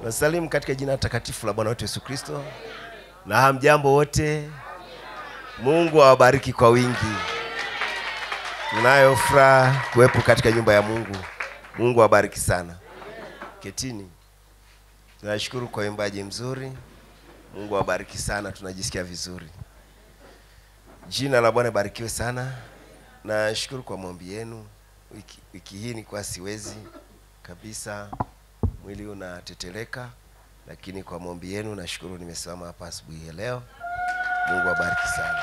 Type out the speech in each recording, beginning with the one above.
Nasalimu katika jina takatifu la Bwana wetu Yesu Kristo, na hamjambo wote. Mungu awabariki kwa wingi. Tunayo furaha kuwepo katika nyumba ya Mungu. Mungu awabariki sana. Ketini. Tunashukuru kwa uimbaji mzuri. Mungu awabariki sana, tunajisikia vizuri. Jina la Bwana barikiwe sana. Nashukuru kwa maombi yenu. Wiki, wiki hii nilikuwa siwezi kabisa, mwili unateteleka, lakini kwa maombi yenu nashukuru nimesimama hapa asubuhi ya leo. Mungu awabariki sana.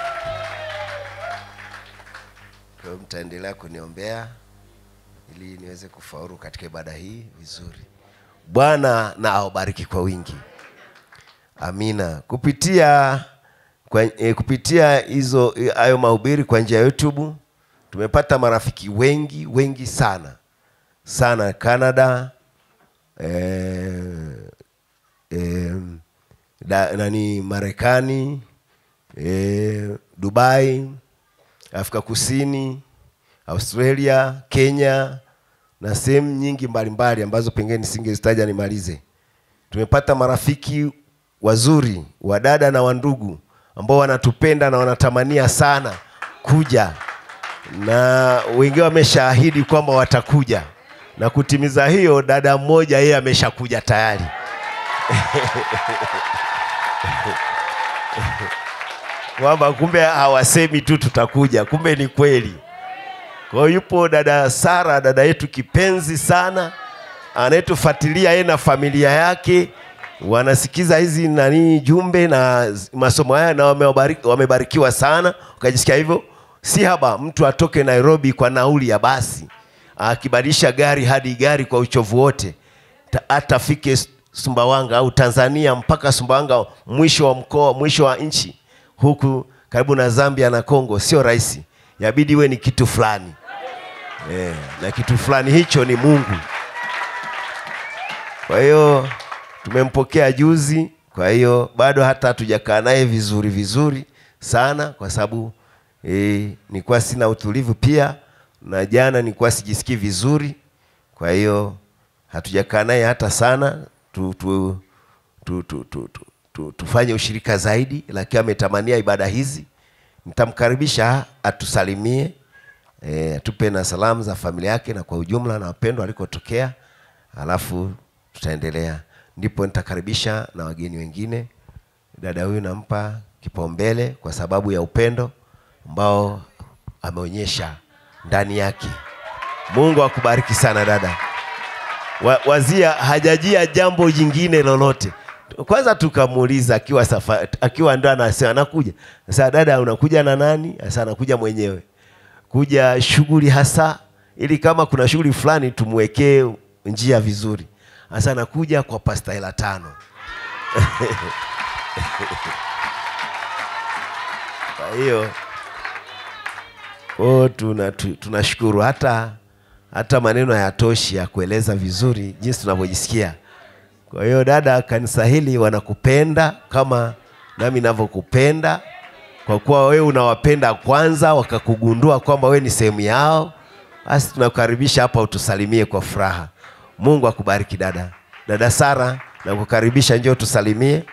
Kwa hiyo mtaendelea kuniombea ili niweze kufaulu katika ibada hii vizuri. Bwana na awabariki kwa wingi. Amina. Kupitia kwa, e, kupitia hizo e, hayo mahubiri kwa njia ya YouTube tumepata marafiki wengi wengi sana sana Canada eh, eh, da, nani Marekani eh, Dubai, Afrika Kusini, Australia, Kenya na sehemu nyingi mbalimbali ambazo pengine nisingezitaja nimalize. Tumepata marafiki wazuri, wadada na wandugu ambao wanatupenda na wanatamania sana kuja, na wengine wameshaahidi kwamba watakuja, na kutimiza hiyo, dada mmoja yeye ameshakuja tayari. kwamba kumbe hawasemi tu tutakuja, kumbe ni kweli. Kwa hiyo yupo dada Sara, dada yetu kipenzi sana, anayetufuatilia yeye na familia yake, wanasikiza hizi nani jumbe na masomo haya na wamebariki, wamebarikiwa sana, ukajisikia hivyo. Si haba mtu atoke Nairobi kwa nauli ya basi akibadilisha gari hadi gari kwa uchovu wote, ta- hata afike Sumbawanga au Tanzania mpaka Sumbawanga, mwisho wa mkoa, mwisho wa nchi huku karibu na Zambia na Kongo, sio rahisi. Yabidi iwe ni kitu fulani eh, na kitu fulani hicho ni Mungu. Kwa hiyo tumempokea juzi, kwa hiyo bado hata hatujakaa naye vizuri vizuri sana, kwa sababu eh, nilikuwa sina utulivu pia, na jana nilikuwa sijisikii vizuri, kwa hiyo hatujakaa naye hata sana tu, tu, tu, tu, tu, tu, tu, tufanye ushirika zaidi, lakini ametamania ibada hizi. Nitamkaribisha atusalimie, e, atupe na salamu za familia yake na kwa ujumla na wapendwa alikotokea, alafu tutaendelea. Ndipo nitakaribisha na wageni wengine. Dada huyu nampa kipaumbele kwa sababu ya upendo ambao ameonyesha ndani yake. Mungu akubariki sana dada. Wa, wazia hajajia jambo jingine lolote. Kwanza tukamuuliza akiwa safa, akiwa ndo anasema anakuja. Sasa dada, unakuja na nani? Sasa anakuja mwenyewe. Kuja shughuli hasa ili kama kuna shughuli fulani tumwekee njia vizuri. Sasa anakuja kwa pasta hela tano. Kwa hiyo Oh, tuna tu- tunashukuru hata hata maneno hayatoshi ya kueleza vizuri jinsi tunavyojisikia. Kwa hiyo dada, kanisa hili wanakupenda kama nami ninavyokupenda, kwa kuwa wewe unawapenda kwanza, wakakugundua kwamba wewe ni sehemu yao, basi tunakukaribisha hapa utusalimie kwa furaha. Mungu akubariki dada. Dada Sara, nakukaribisha, njoo tusalimie.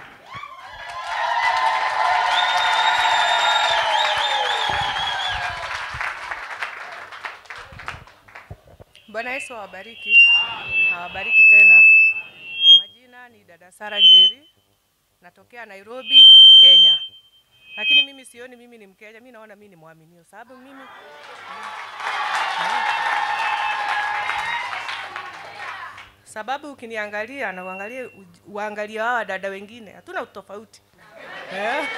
Bwana Yesu awabariki, awabariki tena. Majina ni dada Sara Njeri, natokea Nairobi, Kenya. Lakini mimi sioni mimi ni Mkenya, mimi naona mimi ni mwaminio, sababu mimi sababu ukiniangalia na uangalie uj- uangalie hawa dada wengine, hatuna utofauti eh?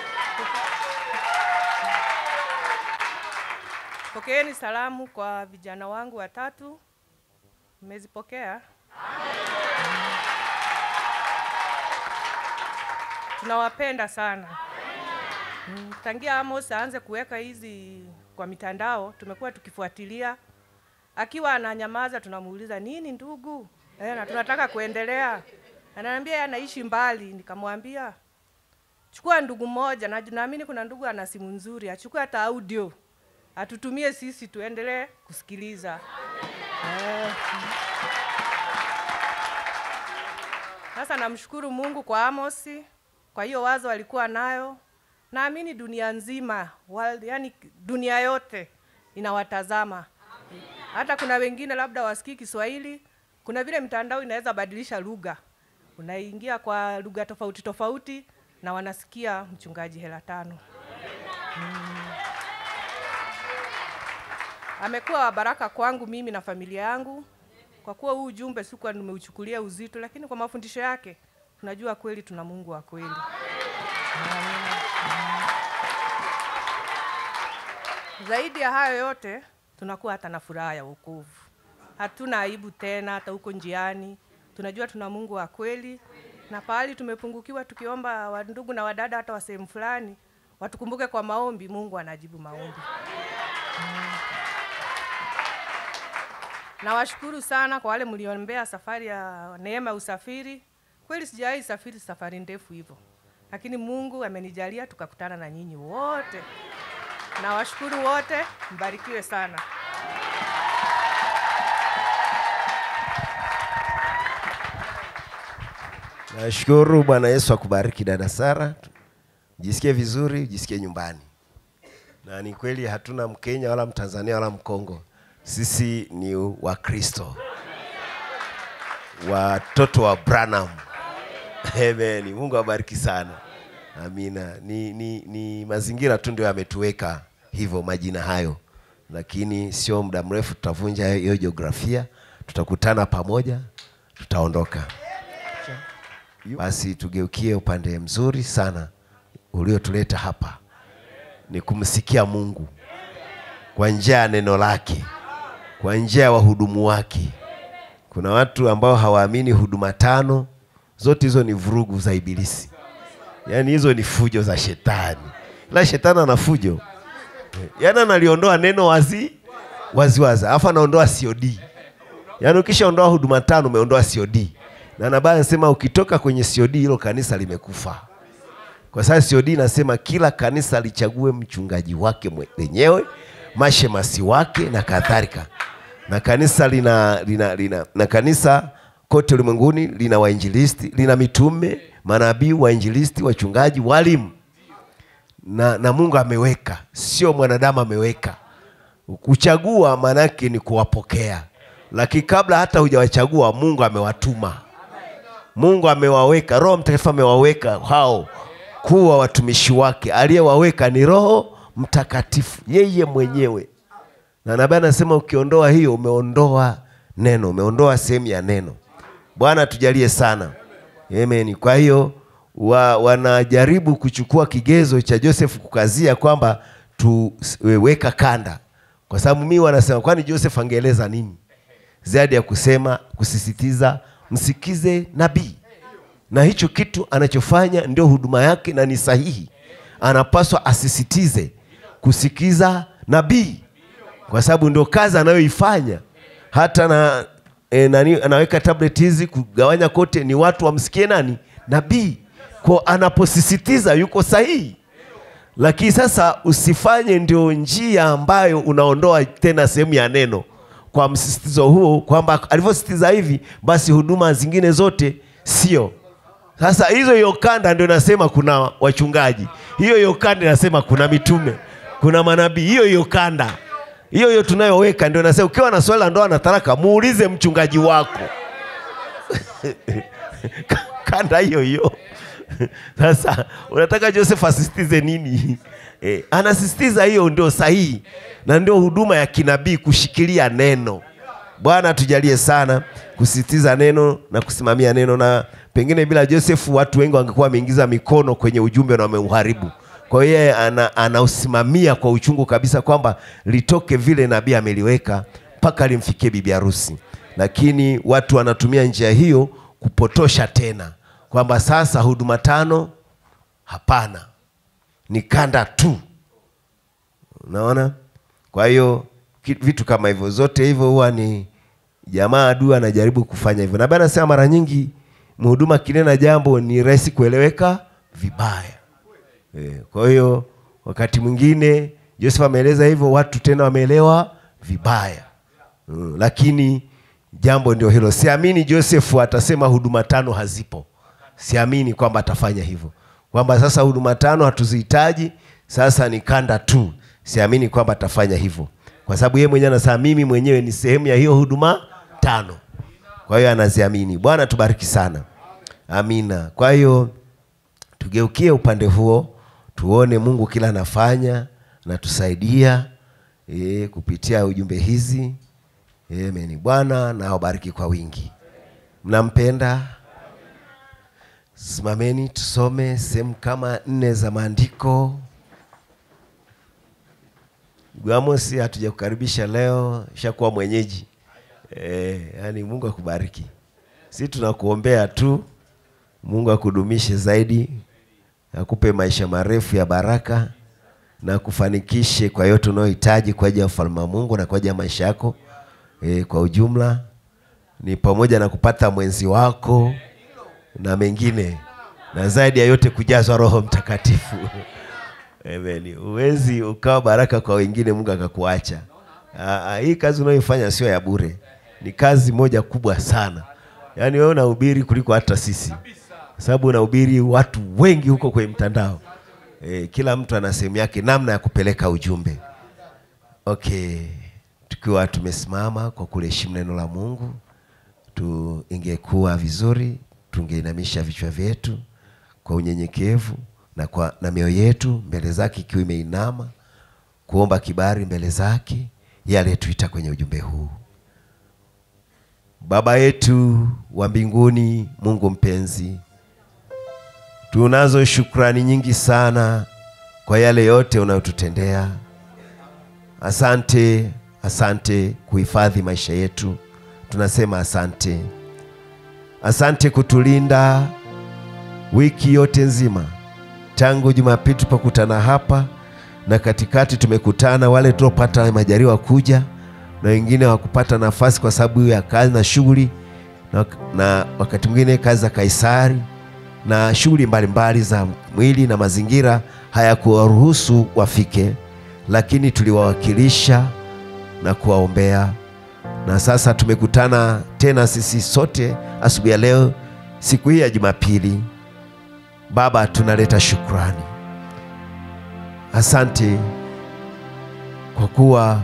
Pokeeni salamu kwa vijana wangu watatu. Mmezipokea? Tunawapenda sana. Mm, Tangia Amos aanze kuweka hizi kwa mitandao, tumekuwa tukifuatilia. Akiwa ananyamaza, tunamuuliza nini ndugu, eh, na tunataka kuendelea. Ananiambia yeye anaishi mbali. Nikamwambia chukua ndugu mmoja, na naamini kuna ndugu ana simu nzuri, achukue hata audio atutumie sisi tuendelee kusikiliza. Eh. Sasa namshukuru Mungu kwa Amosi, kwa hiyo wazo alikuwa nayo. Naamini dunia nzima, world, yani dunia yote inawatazama. Hata kuna wengine labda wasikii Kiswahili, kuna vile mitandao inaweza badilisha lugha, unaingia kwa lugha tofauti tofauti na wanasikia mchungaji hela tano. amekuwa wa baraka kwangu mimi na familia yangu, kwa kuwa huu ujumbe sikuwa nimeuchukulia uzito, lakini kwa mafundisho yake tunajua kweli tuna Mungu wa kweli. Zaidi ya hayo yote, tunakuwa hata na furaha ya wokovu. Hatuna aibu tena, hata huko njiani tunajua tuna Mungu wa kweli, na pahali tumepungukiwa, tukiomba wa ndugu na wadada hata wa sehemu fulani watukumbuke kwa maombi, Mungu anajibu maombi. Nawashukuru sana kwa wale mliombea safari ya neema ya usafiri. Kweli sijawahi safiri safari ndefu hivyo, lakini Mungu amenijalia tukakutana na nyinyi wote. Nawashukuru wote, mbarikiwe sana. Nashukuru Bwana Yesu akubariki dada Sara, jisikie vizuri, jisikie nyumbani. Na ni kweli hatuna Mkenya wala Mtanzania wala Mkongo, sisi ni Wakristo, watoto wa Branham. Amen. Mungu awabariki sana. Amina. Ni, ni, ni mazingira tu ndio yametuweka hivyo majina hayo, lakini sio muda mrefu tutavunja hiyo jiografia, tutakutana pamoja, tutaondoka. Basi tugeukie upande mzuri sana uliotuleta hapa, ni kumsikia Mungu kwa njia ya neno lake, kwa njia ya wahudumu wake. Kuna watu ambao hawaamini huduma tano, zote hizo ni vurugu za Ibilisi, yaani hizo ni fujo za shetani. Ila shetani ana fujo, yaani analiondoa neno wazi wazi wazi, alafu anaondoa COD. Yaani ukishaondoa huduma tano umeondoa COD na nabii anasema ukitoka kwenye COD hilo kanisa limekufa, kwa sababu COD inasema kila kanisa lichague mchungaji wake lenyewe, mashemasi wake na kadhalika, na kanisa lina, lina, lina, na kanisa kote ulimwenguni lina wainjilisti, lina mitume, manabii, wainjilisti, wachungaji, walimu na, na Mungu ameweka, sio mwanadamu ameweka. Kuchagua maana yake ni kuwapokea, lakini kabla hata hujawachagua Mungu amewatuma. Mungu amewaweka, Roho Mtakatifu amewaweka hao kuwa watumishi wake. Aliyewaweka ni Roho Mtakatifu, yeye mwenyewe. Na nabii anasema ukiondoa hiyo, umeondoa neno, umeondoa sehemu ya neno. Bwana tujalie sana, amen. Kwa hiyo wa, wanajaribu kuchukua kigezo cha Joseph kukazia kwamba tuweka kanda, kwa sababu mimi wanasema, kwani Joseph angeeleza nini zaidi ya kusema kusisitiza msikize nabii, na hicho kitu anachofanya ndio huduma yake na ni sahihi. Anapaswa asisitize kusikiza nabii, kwa sababu ndio kazi anayoifanya. Hata na e, nani anaweka tablet hizi kugawanya kote, ni watu wamsikie nani? Nabii. Kwa anaposisitiza yuko sahihi, lakini sasa usifanye ndio njia ambayo unaondoa tena sehemu ya neno kwa msisitizo huo kwamba alivyosisitiza hivi basi huduma zingine zote sio. Sasa hizo hiyo kanda ndio nasema kuna wachungaji, hiyo hiyo kanda inasema kuna mitume, kuna manabii, hiyo hiyo kanda hiyo hiyo tunayoweka ndio nasema, ukiwa na swali la ndoa na talaka muulize mchungaji wako kanda hiyo hiyo. Sasa unataka Joseph asisitize nini? Eh, anasisitiza hiyo ndio sahihi na ndio huduma ya kinabii, kushikilia neno. Bwana tujalie sana kusisitiza neno na kusimamia neno, na pengine bila Joseph watu wengi wangekuwa wameingiza mikono kwenye ujumbe na wameuharibu. Kwa hiyo yeye ana, anausimamia kwa uchungu kabisa kwamba litoke vile nabii ameliweka mpaka limfikie bibi harusi, lakini watu wanatumia njia hiyo kupotosha tena kwamba sasa huduma tano hapana, ni kanda tu. Unaona? Kwa hiyo vitu kama hivyo zote hivyo huwa ni jamaa adui anajaribu kufanya hivyo, na Bwana anasema mara nyingi mhuduma kinena jambo ni rahisi kueleweka vibaya. E, kwa hiyo wakati mwingine Joseph ameeleza hivyo, watu tena wameelewa vibaya. Mm, lakini jambo ndio hilo. Siamini Joseph atasema huduma tano hazipo. siamini kwamba atafanya hivyo, kwamba sasa huduma tano hatuzihitaji, sasa ni kanda tu. Siamini kwamba atafanya hivyo, kwa sababu yeye mwenyewe anasema mimi mwenyewe ni sehemu ya hiyo huduma tano. Kwa hiyo anaziamini. Bwana tubariki sana, amina. Kwa hiyo tugeukie upande huo, tuone Mungu kila anafanya na tusaidia e, kupitia ujumbe hizi. Amen. Bwana na awabariki kwa wingi. Mnampenda? Simameni tusome sehemu kama nne za maandiko. Ndugu Amos, hatujakukaribisha leo, ishakuwa mwenyeji e, yani Mungu akubariki. Si tunakuombea tu, Mungu akudumishe zaidi, akupe maisha marefu ya baraka na kufanikishe kwa yote unayohitaji kwa ajili ya ufalme wa Mungu na kwa ajili ya maisha yako e, kwa ujumla ni pamoja na kupata mwenzi wako na mengine na zaidi ya yote kujazwa Roho Mtakatifu. Amen. Uwezi ukawa baraka kwa wengine Mungu akakuacha. Aa, hii kazi unayoifanya sio ya bure, ni kazi moja kubwa sana. Yaani wewe unahubiri kuliko hata sisi, sababu unahubiri watu wengi huko kwenye mtandao. E, kila mtu ana sehemu yake namna ya kupeleka ujumbe. Okay, tukiwa tumesimama kwa kuliheshimu neno la Mungu tu, ingekuwa vizuri tungeinamisha vichwa vyetu kwa unyenyekevu na, kwa, na mioyo yetu mbele zake ikiwa imeinama kuomba kibali mbele zake yeye aliyetuita kwenye ujumbe huu. Baba yetu wa mbinguni, Mungu mpenzi, tunazo shukrani nyingi sana kwa yale yote unayotutendea. Asante, asante kuhifadhi maisha yetu, tunasema asante. Asante kutulinda wiki yote nzima tangu Jumapili tupokutana hapa na katikati tumekutana, wale tuliopata majaliwa kuja na wengine wakupata nafasi kwa sababu ya kazi na shughuli na, na wakati mwingine kazi za Kaisari na shughuli mbalimbali za mwili na mazingira hayakuwaruhusu wafike, lakini tuliwawakilisha na kuwaombea na sasa tumekutana tena sisi sote asubuhi ya leo, siku hii ya Jumapili. Baba, tunaleta shukrani, asante kwa kuwa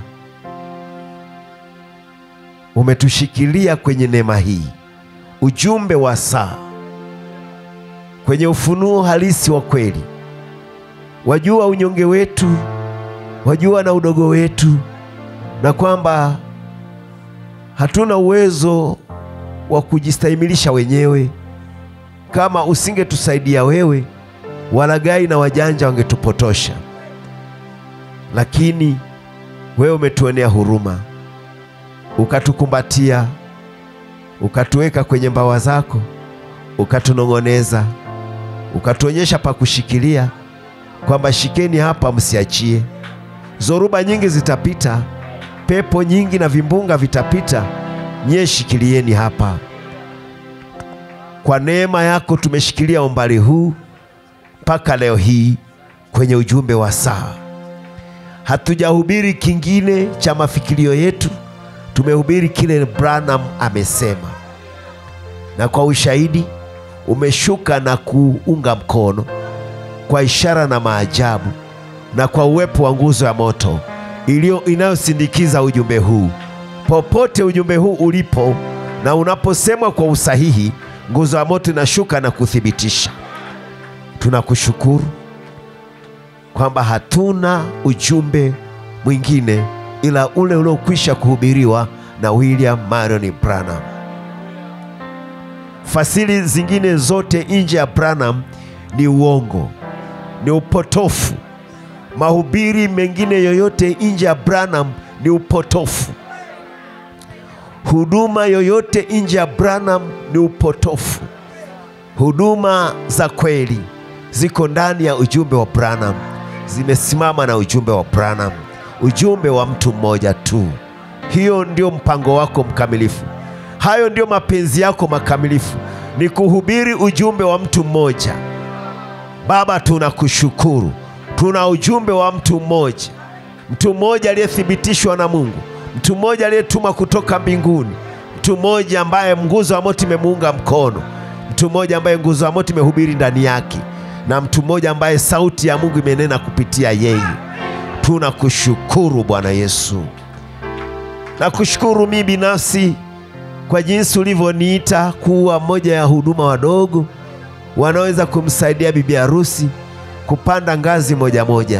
umetushikilia kwenye neema hii, ujumbe wa saa, kwenye ufunuo halisi wa kweli. Wajua unyonge wetu, wajua na udogo wetu, na kwamba hatuna uwezo wa kujistahimilisha wenyewe. Kama usingetusaidia wewe, walaghai na wajanja wangetupotosha, lakini wewe umetuonea huruma, ukatukumbatia, ukatuweka kwenye mbawa zako, ukatunong'oneza, ukatuonyesha pa kushikilia, kwamba shikeni hapa, msiachie. Zoruba nyingi zitapita, pepo nyingi na vimbunga vitapita, nyie shikilieni hapa. Kwa neema yako tumeshikilia umbali huu mpaka leo hii kwenye ujumbe wa saa. Hatujahubiri kingine cha mafikirio yetu, tumehubiri kile Branham amesema, na kwa ushahidi umeshuka na kuunga mkono kwa ishara na maajabu na kwa uwepo wa nguzo ya moto iliyo inayosindikiza ujumbe huu. Popote ujumbe huu ulipo na unaposemwa kwa usahihi, nguzo ya moto inashuka na kuthibitisha. Tunakushukuru kwamba hatuna ujumbe mwingine ila ule uliokwisha kuhubiriwa na William Marion Branham. Fasili zingine zote nje ya Branham ni uongo, ni upotofu. Mahubiri mengine yoyote nje ya Branham ni upotofu. Huduma yoyote nje ya Branham ni upotofu. Huduma za kweli ziko ndani ya ujumbe wa Branham, zimesimama na ujumbe wa Branham, ujumbe wa mtu mmoja tu. Hiyo ndio mpango wako mkamilifu, hayo ndio mapenzi yako makamilifu, ni kuhubiri ujumbe wa mtu mmoja. Baba, tunakushukuru, tuna ujumbe wa mtu mmoja, mtu mmoja aliyethibitishwa na Mungu, mtu mmoja aliyetuma kutoka mbinguni, mtu mmoja ambaye nguzo ya moto imemuunga mkono, mtu mmoja ambaye nguzo ya moto imehubiri ndani yake, na mtu mmoja ambaye sauti ya Mungu imenena kupitia yeye. Tunakushukuru Bwana Yesu, nakushukuru mimi binafsi kwa jinsi ulivyoniita kuwa moja ya huduma wadogo wanaweza kumsaidia bibi harusi kupanda ngazi moja moja.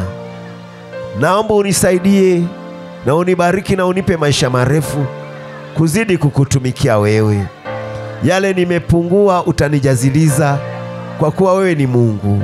Naomba unisaidie na unibariki na unipe maisha marefu kuzidi kukutumikia wewe. Yale nimepungua utanijaziliza, kwa kuwa wewe ni Mungu.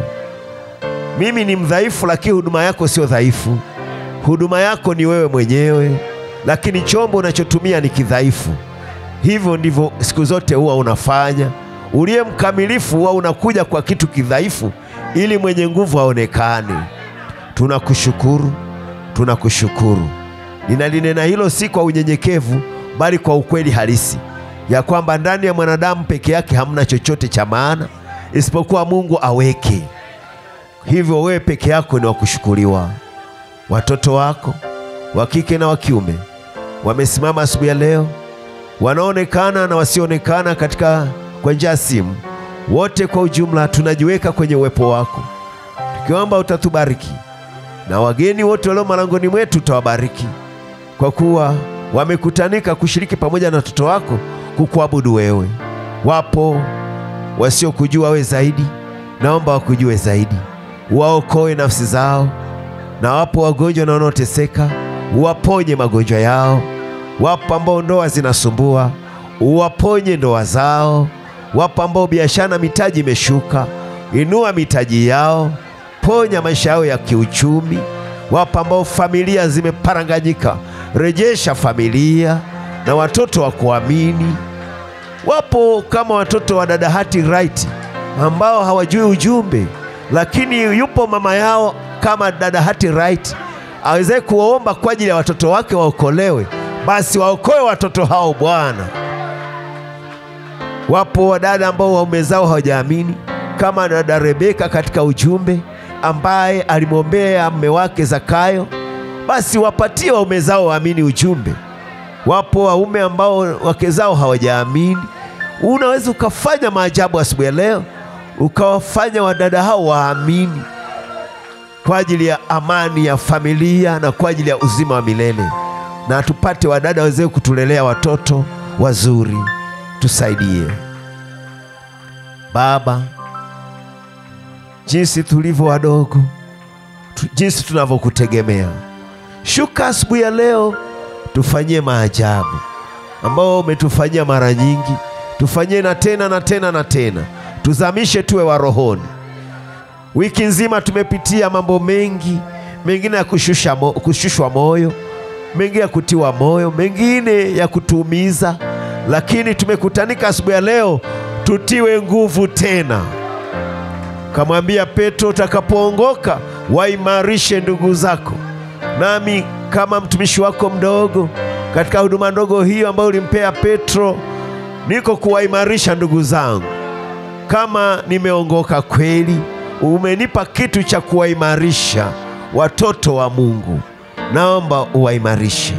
Mimi ni mdhaifu, lakini huduma yako sio dhaifu. Huduma yako ni wewe mwenyewe, lakini chombo unachotumia ni kidhaifu. Hivyo ndivyo siku zote huwa unafanya. Uliye mkamilifu huwa unakuja kwa kitu kidhaifu, ili mwenye nguvu aonekane. Tunakushukuru, tunakushukuru. Ninalinena hilo si kwa unyenyekevu, bali kwa ukweli halisi ya kwamba ndani ya mwanadamu peke yake hamna chochote cha maana isipokuwa Mungu aweke. Hivyo wewe peke yako ni wa kushukuriwa. Watoto wako wa kike na wa kiume wamesimama asubuhi ya leo, wanaonekana na wasioonekana katika kwa njia ya simu, wote kwa ujumla tunajiweka kwenye uwepo wako, tukiomba utatubariki na wageni wote walio malangoni mwetu utawabariki, kwa kuwa wamekutanika kushiriki pamoja na watoto wako kukuabudu wewe. Wapo wasiokujua wewe zaidi, naomba wakujue zaidi, waokoe nafsi zao, na wapo wagonjwa na wanaoteseka, uwaponye magonjwa yao. Wapo ambao ndoa zinasumbua, uwaponye ndoa zao. Wapo ambao biashara na mitaji imeshuka, inua mitaji yao, ponya maisha yao ya kiuchumi. Wapo ambao familia zimeparanganyika, rejesha familia na watoto wa kuamini. Wapo kama watoto wa dada Hati Right ambao hawajui ujumbe, lakini yupo mama yao kama dada Hati Right aweze kuwaomba kwa ajili ya watoto wake waokolewe, basi waokoe watoto hao Bwana. Wapo wadada ambao waume zao hawajaamini kama dada Rebeka katika ujumbe ambaye alimwombea mume wake Zakayo, basi wapatie waume zao waamini ujumbe. Wapo waume ambao wake zao hawajaamini. Unaweza ukafanya maajabu asubuhi ya leo, ukawafanya wadada hao waamini kwa ajili ya amani ya familia na kwa ajili ya uzima wa milele, na tupate wadada waweze kutulelea watoto wazuri. Tusaidie Baba, jinsi tulivyo wadogo tu, jinsi tunavyokutegemea. Shuka asubuhi ya leo, tufanyie maajabu ambao umetufanyia mara nyingi, tufanyie na tena na tena na tena, tuzamishe tuwe wa rohoni. Wiki nzima tumepitia mambo mengi, mengine ya kushusha mo, kushushwa moyo, mengine ya kutiwa moyo, mengine ya kutuumiza, lakini tumekutanika asubuhi ya leo tutiwe nguvu tena. Kamwambia Petro, utakapoongoka waimarishe ndugu zako. Nami kama mtumishi wako mdogo katika huduma ndogo hiyo ambayo ulimpea Petro, niko kuwaimarisha ndugu zangu. Kama nimeongoka kweli, umenipa kitu cha kuwaimarisha watoto wa Mungu, naomba uwaimarishe.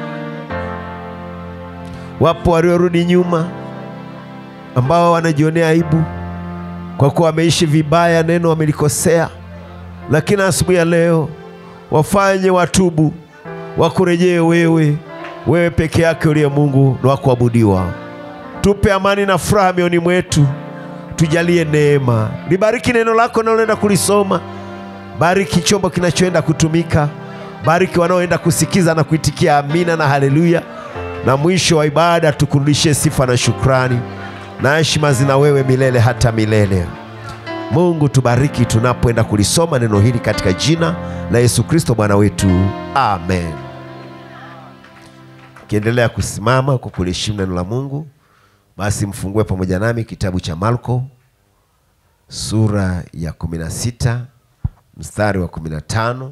Wapo waliorudi nyuma ambao wanajionea aibu kwa kuwa wameishi vibaya, neno wamelikosea, lakini asubuhi ya leo wafanye watubu, wakurejee wewe, wewe peke yake uliye Mungu na wakuabudiwa. Tupe amani na furaha mioyoni mwetu, tujalie neema. Libariki neno lako naloenda kulisoma, bariki chombo kinachoenda kutumika, bariki wanaoenda kusikiza na kuitikia amina na haleluya, na mwisho wa ibada tukurudishie sifa na shukrani na heshima zina wewe milele hata milele. Mungu tubariki tunapoenda kulisoma neno hili katika jina la Yesu Kristo Bwana wetu, amen. Ukiendelea kusimama kwa kuliheshimu neno la Mungu, basi mfungue pamoja nami kitabu cha Marko sura ya 16 mstari wa 15.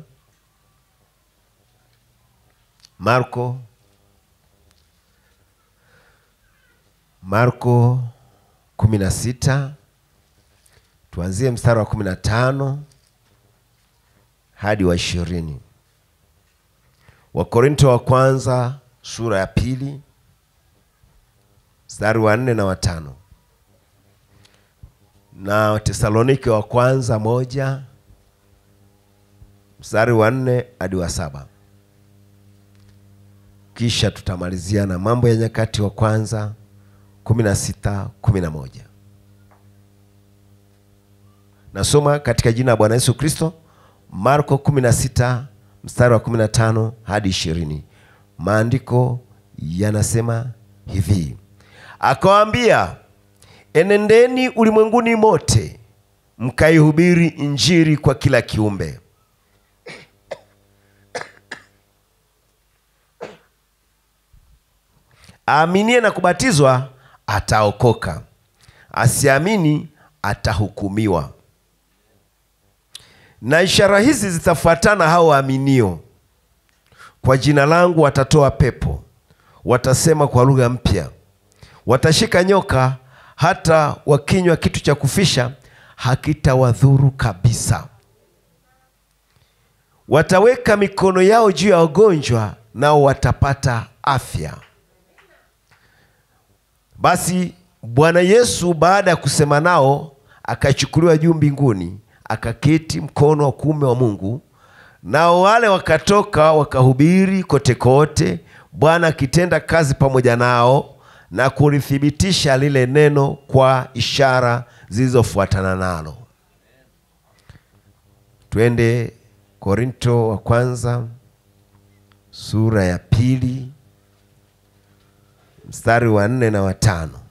Marko Marko 16 tuanzie mstari wa 15 hadi wa ishirini. Wakorinto wa kwanza sura ya pili mstari wa nne na watano. na Watesalonike wa kwanza moja mstari wa nne hadi wa saba kisha tutamalizia na Mambo ya Nyakati wa kwanza kumi na sita kumi na moja. Nasoma katika jina la Bwana Yesu Kristo, Marko 16 mstari wa 15 hadi 20. Maandiko yanasema hivi: akawaambia, enendeni ulimwenguni mote mkaihubiri Injili kwa kila kiumbe. Aaminie na kubatizwa ataokoka, asiamini atahukumiwa. Na ishara hizi zitafuatana hao waaminio: kwa jina langu watatoa pepo, watasema kwa lugha mpya, watashika nyoka, hata wakinywa kitu cha kufisha hakitawadhuru kabisa. Wataweka mikono yao juu ya wagonjwa, nao watapata afya. Basi Bwana Yesu baada ya kusema nao akachukuliwa juu mbinguni, akaketi mkono wa kuume wa Mungu. Nao wale wakatoka wakahubiri kote kote, Bwana akitenda kazi pamoja nao na kulithibitisha lile neno kwa ishara zilizofuatana nalo. Twende Korinto wa kwanza sura ya pili mstari wa nne na watano.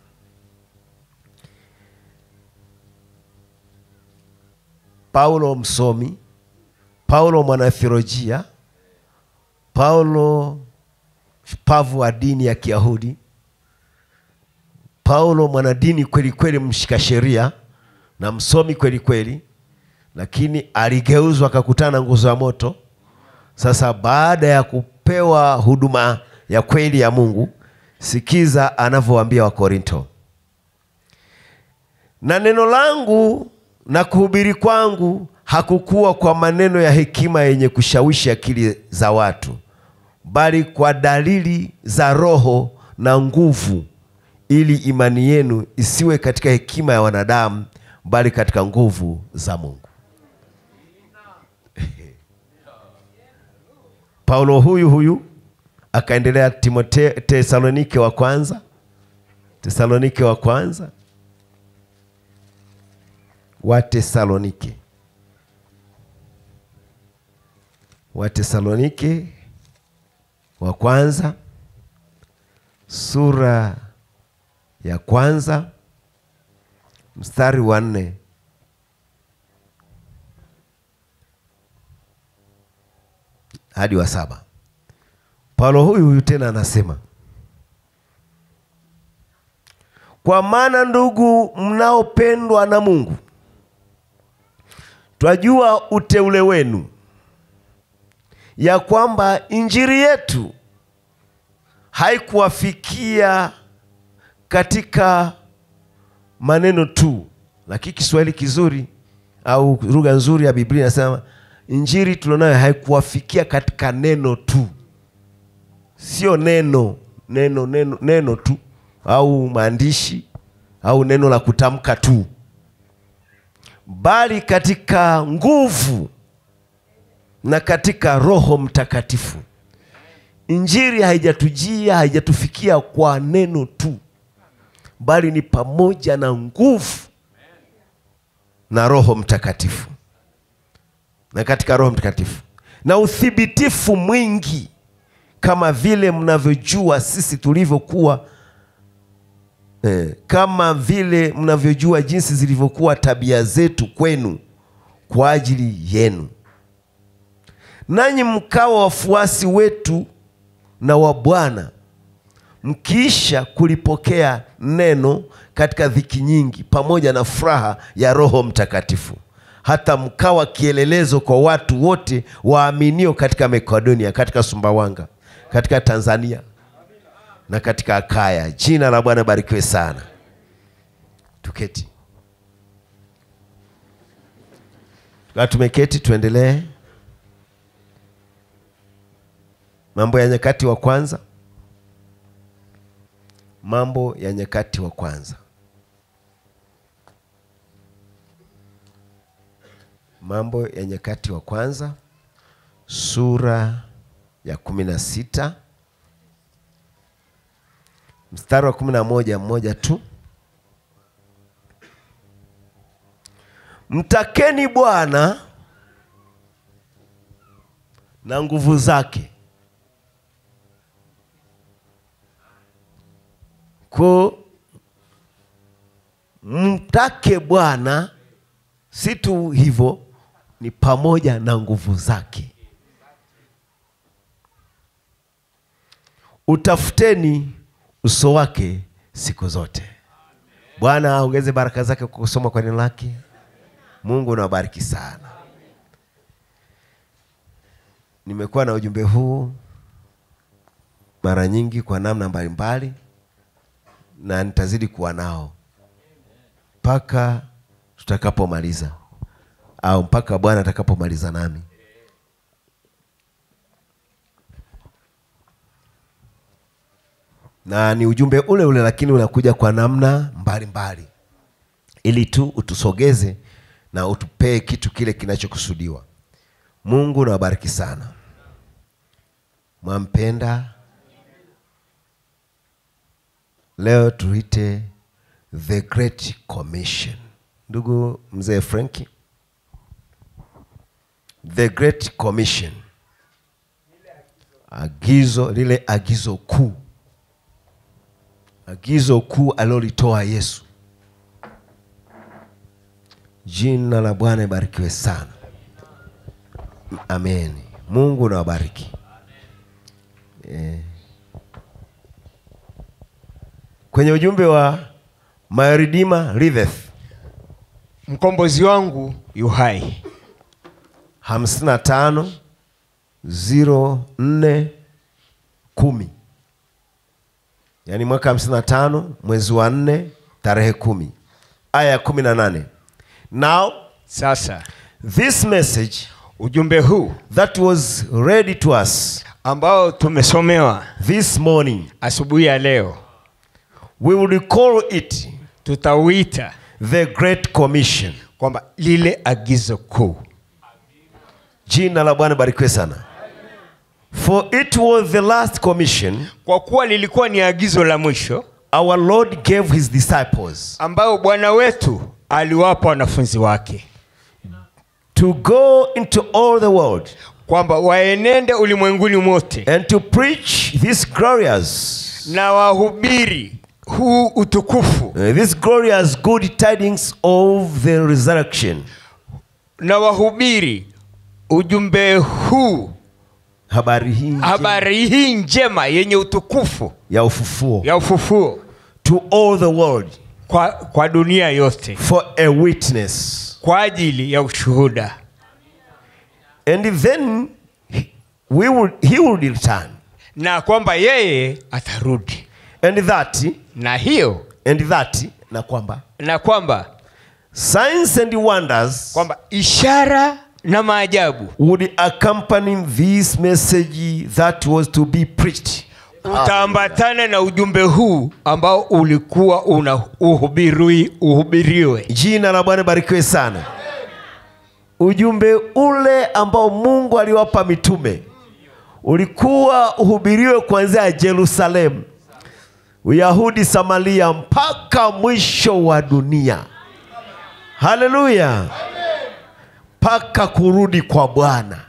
Paulo msomi, Paulo mwanatheolojia, Paulo shupavu wa dini ya Kiyahudi, Paulo mwanadini kweli kweli, mshika sheria na msomi kweli kweli, lakini aligeuzwa akakutana na nguzo ya moto. Sasa baada ya kupewa huduma ya kweli ya Mungu, sikiza anavyowaambia Wakorinto, na neno langu na kuhubiri kwangu hakukuwa kwa maneno ya hekima yenye kushawishi akili za watu, bali kwa dalili za Roho na nguvu, ili imani yenu isiwe katika hekima ya wanadamu, bali katika nguvu za Mungu. Paulo huyu huyu akaendelea Timote, Tesalonike wa kwanza, Tesalonike wa kwanza, wa Tesalonike, wa Tesalonike wa kwanza sura ya kwanza mstari wa nne hadi wa saba. Paulo huyu huyu tena anasema, kwa maana ndugu mnaopendwa na Mungu, twajua uteule wenu, ya kwamba injili yetu haikuwafikia katika maneno tu, lakini Kiswahili kizuri au lugha nzuri ya Biblia inasema injili tulionayo haikuwafikia katika neno tu sio neno neno neno neno tu au maandishi au neno la kutamka tu, bali katika nguvu na katika Roho Mtakatifu. Injili haijatujia haijatufikia kwa neno tu, bali ni pamoja na nguvu na Roho Mtakatifu, na katika Roho Mtakatifu na uthibitifu mwingi kama vile mnavyojua sisi tulivyokuwa eh, kama vile mnavyojua jinsi zilivyokuwa tabia zetu kwenu kwa ajili yenu, nanyi mkawa wafuasi wetu na wa Bwana, mkiisha kulipokea neno katika dhiki nyingi, pamoja na furaha ya Roho Mtakatifu, hata mkawa kielelezo kwa watu wote waaminio katika Makedonia, katika Sumbawanga katika Tanzania na katika Akaya. Jina la Bwana barikiwe sana. Tuketi. Tukaa tumeketi, tuendelee. Mambo ya Nyakati wa kwanza, Mambo ya Nyakati wa kwanza Mambo ya Nyakati wa Kwanza sura ya kumi na sita mstari wa kumi na moja mmoja tu. Mtakeni Bwana na nguvu zake, ko mtake Bwana si tu hivyo, ni pamoja na nguvu zake. Utafuteni uso wake siku zote. Bwana aongeze baraka zake kwa kusoma kwa neno lake. Mungu nawabariki sana. Nimekuwa na ujumbe huu mara nyingi kwa namna mbalimbali, na nitazidi kuwa nao mpaka tutakapomaliza au mpaka Bwana atakapomaliza nami. Na ni ujumbe ule ule, lakini unakuja kwa namna mbalimbali mbali, ili tu utusogeze na utupee kitu kile kinachokusudiwa. Mungu nawabariki sana. Mwampenda. Leo tuite the great commission. Ndugu mzee Franki, the great commission, agizo lile, agizo kuu, agizo kuu alilolitoa Yesu. Jina la Bwana ibarikiwe sana. Amen. Mungu nawabariki. Eh. Kwenye ujumbe wa My Redeemer liveth mkombozi wangu yu hai 55 04 kumi, yaani mwaka 55 mwezi wa nne tarehe kumi aya ya kumi na nane. Now sasa this message ujumbe huu that was ready to us ambao tumesomewa this morning asubuhi ya leo we will call it tutauita the great commission. kwamba lile agizo kuu Jina la Bwana barikiwe sana. For it was the last commission kwa kuwa lilikuwa ni agizo la mwisho our Lord gave his disciples ambayo bwana wetu aliwapa wanafunzi wake to go into all the world kwamba waenende ulimwenguni mote and to preach this glorious na wahubiri huu utukufu uh, this glorious good tidings of the resurrection. na wahubiri ujumbe huu Habari hii njema habari hii njema yenye utukufu ya ufufuo ya ufufuo to all the world kwa, kwa dunia yote for a witness. kwa ajili ya ushuhuda And then we will, he will return. na kwamba yeye atarudi And that na hiyo and that na kwamba na kwamba signs and wonders kwamba ishara na maajabu would accompany this message that was to be preached. utaambatana na ujumbe huu ambao ulikuwa una uhubiriwi uhubiriwe Jina la Bwana barikiwe sana. Ujumbe ule ambao Mungu aliwapa mitume ulikuwa uhubiriwe kuanzia Yerusalemu, Uyahudi, Samaria mpaka mwisho wa dunia. Haleluya, mpaka kurudi kwa Bwana.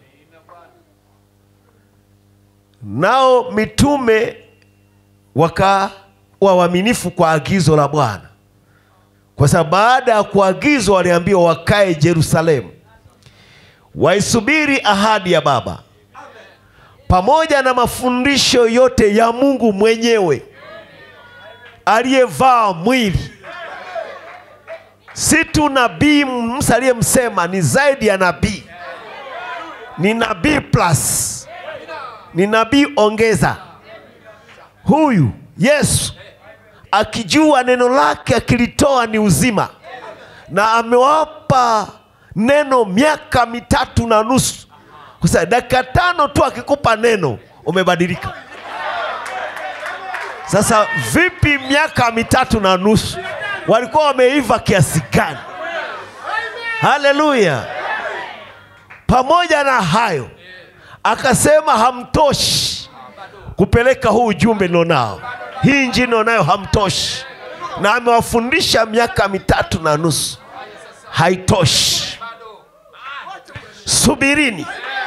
Nao mitume wakawa waaminifu kwa agizo la Bwana kwa sababu baada ya kuagizwa waliambiwa wakae Yerusalemu, waisubiri ahadi ya Baba pamoja na mafundisho yote ya Mungu mwenyewe aliyevaa mwili. Si tu nabii Musa aliyemsema, ni zaidi ya nabii, ni nabii plus, ni nabii ongeza. Huyu Yesu akijua neno lake akilitoa ni uzima, na amewapa neno miaka mitatu na nusu. Sasa dakika tano tu akikupa neno umebadilika. Sasa vipi miaka mitatu na nusu? Walikuwa wameiva kiasi gani? Haleluya! pamoja na hayo akasema hamtoshi kupeleka huu ujumbe nilionao, hii injili nilionayo hamtoshi, na amewafundisha miaka mitatu na nusu, haitoshi. Subirini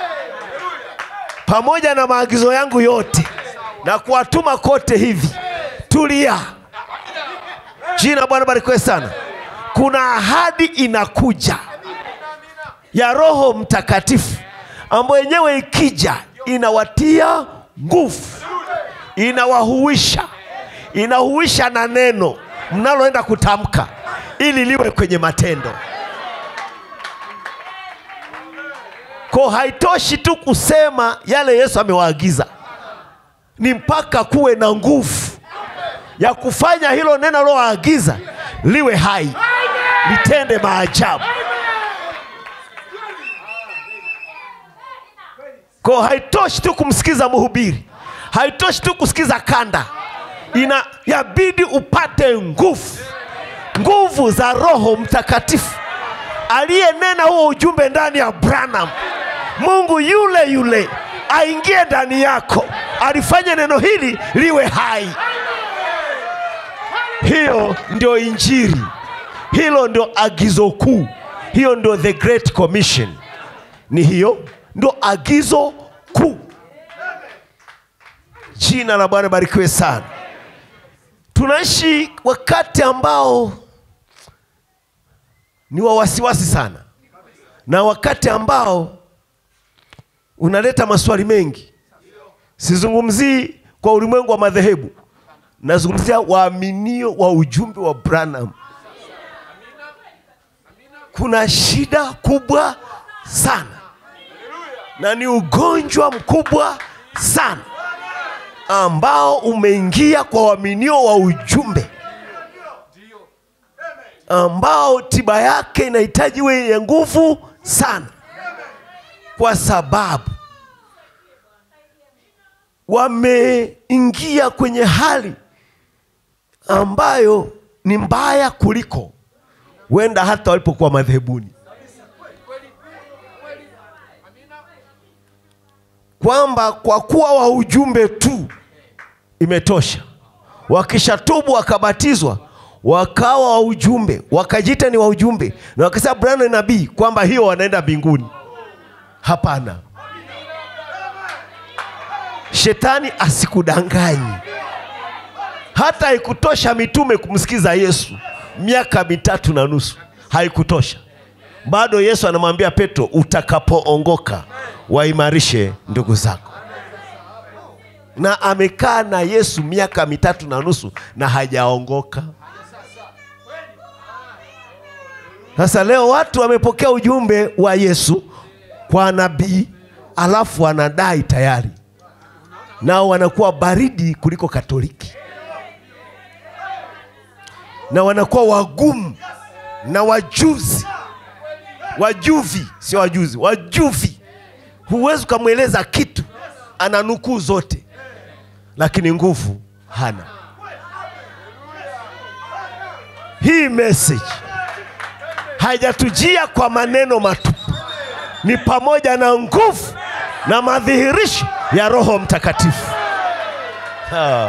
pamoja na maagizo yangu yote na kuwatuma kote hivi, tulia. Jina la Bwana barikiwe sana. Kuna ahadi inakuja ya Roho Mtakatifu ambayo yenyewe ikija inawatia nguvu, inawahuisha, inahuisha na neno mnaloenda kutamka ili liwe kwenye matendo. Ko haitoshi tu kusema yale Yesu amewaagiza, ni mpaka kuwe na nguvu ya kufanya hilo neno aliloagiza liwe hai, litende maajabu. Ko haitoshi tu kumsikiza mhubiri, haitoshi tu kusikiza kanda, ina yabidi upate nguvu, nguvu za Roho Mtakatifu aliyenena huo ujumbe ndani ya Branham. Mungu yule yule aingie ndani yako, alifanye neno hili liwe hai. Hiyo ndio injili, hilo ndio agizo kuu, hiyo ndio the great commission. Ni hiyo ndio agizo kuu. Jina la Bwana barikiwe sana. Tunaishi wakati ambao ni wa wasiwasi sana, na wakati ambao unaleta maswali mengi. Sizungumzii kwa ulimwengu wa madhehebu, nazungumzia waaminio wa ujumbe wa Branham. Kuna shida kubwa sana na ni ugonjwa mkubwa sana ambao umeingia kwa waaminio wa ujumbe ambao tiba yake inahitaji iwe yenye nguvu sana, kwa sababu wameingia kwenye hali ambayo ni mbaya kuliko huenda hata walipokuwa madhehebuni, kwamba kwa kuwa wa ujumbe tu imetosha. Wakishatubu wakabatizwa wakawa wa ujumbe, wakajiita ni wa ujumbe, na wakasema Branham ni nabii, kwamba hiyo wanaenda mbinguni. Hapana, shetani asikudanganyi. Hata haikutosha mitume kumsikiza Yesu miaka mitatu na nusu, haikutosha. Bado Yesu anamwambia Petro, utakapoongoka waimarishe ndugu zako. Na amekaa na Yesu miaka mitatu na nusu na hajaongoka. Sasa leo watu wamepokea ujumbe wa Yesu kwa nabii, alafu wanadai tayari, nao wanakuwa baridi kuliko Katoliki, na wanakuwa wagumu na wajuzi, wajuvi, sio wajuzi, wajuvi. Huwezi ukamweleza kitu, ana nukuu zote, lakini nguvu hana. Hii message haijatujia kwa maneno matupu, ni pamoja na nguvu na madhihirisho ya Roho Mtakatifu. Ah.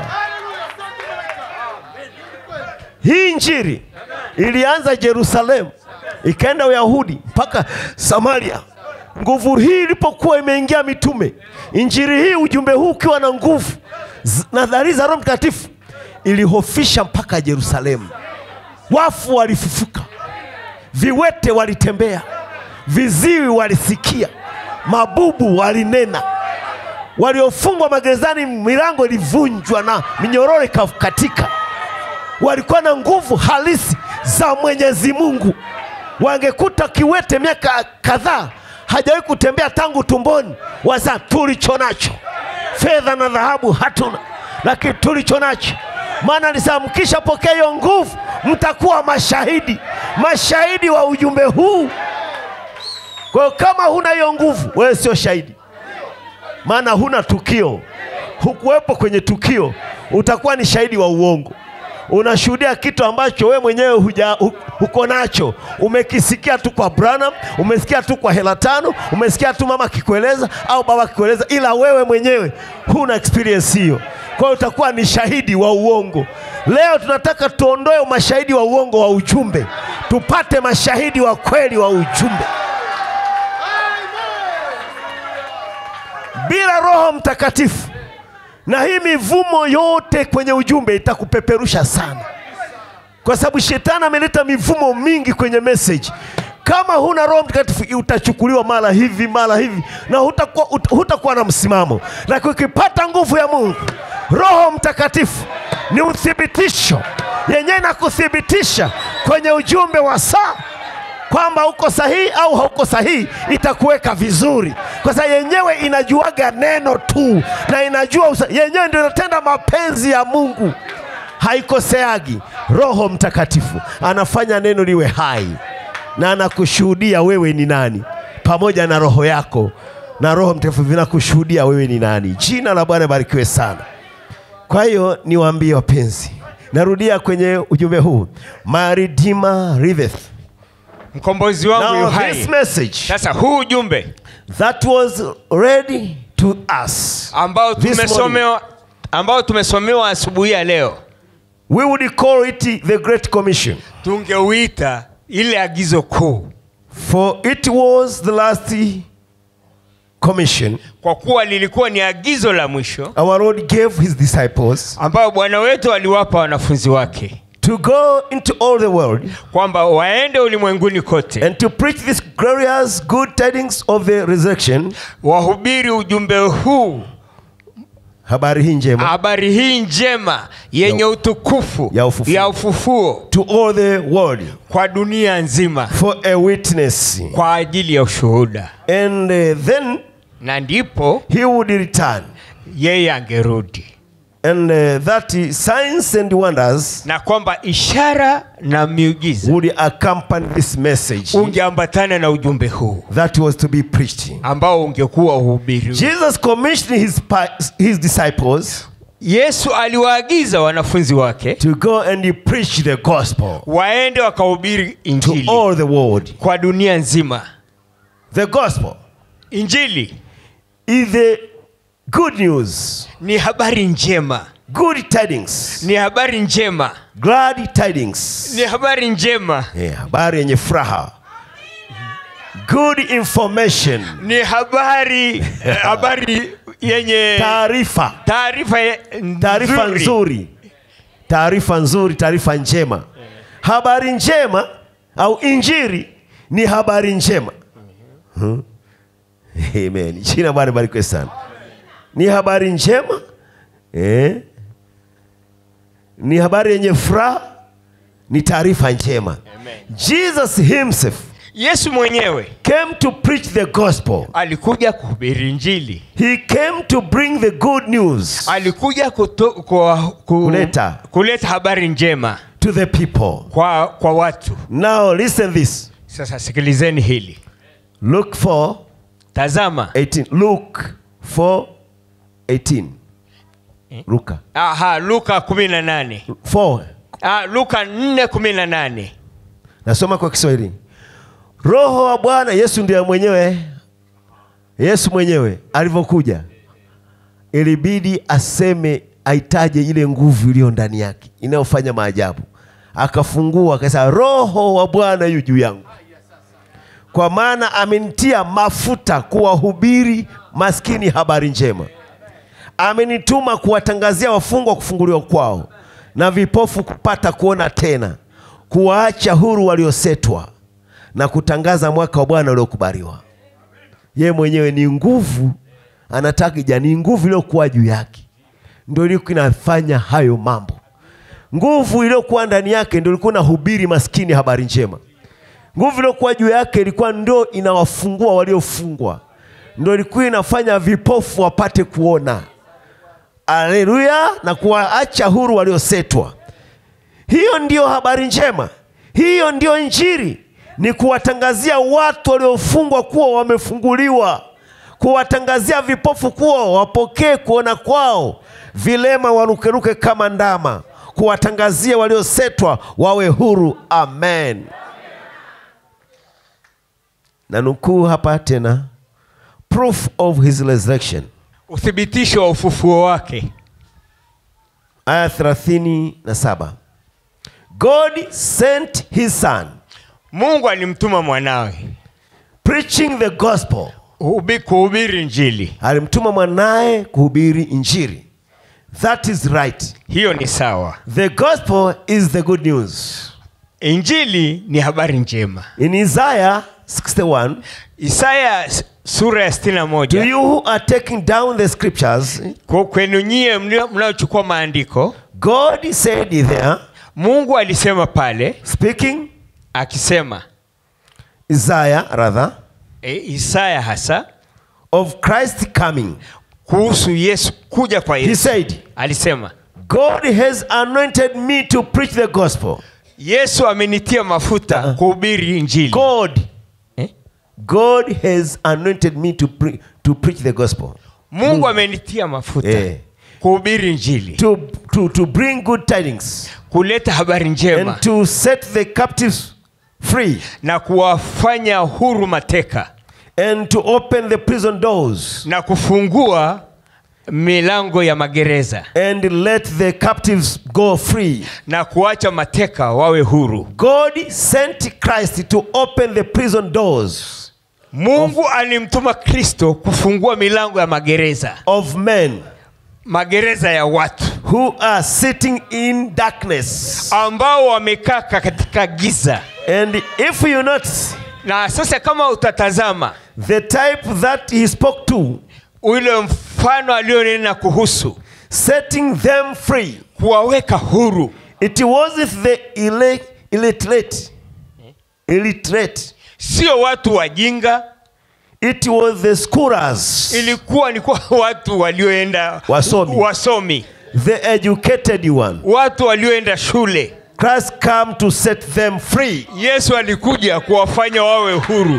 Hii injili ilianza Yerusalemu, ikaenda Uyahudi mpaka Samaria. Nguvu hii ilipokuwa imeingia mitume, injili hii, ujumbe huu ukiwa na nguvu z- na dhari za Roho Mtakatifu, ilihofisha mpaka Yerusalemu. Wafu walifufuka, viwete walitembea, viziwi walisikia, mabubu walinena, waliofungwa magerezani milango ilivunjwa na minyororo ikakatika. Walikuwa na nguvu halisi za Mwenyezi Mungu. Wangekuta kiwete miaka kadhaa hajawahi kutembea tangu tumboni, wasa tulicho nacho fedha na dhahabu hatuna, lakini tulicho nacho maana alisema mkishapokea hiyo nguvu mtakuwa mashahidi, mashahidi wa ujumbe huu. Kwa hiyo kama huna hiyo nguvu, wewe sio shahidi, maana huna tukio, hukuwepo kwenye tukio, utakuwa ni shahidi wa uongo. unashuhudia kitu ambacho we mwenyewe huja, hu, uko nacho. Umekisikia tu kwa Branham, umesikia tu kwa hela tano, umesikia tu mama akikueleza au baba akikueleza, ila wewe mwenyewe huna experience hiyo. Kwa hiyo utakuwa ni shahidi wa uongo. Leo tunataka tuondoe mashahidi wa uongo wa ujumbe, tupate mashahidi wa kweli wa ujumbe. Bila Roho Mtakatifu na hii mivumo yote kwenye ujumbe itakupeperusha sana, kwa sababu shetani ameleta mivumo mingi kwenye message. Kama huna Roho Mtakatifu utachukuliwa mara hivi mara hivi, na hutakuwa, ut- hutakuwa na msimamo. Lakini ukipata nguvu ya Mungu, Roho Mtakatifu ni uthibitisho yenyewe na kuthibitisha kwenye ujumbe wa saa kwamba uko sahihi au hauko sahihi, itakuweka vizuri, kwa sababu yenyewe inajuaga neno tu na inajua usa, yenyewe ndio inatenda mapenzi ya Mungu, haikoseagi. Roho Mtakatifu anafanya neno liwe hai na anakushuhudia wewe ni nani, pamoja na roho yako na Roho Mtakatifu vinakushuhudia wewe ni nani. Jina la Bwana barikiwe sana. Kwa hiyo niwaambie wapenzi, narudia kwenye ujumbe huu, my redeemer liveth. mkombozi wangu yu Now hai this message sasa huu ujumbe that was ready to us ambao this morning, tumesomewa ambao tumesomewa asubuhi ya leo we would call it the Great Commission, tungeuita ile agizo kuu for it was the last commission kwa kuwa lilikuwa ni agizo la mwisho our Lord gave his disciples ambayo bwana wetu aliwapa wanafunzi wake to go into all the world kwamba waende ulimwenguni kote and to preach this glorious good tidings of the resurrection, wahubiri ujumbe huu habari hii njema habari hii njema yenye Ya- utukufu ya ufufuo. ya ufufuo to all the world kwa dunia nzima for a witness. kwa ajili ya ushuhuda And uh, then na ndipo he would return. yeye angerudi And uh, that is signs and wonders na kwamba ishara na miujiza would accompany this message ungeambatana na ujumbe huu that was to be preached. ambao ungekuwa uhubiri Jesus commissioned his, pa- his disciples yesu aliwaagiza wanafunzi wake to go and preach the gospel waende wakahubiri to injili all the world. kwa dunia nzima The gospel injili is the good news, ni habari njema good tidings, ni habari njema glad tidings. ni habari njema Yeah, habari yenye furaha. Good information, ni habari habari yenye taarifa, taarifa ye- taarifa nzuri. nzuri, taarifa nzuri, taarifa njema. Habari njema au injili ni habari njema. Hmm. Amen. Jina Bwana barikiwe sana. Ni habari njema eh? Ni habari yenye furaha, ni taarifa njema. Jesus himself yesu mwenyewe came to preach the gospel. alikuja kuhubiri injili He came to bring the good news alikuja kuto, kwa, ku, Kuleta. kuleta habari njema to the people. kwa, kwa watu Now listen this. sasa sikilizeni hili Luke 4 tazama 18. Luke 4 18. Luka aha luka 18 4. ah, luka 4 18 Nasoma kwa Kiswahili. Roho wa Bwana Yesu ndiye mwenyewe, Yesu mwenyewe alivyokuja, ilibidi aseme, aitaje ile nguvu iliyo ndani yake inayofanya maajabu. Akafungua akasema, Roho wa Bwana yu juu yangu, kwa maana amenitia mafuta kuwahubiri maskini habari njema amenituma kuwatangazia wafungwa kufunguliwa kwao na vipofu kupata kuona tena, kuwaacha huru waliosetwa na kutangaza mwaka wa Bwana uliokubaliwa. Yeye mwenyewe ni nguvu, anataka ija, ni nguvu iliyokuwa juu yake ndio ilikuwa inafanya hayo mambo. Nguvu iliyokuwa ndani yake ndio ilikuwa inahubiri maskini habari njema. Nguvu iliyokuwa juu yake ilikuwa ndio inawafungua waliofungwa, ndio ilikuwa inafanya vipofu wapate kuona. Haleluya, na kuwaacha huru waliosetwa. Hiyo ndiyo habari njema, hiyo ndiyo Injili, ni kuwatangazia watu waliofungwa kuwa wamefunguliwa, kuwatangazia vipofu kuwa wapokee kuona kwao, vilema warukeruke kama ndama, kuwatangazia waliosetwa wawe huru amen na nukuu hapa tena proof of his resurrection uthibitisho wa ufufuo wake aya 37 god sent his son mungu alimtuma mwanawe preaching the gospel hubi- kuhubiri njili alimtuma mwanaye kuhubiri injiri that is right hiyo ni sawa the gospel is the good news injili ni habari njema in isaiah 61 isaya s- sura ya to 61 you who are taking down the scriptures Kwa- kwenu nyie mlio- mnaochukua maandiko god said there mungu alisema pale speaking akisema isaiah rather e, isaya hasa of christ coming kuhusu yesu kuja kwa he yesu said alisema god has anointed me to preach the gospel yesu amenitia mafuta Uh-uh. kuhubiri injili god eh? god has anointed me to, pre- to preach the gospel mungu amenitia mafuta Eh. kuhubiri injili to, to, to bring good tidings kuleta habari njema and to set the captives free na kuwafanya huru mateka and to open the prison doors na kufungua milango ya magereza and let the captives go free. na kuacha mateka wawe huru God sent Christ to open the prison doors mungu alimtuma kristo kufungua milango ya magereza of men magereza ya watu who are sitting in darkness. ambao wamekaa katika giza And if you notice, na sasa kama utatazama the type that he spoke to, ule mfano alionena kuhusu setting them free, kuwaweka huru it wasn't the ille- illiterate, illiterate. sio watu wajinga It was the scholars, ilikuwa ni kwa watu walioenda Wasomi. wasomi the educated one. watu walioenda shule Christ come to set them free. yesu alikuja kuwafanya wawe huru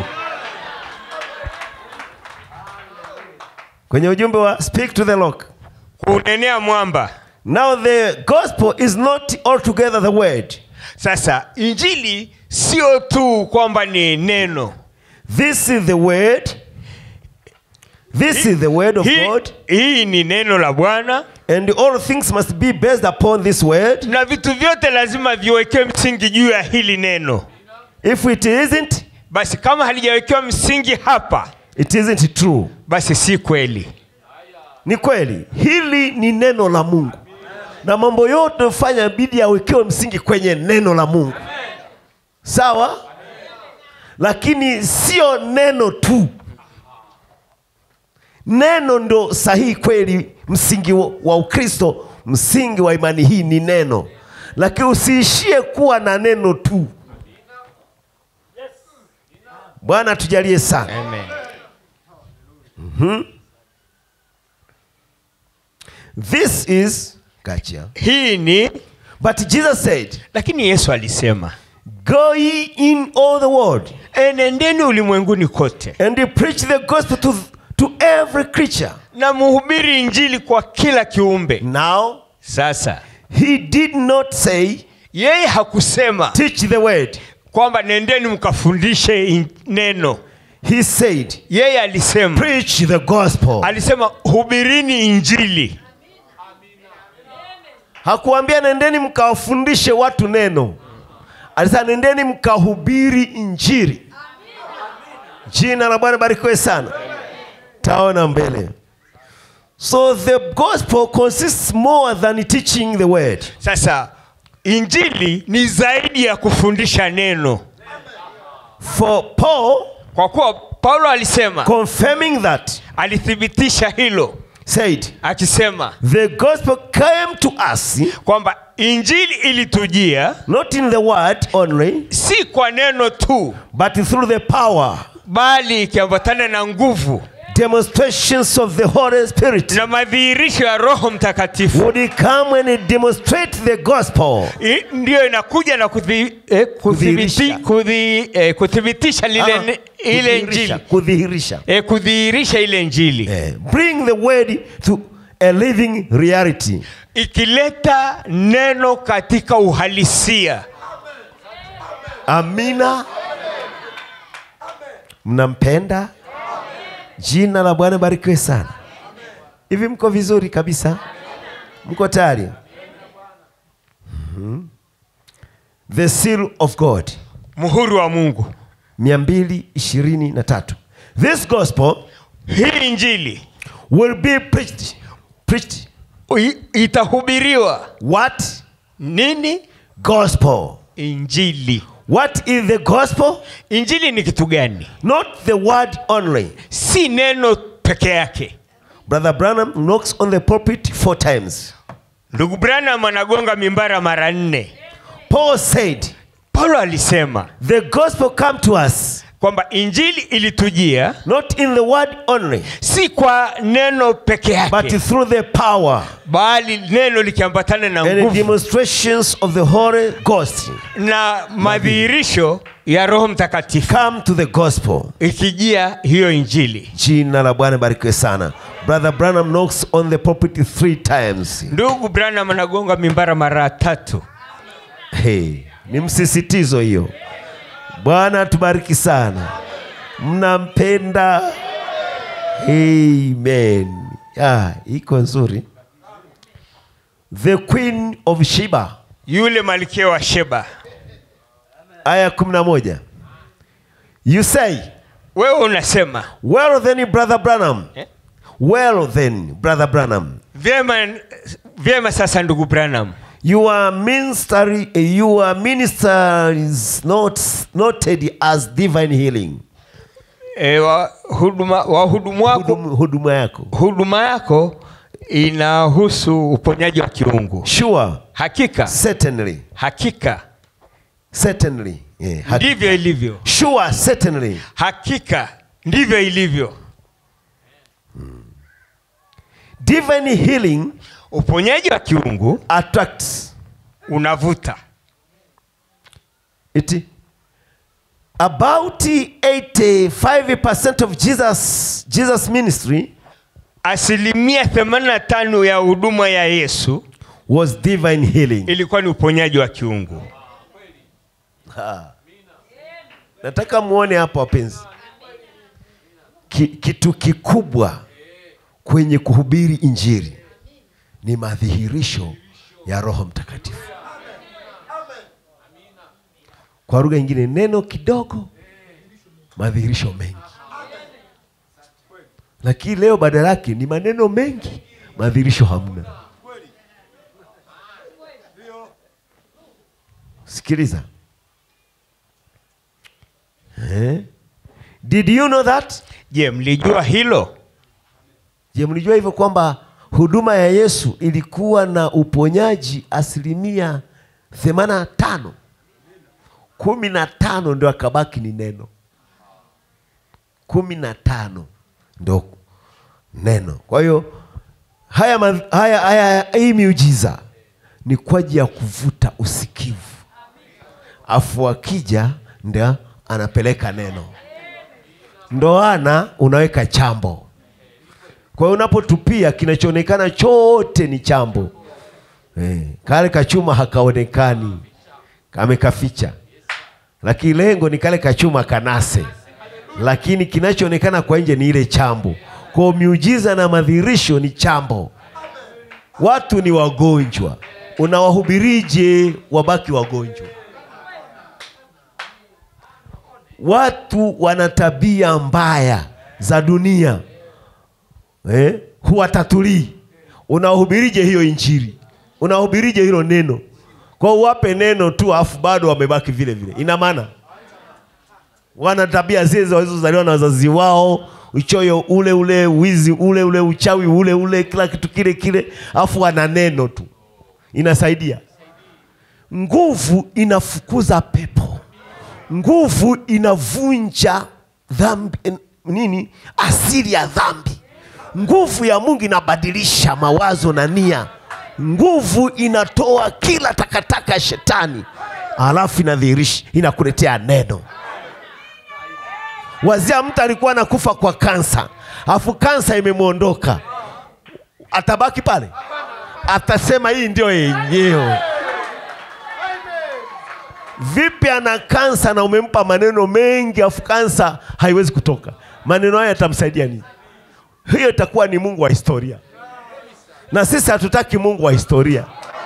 Kwenye ujumbe wa speak to the rock. kunenea mwamba Now the gospel is not altogether the word. sasa injili sio tu kwamba ni neno This is the word. This is the word of hii, God. hii ni neno la bwana And all things must be based upon this word. na vitu vyote lazima viwekee msingi juu ya hili neno If it isn't, basi kama halijawekewa msingi hapa it isn't true. basi si kweli Ni kweli, hili ni neno la Mungu, na mambo yote hufanya bidi yawekewe msingi kwenye neno la Mungu, sawa? Lakini sio neno tu, neno ndo sahihi kweli. Msingi wa wa Ukristo, msingi wa imani hii ni neno, lakini usiishie kuwa na neno tu. Bwana tujalie sana. Amen. This is gotcha. hii ni But Jesus said, lakini yesu alisema Go ye in all the world enendeni ulimwenguni kote and preach the gospel to, to every creature. na muhubiri injili kwa kila kiumbe Now, sasa he did not say, yeye hakusema teach the word. kwamba nendeni mkafundishe in- neno He said, yeye alisema preach the gospel. alisema hubirini injili Hakuambia nendeni mkawafundishe watu neno. Alisema nendeni mkahubiri injili. Jina la Bwana barikiwe sana. Taona mbele. So the gospel consists more than teaching the word. sasa injili ni zaidi ya kufundisha neno For Paul, kwa kuwa paulo alisema confirming that, alithibitisha hilo said, akisema The gospel came to us kwamba injili ilitujia not in the word only, si kwa neno tu but through the power, bali ikiambatana na nguvu demonstrations of the Holy Spirit. na madhihirisho ya roho mtakatifu Would he come and demonstrate the gospel? I- ndiyo inakuja na kuthi, eh, Kudhihirisha. kuthibiti, kuthi, eh, kuthibitisha lile Ah, ne- ile kudhihirisha, injili kudhihirisha. eh, kudhihirisha ile injili Eh, bring the word to a living reality. ikileta neno katika uhalisia Amina. Mnampenda? Jina la Bwana barikiwe sana. Hivi mko vizuri kabisa? Mko tayari? Mhm. The seal of God muhuri wa mungu 223. This gospel hii injili will be preached. Preached. i- itahubiriwa What? nini Gospel. injili What is the gospel? injili ni kitu gani Not the word only. si neno peke yake Brother Branham knocks on the pulpit four times. ndugu branham anagonga mimbara mara nne Paul said, paulo alisema The gospel come to us kwamba injili ilitujia not in the word only, si kwa neno peke but yake through the power bali neno likiambatana na and the nguvu demonstrations of the Holy Ghost. na madhihirisho ya roho mtakatifu Come to the gospel. ikijia hiyo injili Jina la Bwana barikiwe sana. Brother Branham knocks on the pulpit three times. ndugu branham anagonga mimbara mara tatu Hey, ni msisitizo hiyo. Bwana tubariki sana. Mnampenda? Amen. Ah, iko nzuri. The Queen of Sheba yule malkia wa sheba aya 11. You say, wewe unasema well then brother Branham. Eh? Well then brother Branham. vyema vyema sasa ndugu branham Your ministry, your minister is not noted as divine healing. e, wa, huduma, wahudumu wako Hudum- Huduma yako. huduma yako inahusu uponyaji wa kiungu Sure. hakika Certainly. hakika Certainly. Yeah. ha- ndivyo ilivyo Sure, certainly. hakika ndivyo ilivyo Divine healing uponyaji wa kiungu attracts unavuta it. About 85% of Jesus Jesus ministry asilimia 85 ya huduma ya yesu was divine healing. ilikuwa ni uponyaji wa kiungu Nataka muone hapo wapenzi, Ki, kitu kikubwa kwenye kuhubiri injili ni madhihirisho ya Roho Mtakatifu. Kwa lugha nyingine, neno kidogo, madhihirisho mengi. Lakini leo badala yake ni maneno mengi, madhihirisho hamna. Sikiliza. Eh? Did you know that? je mlijua hilo Je, mlijua hivyo kwamba huduma ya Yesu ilikuwa na uponyaji asilimia 85? kumi na tano ndio akabaki ni neno, kumi na tano ndio neno. Kwa hiyo haya, ma- haya, haya, hii miujiza ni kwa ajili ya kuvuta usikivu, afu akija ndio anapeleka neno. Ndoana unaweka chambo kwa hiyo unapotupia kinachoonekana chote ni chambo eh, kale kachuma hakaonekani kamekaficha, lakini lengo ni kale kachuma kanase, lakini kinachoonekana kwa nje ni ile chambo. Kwa hiyo miujiza na madhihirisho ni chambo. Watu ni wagonjwa, unawahubirije wabaki wagonjwa? Watu wana tabia mbaya za dunia eh, huwatatulii. Unahubirije hiyo injili? Unahubirije hilo neno? Kwa hiyo uwape neno tu, afu bado wamebaki vile vile, ina maana wana tabia zile walizozaliwa na wazazi wao, uchoyo ule ule, wizi ule ule, uchawi ule ule, kila kitu kile kile, afu wana neno tu, inasaidia. Nguvu inafukuza pepo, nguvu inavunja dhambi, nini, asili ya dhambi. Nguvu ya Mungu inabadilisha mawazo na nia. Nguvu inatoa kila takataka ya shetani, alafu inadhihirisha, inakuletea neno. Wazia mtu alikuwa anakufa kwa kansa, alafu kansa imemwondoka, atabaki pale? Atasema hii ndio yenyewe. Vipi ana kansa na umempa maneno mengi, afu kansa haiwezi kutoka? Maneno haya yatamsaidia nini? Hiyo itakuwa ni Mungu wa historia, na sisi hatutaki Mungu wa historia.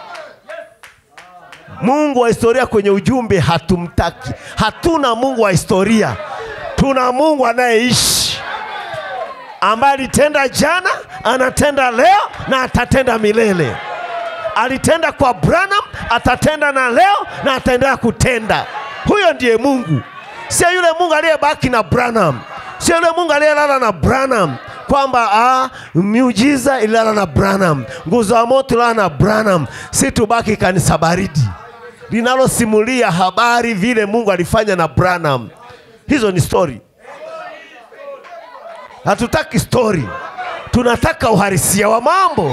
Mungu wa historia kwenye ujumbe hatumtaki. Hatuna Mungu wa historia, tuna Mungu anayeishi ambaye alitenda jana, anatenda leo na atatenda milele. Alitenda kwa Branham, atatenda na leo na ataendelea kutenda. Huyo ndiye Mungu, sio yule Mungu aliyebaki na Branham, sio yule Mungu aliyelala na Branham kwamba ah, miujiza ililala na Branham, nguzo ya moto ililala na Branham. Si tubaki kanisa baridi linalosimulia habari vile Mungu alifanya na Branham. Hizo ni story. Hatutaki story, tunataka uhalisia wa mambo.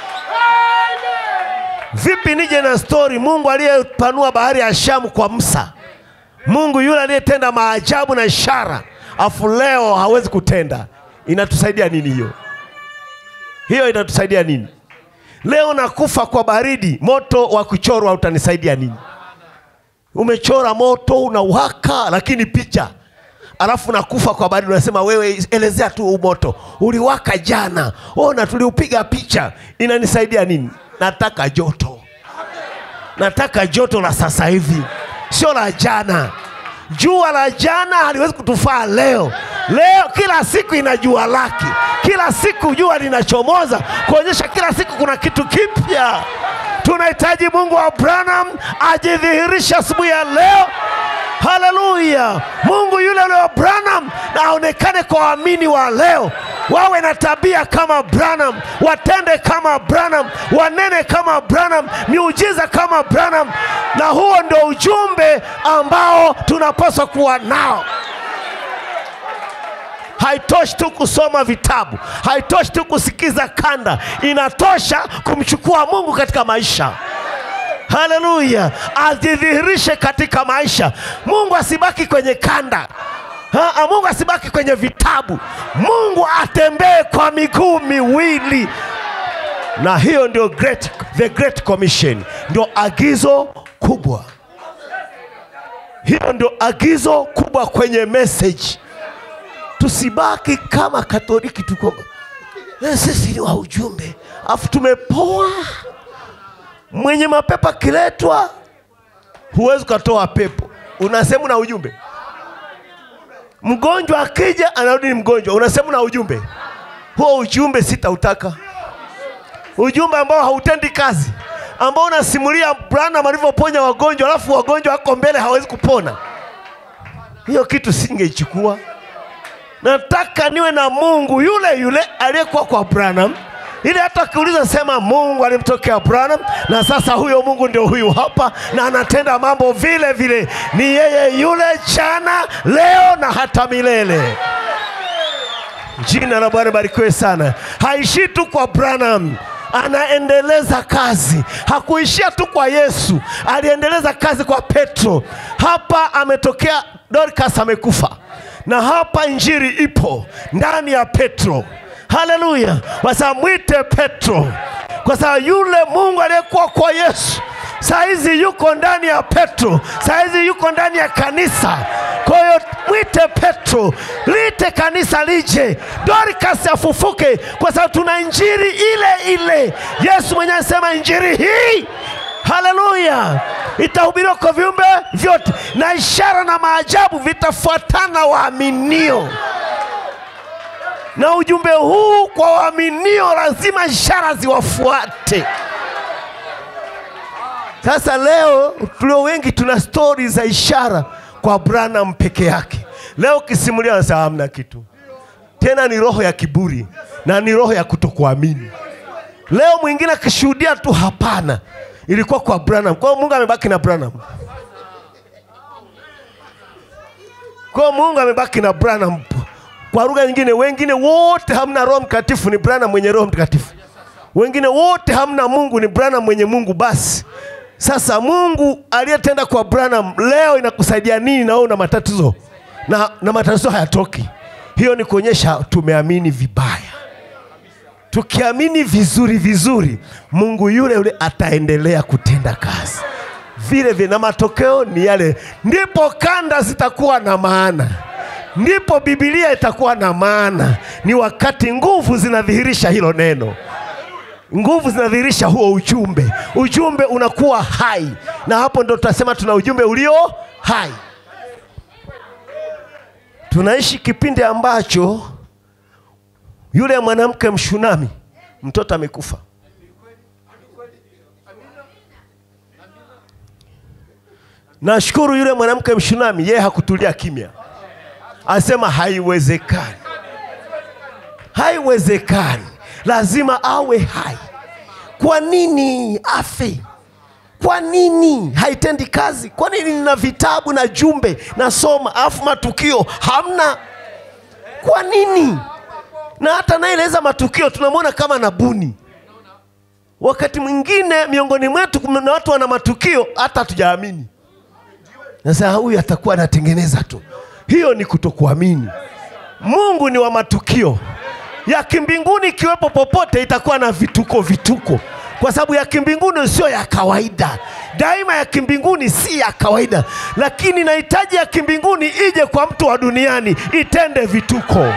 Vipi nije na story? Mungu aliyepanua bahari ya Shamu kwa Musa, Mungu yule aliyetenda maajabu na ishara, afu leo hawezi kutenda. Inatusaidia nini hiyo? Hiyo inatusaidia nini? Leo nakufa kwa baridi, moto wa kuchorwa utanisaidia nini? Umechora moto unawaka, lakini picha alafu nakufa kwa baridi, unasema wewe, elezea tu huu moto uliwaka jana, ona tuliupiga picha, inanisaidia nini? Nataka joto, nataka joto la sasa hivi, sio la jana. Jua la jana haliwezi kutufaa leo. Leo kila siku ina jua lake, kila siku jua linachomoza kuonyesha kila siku kuna kitu kipya. Tunahitaji Mungu wa Branham ajidhihirishe asubuhi ya leo. Haleluya! Mungu yule yule wa Branham na aonekane kwa waamini wa leo, wawe na tabia kama Branham, watende kama Branham, wanene kama Branham, miujiza kama Branham, na huo ndio ujumbe ambao tunapaswa kuwa nao. Haitoshi tu kusoma vitabu, haitoshi tu kusikiza kanda, inatosha kumchukua Mungu katika maisha. Haleluya, ajidhihirishe katika maisha. Mungu asibaki kwenye kanda. Ha, Mungu asibaki kwenye vitabu. Mungu atembee kwa miguu miwili, na hiyo ndio great, the great commission, ndio agizo kubwa. Hiyo ndio agizo kubwa kwenye message. Tusibaki kama Katoliki, tuko eh, sisi ni wa ujumbe, afu tumepoa mwenye mapepo akiletwa, huwezi ukatoa pepo, unasema na ujumbe. Mgonjwa akija anarudi ni mgonjwa, unasema na ujumbe. Huo ujumbe sitautaka, ujumbe ambao hautendi kazi, ambao unasimulia Branham alivyoponya wagonjwa, alafu wagonjwa wako mbele hawezi kupona. Hiyo kitu singeichukua. Nataka niwe na Mungu yule yule aliyekuwa kwa Branham ili hata akiuliza sema Mungu alimtokea Branham, na sasa huyo Mungu ndio huyu hapa, na anatenda mambo vile vile, ni yeye yule jana, leo na hata milele. Jina la Bwana barikiwe sana. Haishii tu kwa Branham, anaendeleza kazi. Hakuishia tu kwa Yesu, aliendeleza kazi kwa Petro. Hapa ametokea Dorcas, amekufa na hapa injili ipo ndani ya Petro. Haleluya! Sasa mwite Petro, kwa sababu yule Mungu aliyekuwa kwa Yesu saizi yuko ndani ya Petro, saizi yuko ndani ya kanisa. Kwa hiyo mwite Petro, lite kanisa lije, Dorcas afufuke, kwa sababu tuna injili ile ile. Yesu mwenyewe anasema injili hii Haleluya, itahubiriwa kwa viumbe vyote, na ishara na maajabu vitafuatana waaminio na ujumbe huu kwa waaminio, lazima ishara ziwafuate. Sasa leo tulio wengi tuna stori za ishara kwa Branham peke yake. Leo ukisimulia wanasema hamna kitu tena, ni roho ya kiburi na ni roho ya kutokuamini. Leo mwingine akishuhudia tu, hapana, ilikuwa kwa Branham. Kwa hiyo Mungu amebaki na Branham. Kwa hiyo Mungu amebaki na Branham. Kwa lugha nyingine, wengine wote hamna Roho Mtakatifu, ni Branham mwenye Roho Mtakatifu. Wengine wote hamna Mungu, ni Branham mwenye Mungu. Basi sasa, Mungu aliyetenda kwa Branham leo inakusaidia nini? Na wewe una matatizo na, na matatizo hayatoki. Hiyo ni kuonyesha tumeamini vibaya, tukiamini vizuri vizuri, Mungu yule yule ataendelea kutenda kazi vile vile, na matokeo ni yale. Ndipo kanda zitakuwa na maana, ndipo Biblia itakuwa na maana. Ni wakati nguvu zinadhihirisha hilo neno nguvu zinadhihirisha huo ujumbe, ujumbe unakuwa hai, na hapo ndo tutasema tuna ujumbe ulio hai. Tunaishi kipindi ambacho yule mwanamke Mshunami mtoto amekufa. Nashukuru yule mwanamke Mshunami, yeye hakutulia kimya, asema haiwezekani, haiwezekani, lazima awe hai. Kwa nini afe? Kwa nini haitendi kazi? Kwa nini nina vitabu na jumbe nasoma, alafu matukio hamna? Kwa nini? Na hata naeleza matukio tunamwona kama nabuni. Wakati mwingine miongoni mwetu kuna watu wana matukio hata hatujaamini. Sasa huyu atakuwa anatengeneza tu. Hiyo ni kutokuamini. Mungu ni wa matukio ya kimbinguni, ikiwepo popote itakuwa na vituko vituko, kwa sababu ya kimbinguni sio ya kawaida. Daima ya kimbinguni si ya kawaida, lakini nahitaji ya kimbinguni ije kwa mtu wa duniani itende vituko.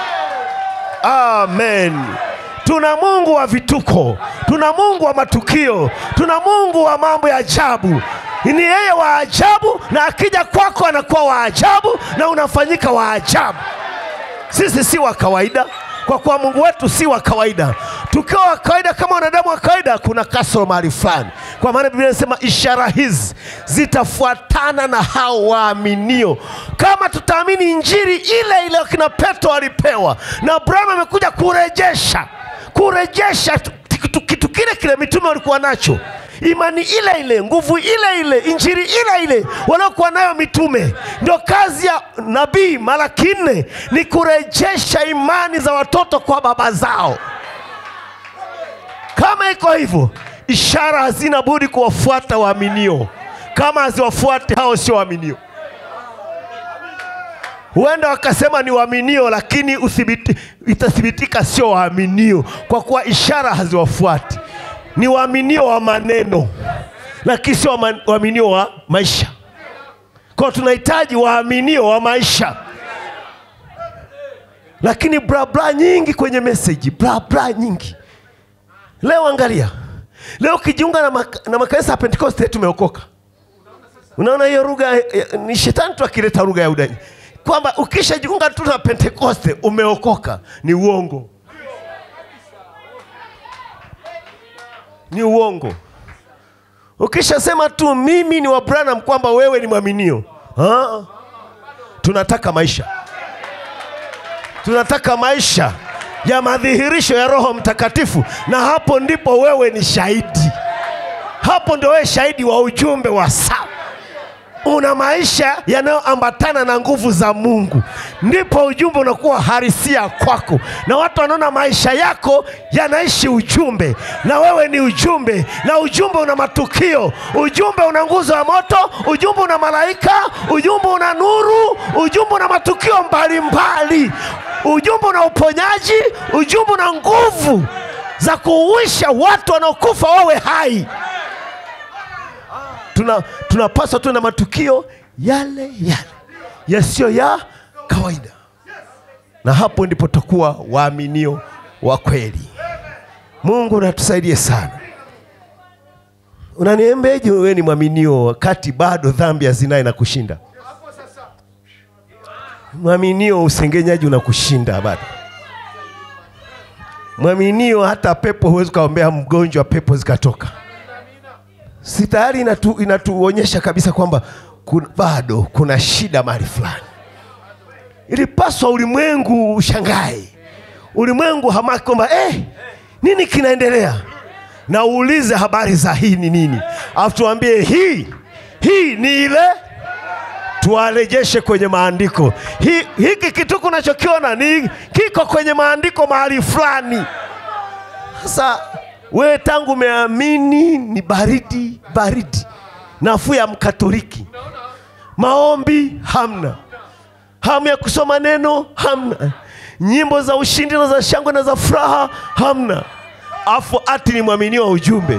Amen. Tuna Mungu wa vituko, tuna Mungu wa matukio, tuna Mungu wa mambo ya ajabu. Ni yeye wa ajabu, na akija kwako anakuwa wa ajabu na unafanyika wa ajabu. Sisi si wa kawaida, kwa kuwa Mungu wetu si wa kawaida. Tukiwa wa kawaida kama wanadamu wa kawaida, kuna kasoro mahali fulani, kwa maana Biblia inasema ishara hizi zitafuatana na hao waaminio. Kama tutaamini injili ile ile wakina Petro walipewa, na Abrahamu amekuja kurejesha kurejesha kitu, kitu kile kile mitume walikuwa nacho imani ile ile, nguvu ile ile, injili ile ile waliokuwa nayo mitume. Ndio kazi ya nabii Malaki nne ni kurejesha imani za watoto kwa baba zao. Kama iko hivyo, ishara hazina budi kuwafuata waaminio. Kama haziwafuati hao, sio waaminio. Huenda wakasema ni waaminio, lakini uthibiti, itathibitika sio waaminio, kwa kuwa ishara haziwafuati ni waaminio wa maneno lakini sio wama- waaminio wa maisha. Kwa tunahitaji waaminio wa maisha, lakini bla bla nyingi kwenye meseji, bla bla nyingi. Leo angalia, leo ukijiunga na, mak na makanisa ya Pentekoste tumeokoka. Unaona hiyo lugha eh, ni shetani tu akileta lugha ya udani, kwamba ukishajiunga tu na Pentekoste umeokoka. Ni uongo. ni uongo. Ukishasema tu mimi ni wa Branham kwamba wewe ni mwaminio, Ah. tunataka maisha, tunataka maisha ya madhihirisho ya Roho Mtakatifu, na hapo ndipo wewe ni shahidi, hapo ndio wewe shahidi wa ujumbe wa saa una maisha yanayoambatana na nguvu za Mungu, ndipo ujumbe unakuwa harisia kwako, na watu wanaona maisha yako yanaishi ujumbe, na wewe ni ujumbe, na ujumbe una matukio, ujumbe una nguzo ya moto, ujumbe una malaika, ujumbe una nuru, ujumbe una matukio mbalimbali, ujumbe una uponyaji, ujumbe una nguvu za kuuisha watu wanaokufa wawe hai tuna tunapaswa tuwe na matukio yale yale yasiyo ya kawaida, na hapo ndipo tutakuwa waaminio wa kweli. Mungu natusaidie sana. Unaniembeje wewe ni mwaminio wakati bado dhambi ya zinaa inakushinda? Mwaminio usengenyaji unakushinda bado. Mwaminio hata pepo huwezi ukaombea mgonjwa pepo zikatoka si tayari inatu, inatuonyesha kabisa kwamba kun, bado kuna shida mahali fulani. Ilipaswa ulimwengu ushangae, ulimwengu hamaki kwamba eh, nini kinaendelea, na uulize habari za hii ni nini, alafu tuambie hii hii ni ile, tuwarejeshe kwenye maandiko. Hi, hiki kitu kunachokiona ni kiko kwenye maandiko mahali fulani. Sasa wewe tangu umeamini ni baridi baridi, nafuu ya Mkatoliki, maombi hamna, hamu ya kusoma neno hamna, nyimbo za ushindi na za shangwe na za furaha hamna afu ati ni mwaminiwa ujumbe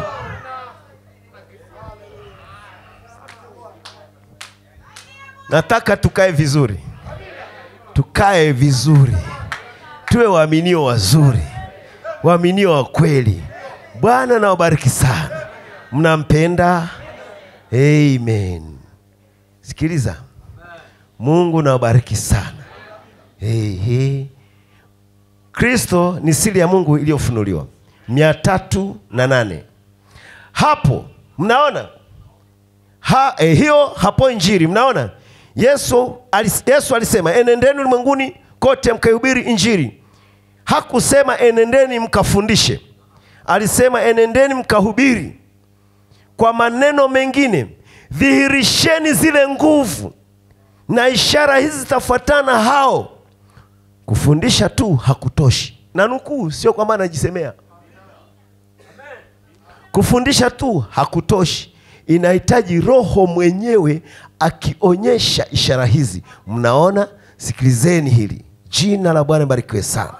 nataka tukae vizuri tukae vizuri tuwe waaminio wazuri waaminio wa kweli bwana nawabariki sana mnampenda amen sikiliza mungu nawabariki sana hey, hey. kristo ni siri ya mungu iliyofunuliwa mia tatu na nane hapo mnaona ha, eh, hiyo hapo injili mnaona yesu, alis, yesu alisema enendeni ulimwenguni kote mkaihubiri injili hakusema enendeni mkafundishe alisema enendeni mkahubiri kwa maneno mengine dhihirisheni zile nguvu na ishara hizi zitafuatana hao kufundisha tu hakutoshi na nukuu sio kwamba anajisemea kufundisha tu hakutoshi inahitaji roho mwenyewe akionyesha ishara hizi mnaona sikilizeni hili jina la bwana barikiwe sana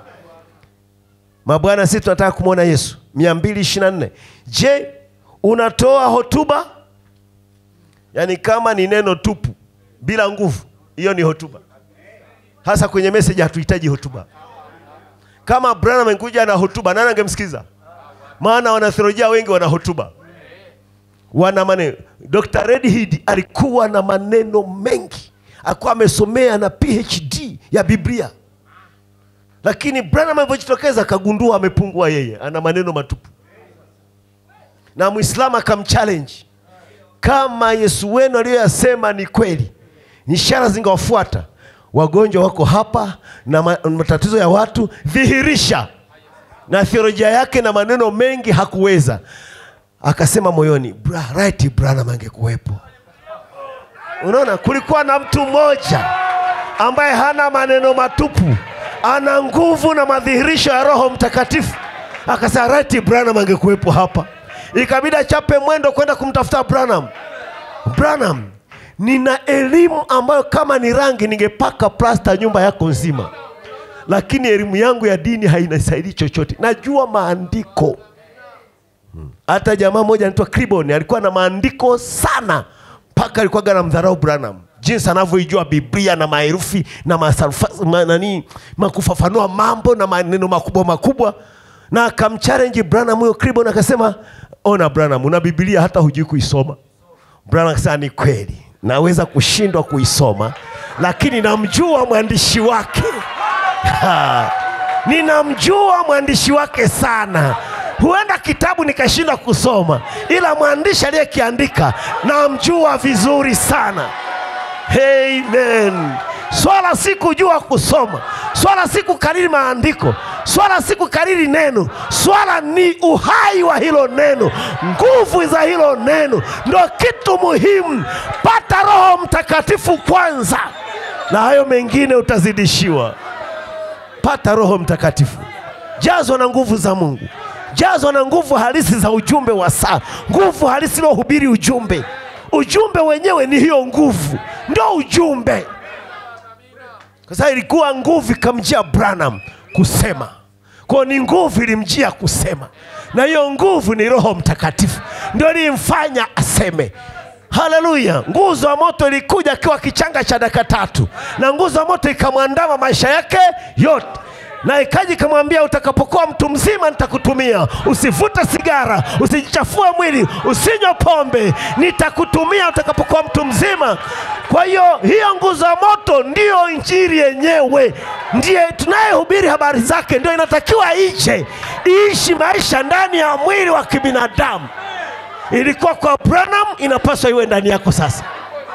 mabwana sisi tunataka kumwona yesu 224 je unatoa hotuba yaani kama ni neno tupu bila nguvu hiyo ni hotuba hasa kwenye meseji hatuhitaji hotuba kama branham angekuja na hotuba nani angemsikiza maana wanatheolojia wengi wana hotuba wana maneno dr redhead alikuwa na maneno mengi alikuwa amesomea na phd ya biblia lakini branham alivyojitokeza akagundua amepungua yeye ana maneno matupu na mwislamu akamchallenge kama yesu wenu aliyoyasema ni kweli ishara zingewafuata wagonjwa wako hapa na ma- matatizo ya watu dhihirisha na theolojia yake na maneno mengi hakuweza akasema moyoni "Bra- right branham angekuwepo unaona kulikuwa na mtu mmoja ambaye hana maneno matupu ana nguvu na madhihirisho ya roho mtakatifu akasema right branham angekuwepo hapa ikabidi achape mwendo kwenda kumtafuta branham branham nina elimu ambayo kama ni rangi ningepaka plasta nyumba yako nzima lakini elimu yangu ya dini hainasaidii chochote najua maandiko hata jamaa mmoja anaitwa Kribon alikuwa na maandiko sana mpaka alikuwa na mdharau Branham jinsi anavyoijua Biblia na maherufi na masarufa, ma, nani makufafanua mambo na maneno makubwa makubwa, na akamchallenge Branham huyo Kribon akasema, ona Branham, una Biblia hata hujui kuisoma. Branham akasema ni kweli, naweza kushindwa kuisoma, lakini namjua mwandishi wake Ha, ninamjua mwandishi wake sana huenda kitabu nikashindwa kusoma ila mwandishi aliyekiandika namjua vizuri sana amen swala si kujua kusoma swala si kukariri maandiko swala si kukariri neno swala ni uhai wa hilo neno nguvu za hilo neno ndo kitu muhimu pata roho mtakatifu kwanza na hayo mengine utazidishiwa pata roho mtakatifu jazwa na nguvu za mungu jazwa na nguvu halisi za ujumbe wa saa nguvu halisi inayohubiri ujumbe ujumbe wenyewe ni hiyo nguvu ndio ujumbe kwa sababu ilikuwa nguvu ikamjia branham kusema kwao ni nguvu ilimjia kusema na hiyo nguvu ni roho mtakatifu ndio ilimfanya aseme haleluya nguzo ya moto ilikuja akiwa kichanga cha dakika tatu na nguzo ya moto ikamwandama maisha yake yote na ikaji ikamwambia utakapokuwa mtu mzima nitakutumia usivute sigara usijichafue mwili usinywe pombe nitakutumia utakapokuwa mtu mzima kwa hiyo hiyo nguzo ya moto ndiyo injili yenyewe ndiye tunayehubiri habari zake ndio inatakiwa ije iishi maisha ndani ya mwili wa kibinadamu ilikuwa kwa branham inapaswa iwe ndani yako sasa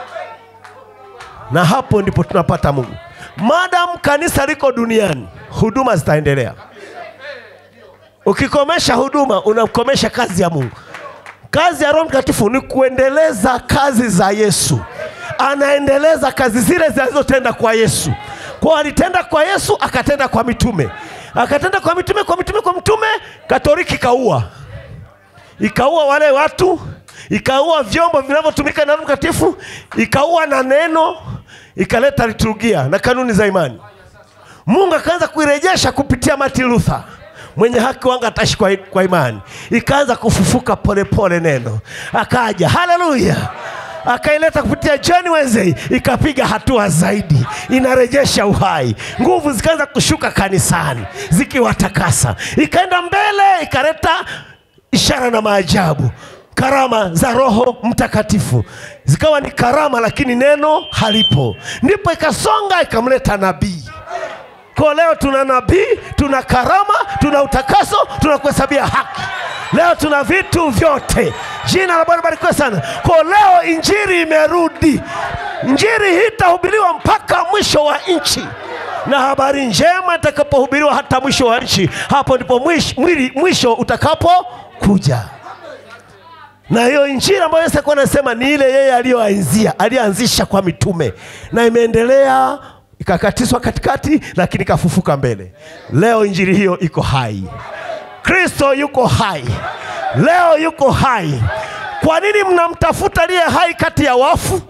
na hapo ndipo tunapata mungu madam kanisa liko duniani huduma zitaendelea ukikomesha huduma unakomesha kazi ya mungu kazi ya roho mtakatifu ni kuendeleza kazi za yesu anaendeleza kazi zile zinazotenda kwa yesu kwa alitenda kwa yesu akatenda kwa mitume akatenda kwa mitume kwa mitume kwa mitume katoliki kaua ikaua wale watu ikaua vyombo vinavyotumika na Roho Mtakatifu, ikaua na neno, ikaleta liturgia na kanuni za imani. mungu akaanza kuirejesha kupitia martin luther mwenye haki wanga ataishi kwa, kwa imani ikaanza kufufuka polepole neno akaja haleluya akaileta kupitia John Wesley ikapiga hatua zaidi, inarejesha uhai. Nguvu zikaanza kushuka kanisani zikiwatakasa, ikaenda mbele, ikaleta ishara na maajabu, karama za Roho Mtakatifu zikawa ni karama, lakini neno halipo. Ndipo ikasonga ikamleta nabii kwa leo tuna nabii, tuna karama, tuna utakaso, tuna kuhesabia haki. Leo tuna vitu vyote. Jina la Bwana barikiwe sana. Kwa leo injili imerudi. Injili hii itahubiriwa mpaka mwisho wa nchi, na habari njema itakapohubiriwa hata mwisho wa nchi, hapo ndipo mwisho, mwili, mwisho utakapokuja na hiyo injili ambayo Yesu alikuwa anasema ni ile yeye aliyoanzia aliyoanzisha kwa mitume na imeendelea ikakatiswa katikati, lakini ikafufuka mbele. Leo injili hiyo iko hai. Kristo yuko hai, leo yuko hai. Kwa nini mnamtafuta aliye hai kati ya wafu?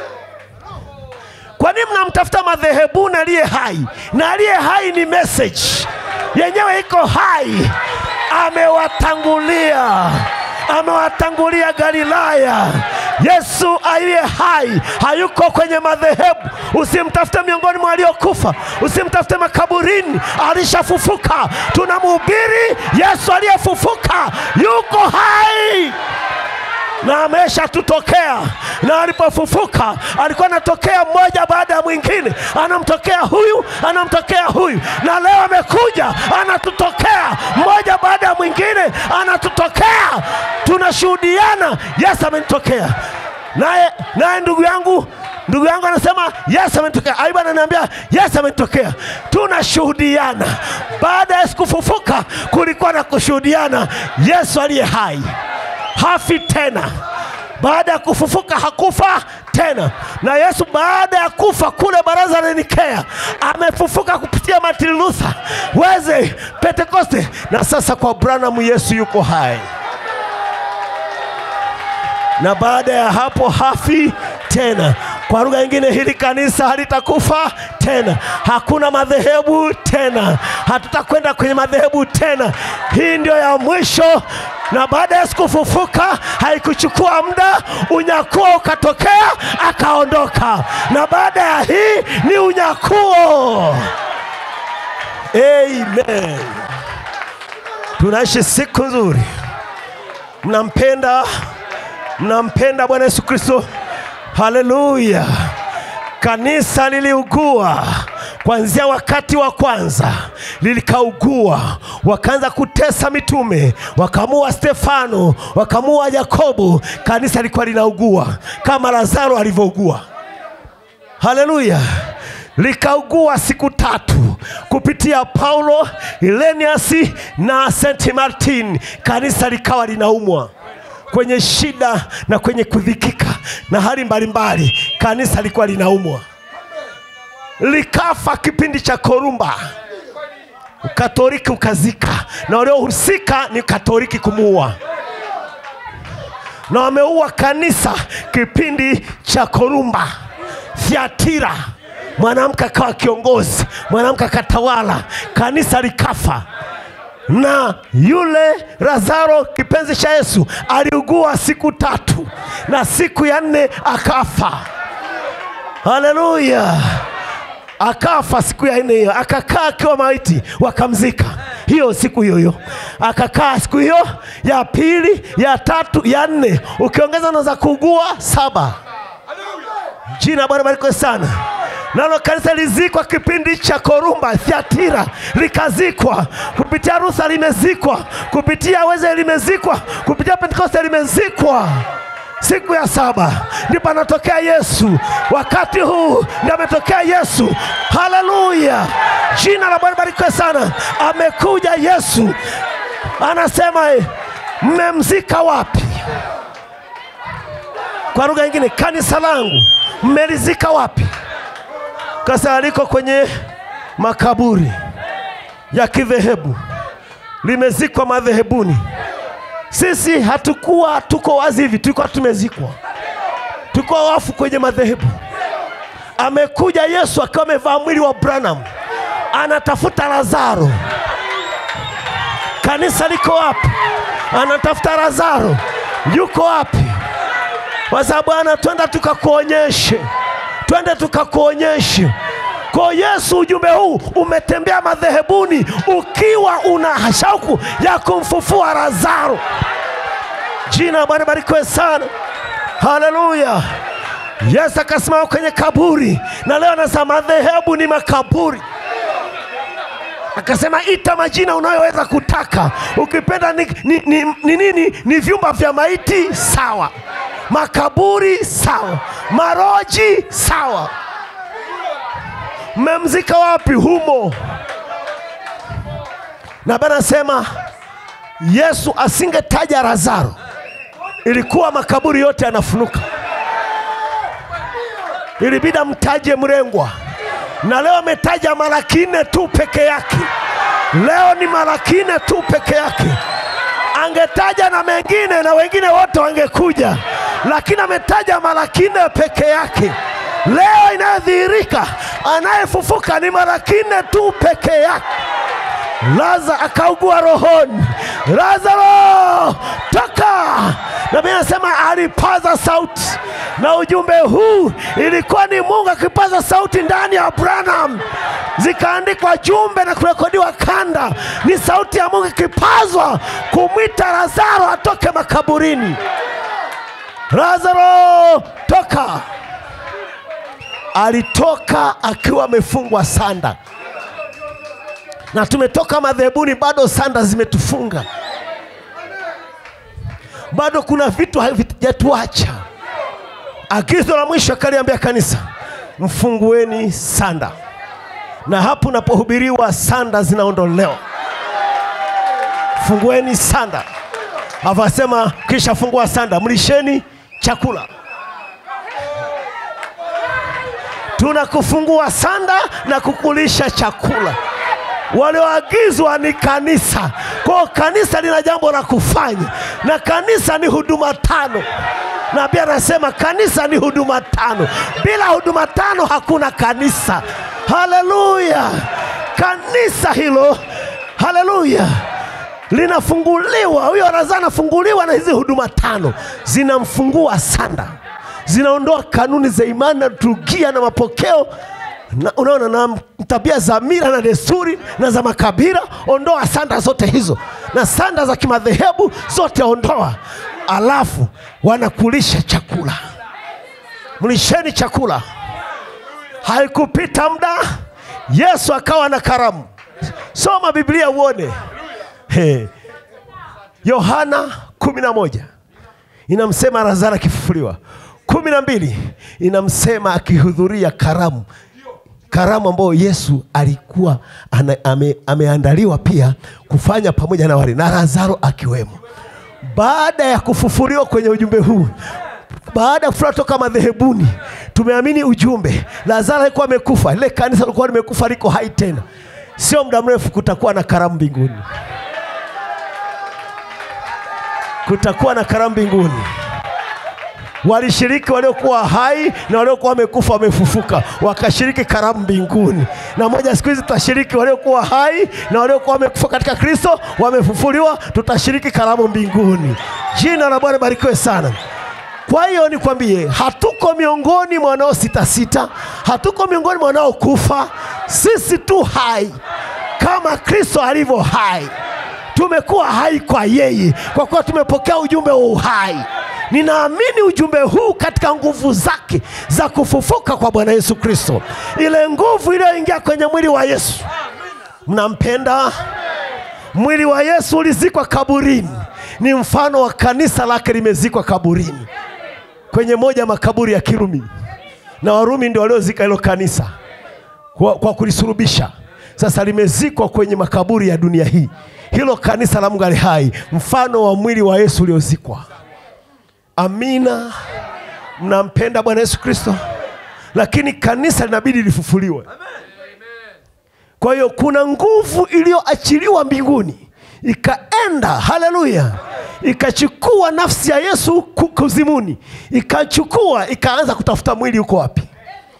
Kwa nini mnamtafuta madhehebuni aliye hai? Na aliye hai ni message yenyewe, iko hai, amewatangulia amewatangulia Galilaya. Yesu aliye hai hayuko kwenye madhehebu. Usimtafute miongoni mwa waliokufa, usimtafute makaburini, alishafufuka. Tunamhubiri Yesu aliyefufuka, yuko hai na ameshatutokea na alipofufuka alikuwa anatokea mmoja baada ya mwingine, anamtokea huyu, anamtokea huyu, na leo amekuja anatutokea mmoja baada ya mwingine, anatutokea. Tunashuhudiana, Yesu amenitokea. Naye naye ndugu yangu ndugu yangu anasema Yesu amenitokea. Ayubu ananiambia Yesu amenitokea. Tunashuhudiana. Baada ya Yesu kufufuka, kulikuwa na kushuhudiana. Yesu aliye hai hafi tena. Baada ya kufufuka hakufa tena, na Yesu baada ya kufa kule baraza la Nikea amefufuka kupitia Martin Luther, Wesley, Pentekoste, na sasa kwa Branham Yesu yuko hai, na baada ya hapo hafi tena. Kwa lugha nyingine, hili kanisa halitakufa tena, hakuna madhehebu tena, hatutakwenda kwenye madhehebu tena. Hii ndio ya mwisho na baada ya Yesu kufufuka haikuchukua muda, unyakuo ukatokea, akaondoka, na baada ya hii ni unyakuo. Amen. Tunaishi siku nzuri. Mnampenda, mnampenda Bwana Yesu Kristo. Haleluya! Kanisa liliugua kuanzia wakati wa kwanza lilikaugua, wakaanza kutesa mitume, wakamua Stefano, wakamua Yakobo. Kanisa lilikuwa linaugua kama Lazaro alivyougua. Haleluya! likaugua siku tatu kupitia Paulo, Ilenius na Saint Martin. Kanisa likawa linaumwa kwenye shida na kwenye kudhikika na hali mbalimbali, kanisa lilikuwa linaumwa likafa kipindi cha Korumba, Ukatoliki ukazika, na waliohusika ni Katoliki kumuua, na wameua kanisa kipindi cha Korumba. Thiatira, mwanamke akawa kiongozi, mwanamke akatawala, kanisa likafa na yule Lazaro kipenzi cha Yesu aliugua siku tatu na siku ya nne akafa. Haleluya! akafa siku ya nne hiyo, akakaa akiwa maiti, wakamzika hiyo siku hiyo hiyo, akakaa siku hiyo ya pili, ya tatu, ya nne, ukiongeza na za kuugua saba. Jina Bwana barikiwe sana. Nalo kanisa lizikwa kipindi cha Korumba, Thiatira likazikwa, kupitia Luther limezikwa, kupitia Wesley limezikwa, kupitia Pentekoste limezikwa. Siku ya saba ndipo anatokea Yesu. Wakati huu ndio ametokea Yesu. Haleluya! Jina la Bwana barikiwe sana. Amekuja Yesu, anasema eh, mmemzika wapi? Kwa lugha nyingine, kanisa langu mmelizika wapi? Kasa liko kwenye makaburi ya kidhehebu, limezikwa madhehebuni. Sisi hatukuwa tuko wazi hivi, tulikuwa tumezikwa, tulikuwa wafu kwenye madhehebu. Amekuja Yesu akiwa amevaa mwili wa Branham, anatafuta Lazaro. Kanisa liko wapi? Anatafuta Lazaro, yuko wapi? Kwa sababu Bwana, twenda tukakuonyeshe, twende tukakuonyeshe. Kwa Yesu, ujumbe huu umetembea madhehebuni ukiwa una shauku ya kumfufua Lazaro. Jina la Bwana barikiwe sana, haleluya. Yesu akasimama kwenye kaburi, na leo anasema madhehebu ni makaburi akasema ita majina unayoweza kutaka ukipenda ni ni, ni, ni, nini ni vyumba vya maiti sawa makaburi sawa maroji sawa mmemzika wapi humo na bana sema yesu asingetaja lazaro ilikuwa makaburi yote yanafunuka ilibidi amtaje mrengwa na leo ametaja mara kine tu peke yake. Leo ni mara kine tu peke yake. Angetaja na mengine na wengine wote wangekuja, lakini ametaja mara kine peke yake. Leo inayodhihirika anayefufuka ni mara kine tu peke yake. Lazaro akaugua rohoni, Lazaro toka! Na Biblia inasema alipaza sauti, na ujumbe huu ilikuwa ni Mungu akipaza sauti ndani ya Branham, zikaandikwa jumbe na kurekodiwa kanda. Ni sauti ya Mungu ikipazwa kumwita Lazaro atoke makaburini. Lazaro toka! Alitoka akiwa amefungwa sanda na tumetoka madhehebuni, bado sanda zimetufunga, bado kuna vitu havijatuacha. Agizo la mwisho akaliambia kanisa, mfungueni sanda, na hapo unapohubiriwa sanda zinaondolewa. Fungueni sanda, avasema kisha fungua sanda, mlisheni chakula tunakufungua sanda na kukulisha chakula walioagizwa ni kanisa. Kwa kanisa lina jambo la kufanya, na kanisa ni huduma tano. Na pia anasema kanisa ni huduma tano. Bila huduma tano hakuna kanisa. Haleluya! Kanisa hilo, haleluya, linafunguliwa. Huyo Lazaro anafunguliwa na hizi huduma tano, zinamfungua sanda, zinaondoa kanuni za imani na liturujia na mapokeo na, unaona na tabia za mila na desturi na za makabila. Ondoa sanda zote hizo na sanda za kimadhehebu zote ondoa, alafu wanakulisha chakula. Mlisheni chakula. Haikupita muda, Yesu akawa na karamu. Soma Biblia uone. He. Yohana kumi na moja inamsema Lazaro akifufuliwa. kumi na mbili inamsema akihudhuria karamu karamu ambayo Yesu alikuwa ana, ame, ameandaliwa pia kufanya pamoja na wale na Lazaro akiwemo. Baada ya kufufuliwa kwenye ujumbe huu, baada ya kufufuliwa toka madhehebuni, tumeamini ujumbe. Lazaro alikuwa amekufa, lile kanisa lilikuwa limekufa, liko hai tena. Sio muda mrefu kutakuwa na karamu mbinguni, kutakuwa na karamu mbinguni walishiriki waliokuwa hai na waliokuwa wamekufa wamefufuka, wakashiriki karamu mbinguni. Na moja siku hizi tutashiriki waliokuwa hai na waliokuwa wamekufa katika Kristo wamefufuliwa, tutashiriki karamu mbinguni. Jina la Bwana barikiwe sana. Kwa hiyo nikwambie, hatuko miongoni mwa wanaositasita, hatuko miongoni mwa wanaokufa. Sisi tu hai kama Kristo alivyo hai, tumekuwa hai kwa yeye, kwa kuwa tumepokea ujumbe wa uhai. Ninaamini ujumbe huu katika nguvu zake za kufufuka kwa Bwana Yesu Kristo, ile nguvu iliyoingia kwenye mwili wa Yesu. Mnampenda? Mwili wa Yesu ulizikwa kaburini, ni mfano wa kanisa lake limezikwa kaburini, kwenye moja makaburi ya Kirumi, na Warumi ndio waliozika hilo kanisa kwa, kwa kulisulubisha. Sasa limezikwa kwenye makaburi ya dunia hii, hilo kanisa la Mungu ali hai, mfano wa mwili wa Yesu uliozikwa. Amina. Mnampenda Bwana Yesu Kristo, lakini kanisa linabidi lifufuliwe. Kwa hiyo kuna nguvu iliyoachiliwa mbinguni ikaenda, haleluya, ikachukua nafsi ya Yesu ku- kuzimuni, ikachukua ikaanza kutafuta mwili uko wapi.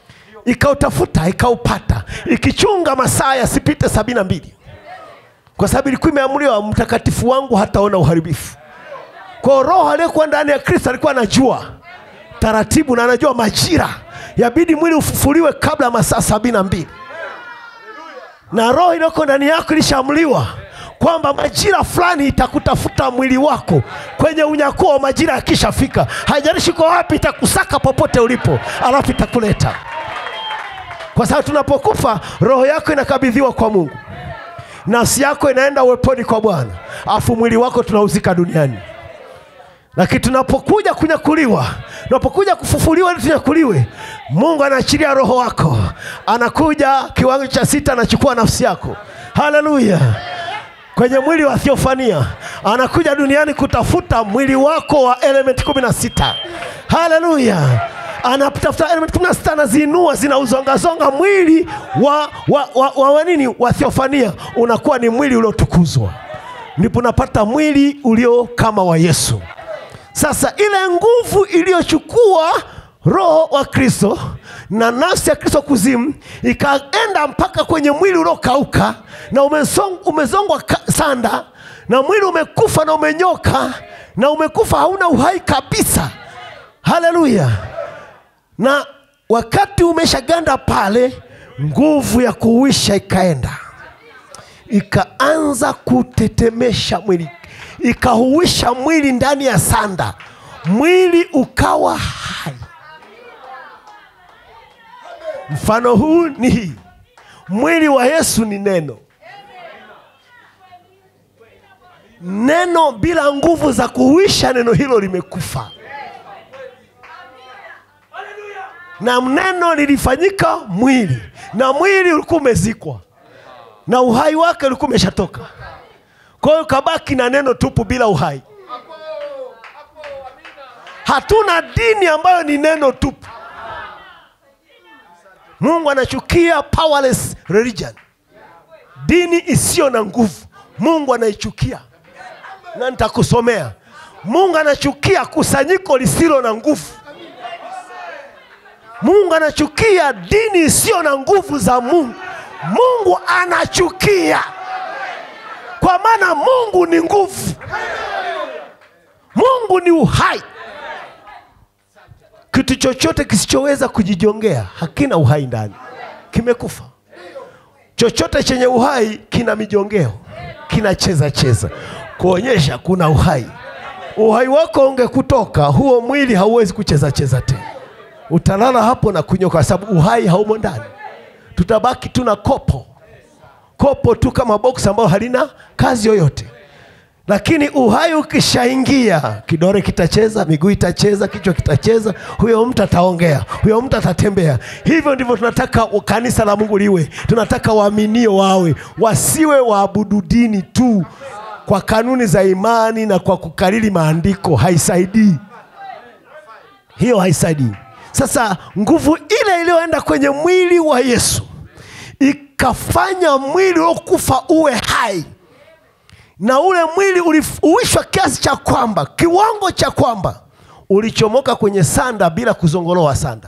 ikautafuta ikaupata ikichunga masaa yasipite sabini na mbili kwa sababu ilikuwa imeamriwa mtakatifu wangu hataona uharibifu kwa roho aliyekuwa ndani ya kristo alikuwa anajua taratibu na anajua majira yabidi mwili ufufuliwe kabla ya masaa sabini na mbili na roho iliyoko ndani yako ilishaamliwa kwamba majira fulani itakutafuta mwili wako kwenye unyakuo wa majira yakishafika haijalishi kwa wapi itakusaka popote ulipo alafu itakuleta kwa sababu tunapokufa roho yako inakabidhiwa kwa mungu nafsi yako inaenda uweponi kwa bwana afu mwili wako tunauzika duniani lakini tunapokuja kunyakuliwa tunapokuja kufufuliwa ili tunyakuliwe mungu anaachilia roho wako anakuja kiwango cha sita anachukua nafsi yako haleluya kwenye mwili wa thiofania anakuja duniani kutafuta mwili wako wa element kumi na sita haleluya anatafuta element kumi na sita anaziinua zinauzongazonga mwili wa, wa, wa, wa, wa nini wa thiofania unakuwa ni mwili uliotukuzwa ndipo unapata mwili ulio kama wa yesu sasa ile nguvu iliyochukua roho wa kristo na nafsi ya kristo kuzimu ikaenda mpaka kwenye mwili uliokauka na umesong- umezongwa ka- sanda na mwili umekufa na umenyoka na umekufa hauna uhai kabisa haleluya na wakati umeshaganda pale nguvu ya kuuisha ikaenda ikaanza kutetemesha mwili ikahuisha mwili ndani ya sanda mwili ukawa hai mfano huu ni hii mwili wa yesu ni neno neno bila nguvu za kuhuisha neno hilo limekufa na neno lilifanyika mwili na mwili ulikuwa umezikwa na uhai wake ulikuwa umeshatoka kwa hiyo kabaki na neno tupu bila uhai hatuna dini ambayo ni neno tupu mungu anachukia powerless religion dini isiyo na nguvu mungu anaichukia na nitakusomea mungu anachukia kusanyiko lisilo na nguvu mungu anachukia dini isiyo na nguvu za mungu mungu anachukia kwa maana mungu ni nguvu mungu ni uhai kitu chochote kisichoweza kujijongea hakina uhai ndani kimekufa chochote chenye uhai kina mijongeo kinacheza cheza kuonyesha kuna uhai uhai wako ungekutoka huo mwili hauwezi kucheza cheza tena utalala hapo na kunyoka kwa sababu uhai haumo ndani tutabaki tuna kopo kopo tu kama box ambayo halina kazi yoyote lakini uhai ukishaingia kidore kitacheza miguu itacheza kichwa kitacheza huyo mtu ataongea huyo mtu atatembea hivyo ndivyo tunataka kanisa la mungu liwe tunataka waaminio wawe wasiwe waabudu dini tu kwa kanuni za imani na kwa kukariri maandiko haisaidii hiyo haisaidii sasa nguvu ile iliyoenda kwenye mwili wa yesu ikafanya mwili uliokufa uwe hai na ule mwili uliuishwa kiasi cha kwamba kiwango cha kwamba ulichomoka kwenye sanda bila kuzongoloa sanda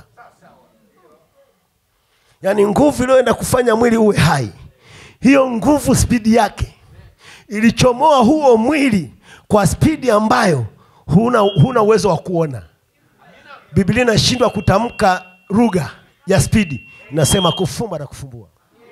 yaani nguvu iliyoenda kufanya mwili uwe hai hiyo nguvu spidi yake ilichomoa huo mwili kwa spidi ambayo huna, huna uwezo wa kuona biblia inashindwa kutamka lugha ya spidi inasema kufumba na kufumbua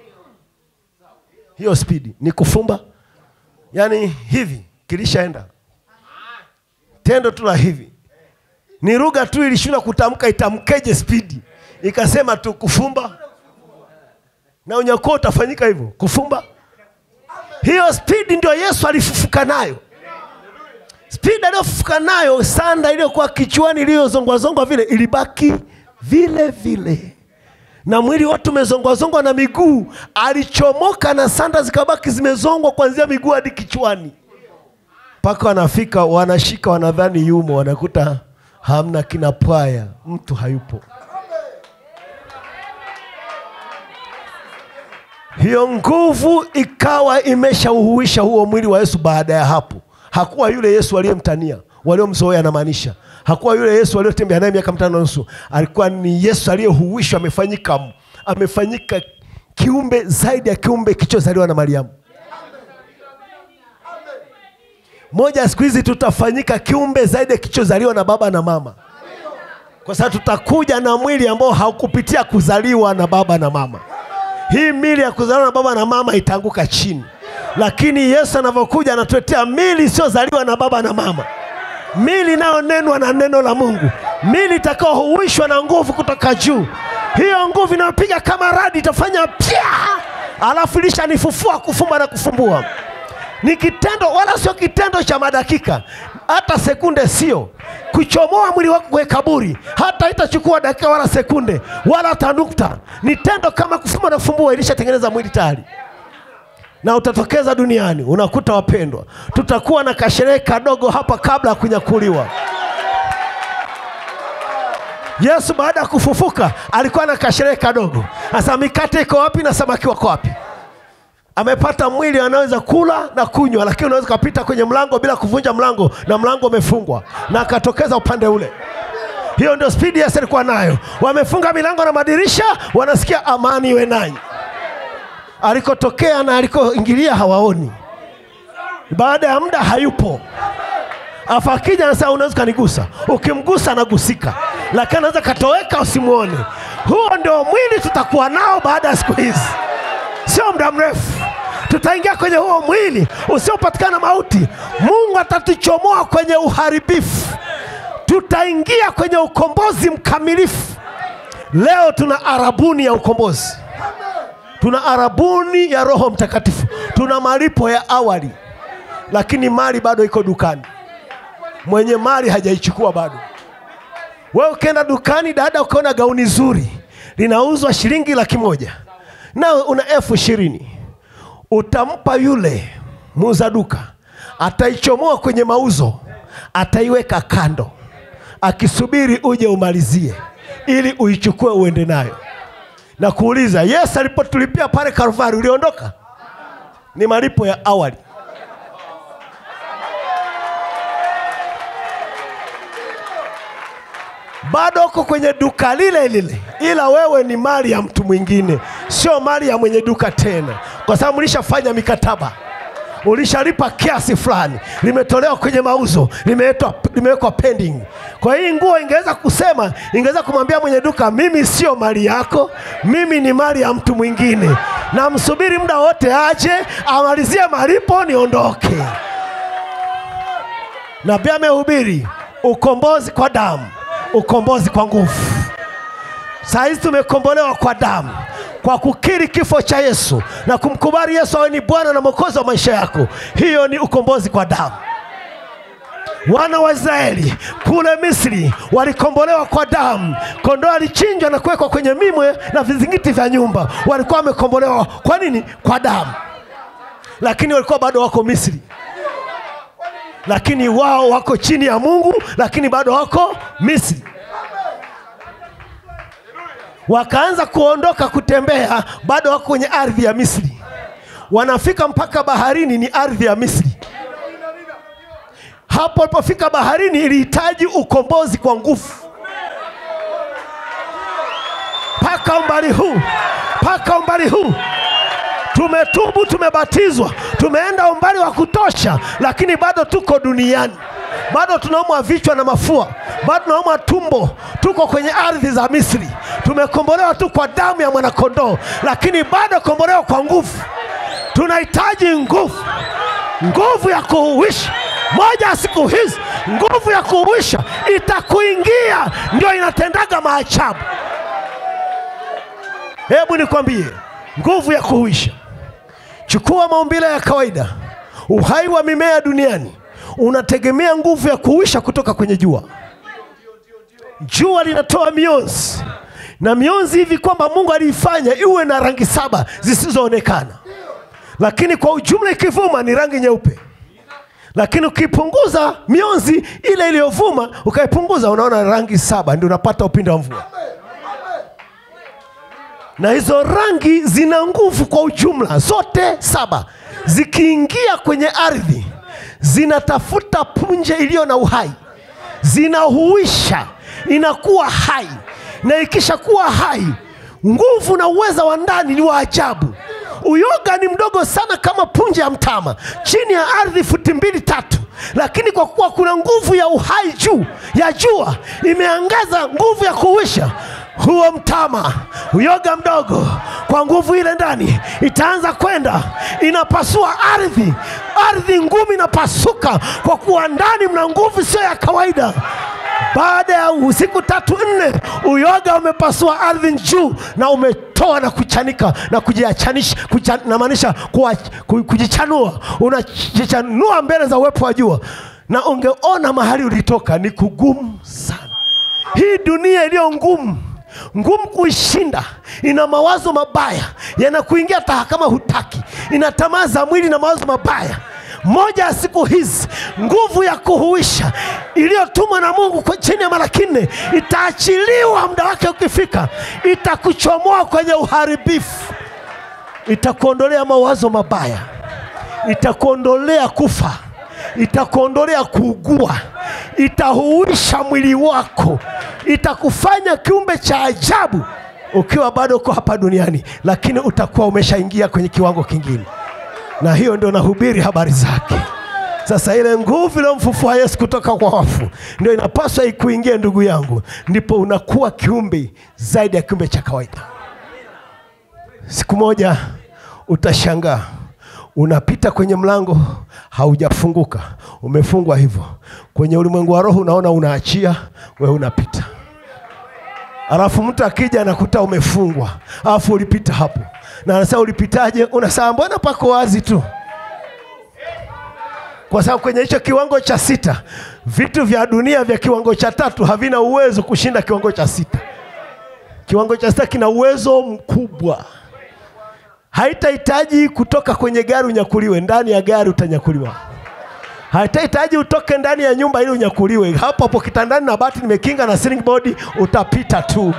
hiyo spidi ni kufumba yaani hivi kilishaenda tendo tu la hivi ni lugha tu ilishindwa kutamka itamkeje spidi ikasema tu kufumba na unyakuo utafanyika hivyo kufumba hiyo spidi ndio yesu alifufuka nayo spidi aliyofufuka nayo sanda iliyokuwa kichwani iliyozongwazongwa vile ilibaki vile vile na mwili wote umezongwazongwa na miguu alichomoka na sanda zikabaki zimezongwa kuanzia miguu hadi kichwani mpaka wanafika wanashika wanadhani yumo wanakuta hamna kina pwaya mtu hayupo hiyo nguvu ikawa imeshauhuisha huo mwili wa yesu baada ya hapo hakuwa yule yesu aliyemtania waliomzoea anamaanisha hakuwa yule yesu aliyotembea naye miaka mitano na nusu alikuwa ni yesu aliyehuishwa amefanyika amefanyika kiumbe zaidi ya kiumbe kichozaliwa na mariamu moja ya siku hizi tutafanyika kiumbe zaidi ya kichozaliwa na baba na mama kwa sababu tutakuja na mwili ambao haukupitia kuzaliwa na baba na mama hii mili ya kuzaliwa na baba na mama itaanguka chini lakini yesu anavyokuja anatuletea mili isiyozaliwa na baba na mama mili inayonenwa na neno la mungu mili itakaohuishwa na nguvu kutoka juu hiyo nguvu inayopiga kama radi itafanya pya alafu ilishanifufua kufumba na kufumbua ni kitendo wala sio kitendo cha madakika hata sekunde sio kuchomoa mwili wako kwenye kaburi hata itachukua dakika wala sekunde wala hata nukta ni tendo kama kufumba na kufumbua ilishatengeneza mwili tayari na utatokeza duniani unakuta wapendwa tutakuwa na kasherehe kadogo hapa kabla ya kunyakuliwa yesu baada ya kufufuka alikuwa na kasherehe kadogo sasa mikate iko wapi na samaki wako wapi amepata mwili anaweza kula na kunywa lakini unaweza ukapita kwenye mlango bila kuvunja mlango na mlango umefungwa na akatokeza upande ule hiyo ndio spidi yesu alikuwa nayo wamefunga milango na madirisha wanasikia amani iwe nanyi alikotokea na alikoingilia hawaoni baada ya muda hayupo afu akija anasema unaweza ukanigusa ukimgusa anagusika lakini anaweza katoweka usimwone huo ndio mwili tutakuwa nao baada ya siku hizi sio muda mrefu tutaingia kwenye huo mwili usiopatikana mauti mungu atatuchomoa kwenye uharibifu tutaingia kwenye ukombozi mkamilifu leo tuna arabuni ya ukombozi tuna arabuni ya roho mtakatifu tuna malipo ya awali lakini mali bado iko dukani mwenye mali hajaichukua bado wewe ukienda dukani dada ukaona gauni zuri linauzwa shilingi laki moja nawe una elfu ishirini utampa yule muuza duka ataichomoa kwenye mauzo ataiweka kando akisubiri uje umalizie ili uichukue uende nayo na kuuliza yesu alipotulipia pale kalvari uliondoka ni malipo ya awali bado uko kwenye duka lile lile ila wewe ni mali ya mtu mwingine sio mali ya mwenye duka tena kwa sababu ulishafanya mikataba ulishalipa kiasi fulani limetolewa kwenye mauzo limeletwa- limewekwa pending kwa hii nguo ingeweza kusema ingeweza kumwambia mwenye duka mimi sio mali yako mimi ni mali ya mtu mwingine na msubiri muda wote aje amalizie malipo niondoke nabii amehubiri ukombozi kwa damu ukombozi kwa nguvu saa hizi tumekombolewa kwa damu kwa kukiri kifo cha yesu na kumkubali yesu awe ni bwana na mwokozi wa maisha yako hiyo ni ukombozi kwa damu wana wa israeli kule misri walikombolewa kwa damu kondoo alichinjwa na kuwekwa kwenye mimwe na vizingiti vya nyumba walikuwa wamekombolewa kwa nini kwa damu lakini walikuwa bado wako misri lakini wao wako chini ya mungu lakini bado wako misri wakaanza kuondoka kutembea bado wako kwenye ardhi ya misri wanafika mpaka baharini ni ardhi ya misri hapo walipofika baharini ilihitaji ukombozi kwa nguvu mpaka umbali huu mpaka umbali huu tumetubu tumebatizwa tumeenda umbali wa kutosha lakini bado tuko duniani bado tunaumwa vichwa na mafua bado tunaumwa tumbo tuko kwenye ardhi za misri tumekombolewa tu kwa damu ya mwanakondoo lakini bado kombolewa kwa nguvu tunahitaji nguvu nguvu ya kuuisha moja ya siku hizi nguvu ya kuuisha itakuingia ndio inatendaga maajabu hebu nikwambie nguvu ya kuhuisha chukua maumbile ya kawaida uhai wa mimea duniani unategemea nguvu ya kuhuisha kutoka kwenye jua jua linatoa mionzi na mionzi hivi kwamba mungu aliifanya iwe na rangi saba zisizoonekana lakini kwa ujumla ikivuma ni rangi nyeupe lakini ukipunguza mionzi ile iliyovuma ukaipunguza unaona rangi saba ndio unapata upinde wa mvua na hizo rangi zina nguvu kwa ujumla zote saba zikiingia kwenye ardhi zinatafuta punje iliyo na uhai zinahuisha inakuwa hai na ikishakuwa hai nguvu na uweza wa ndani ni wa ajabu uyoga ni mdogo sana kama punje ya mtama chini ya ardhi futi mbili tatu lakini kwa kuwa kuna nguvu ya uhai juu ya jua imeangaza nguvu ya kuwisha huo mtama uyoga mdogo kwa nguvu ile ndani itaanza kwenda inapasua ardhi ardhi ngumu inapasuka kwa kuwa ndani mna nguvu sio ya kawaida baada ya usiku tatu nne uyoga umepasua ardhi juu na umetoa na kuchanika na kujiachanisha kucha, namaanisha kuwa- ku- kujichanua unajichanua mbele za uwepo wa jua na ungeona mahali ulitoka ni kugumu sana hii dunia iliyo ngumu ngumu kuishinda ina mawazo mabaya yanakuingia hata kama hutaki ina tamaa za mwili na mawazo mabaya moja ya siku hizi nguvu ya kuhuisha iliyotumwa na mungu kwa chini ya mara kinne itaachiliwa muda wake ukifika itakuchomoa kwenye uharibifu itakuondolea mawazo mabaya itakuondolea kufa itakuondolea kuugua itahuisha mwili wako itakufanya kiumbe cha ajabu ukiwa bado uko hapa duniani lakini utakuwa umeshaingia kwenye kiwango kingine na hiyo ndio nahubiri habari zake sasa ile nguvu iliyomfufua yesu kutoka kwa wafu ndio inapaswa ikuingie ndugu yangu ndipo unakuwa kiumbe zaidi ya kiumbe cha kawaida siku moja utashangaa unapita kwenye mlango haujafunguka umefungwa hivyo kwenye ulimwengu wa roho unaona unaachia we unapita alafu mtu akija anakuta umefungwa alafu ulipita hapo na anasema ulipitaje unasema mbona pako wazi tu kwa sababu kwenye hicho kiwango cha sita vitu vya dunia vya kiwango cha tatu havina uwezo kushinda kiwango cha sita kiwango cha sita kina uwezo mkubwa haitahitaji kutoka kwenye gari unyakuliwe ndani ya gari utanyakuliwa haitahitaji utoke ndani ya nyumba ili unyakuliwe hapo hapo kitandani na bati nimekinga na ceiling board utapita tu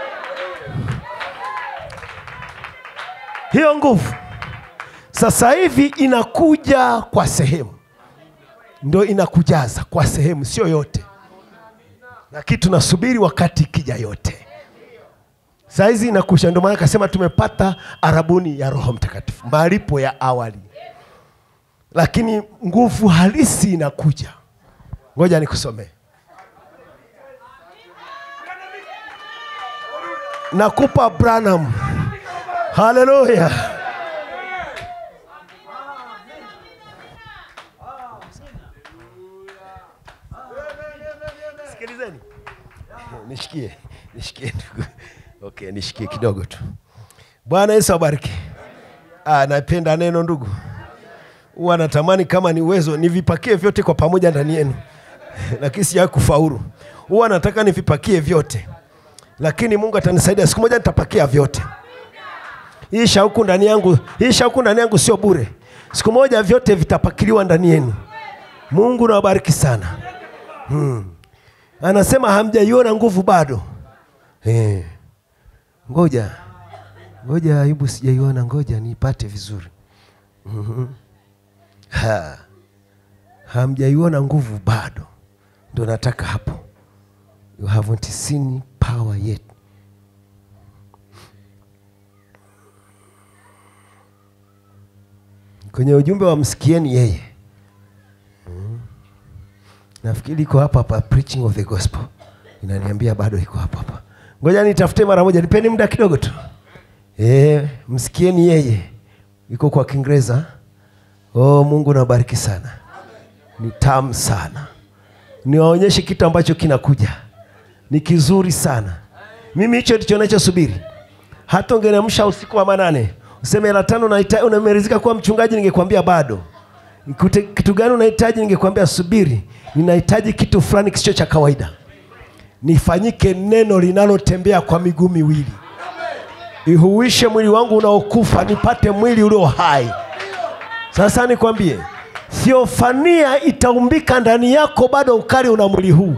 hiyo nguvu sasa hivi inakuja kwa sehemu ndo inakujaza kwa sehemu sio yote lakini tunasubiri wakati ikija yote saizi inakusha ndio maana akasema tumepata arabuni ya roho mtakatifu malipo ya awali lakini nguvu halisi inakuja ngoja nikusomee nakupa branham haleluya sikilizeni nishikie nishikie ndugu okay nishikie kidogo tu bwana yesu abariki ah, napenda neno ndugu huwa natamani kama ni uwezo nivipakie vyote kwa pamoja ndani yenu lakini sijawahi kufaulu huwa nataka nivipakie vyote lakini mungu atanisaidia siku moja nitapakia vyote hii shauku ndani yangu hii shauku ndani yangu sio bure siku moja vyote vitapakiliwa ndani yenu mungu nawabariki sana hmm. anasema hamjaiona nguvu bado eh. ngoja ngoja ayubu sijaiona ngoja niipate vizuri Mhm. ha. hamjaiona nguvu bado ndo nataka hapo you haven't seen power yet kwenye ujumbe wa msikieni yeye Mm. nafikiri iko hapa hapa preaching of the gospel inaniambia bado iko hapa hapa ngoja nitafute mara moja nipeni muda kidogo tu e, msikieni yeye iko kwa kiingereza oh mungu nabariki sana ni tamu sana niwaonyeshe kitu ambacho kinakuja ni kizuri sana mimi hicho ndicho nachosubiri hata ungenemsha usiku wa manane useme la tano naita- unamerizika kuwa mchungaji ningekwambia bado Kute, kitu gani unahitaji ningekwambia subiri ninahitaji kitu fulani kisicho cha kawaida nifanyike neno linalotembea kwa miguu miwili ihuishe mwili wangu unaokufa nipate mwili ulio hai sasa nikwambie thiofania itaumbika ndani yako bado ukali una mwili huu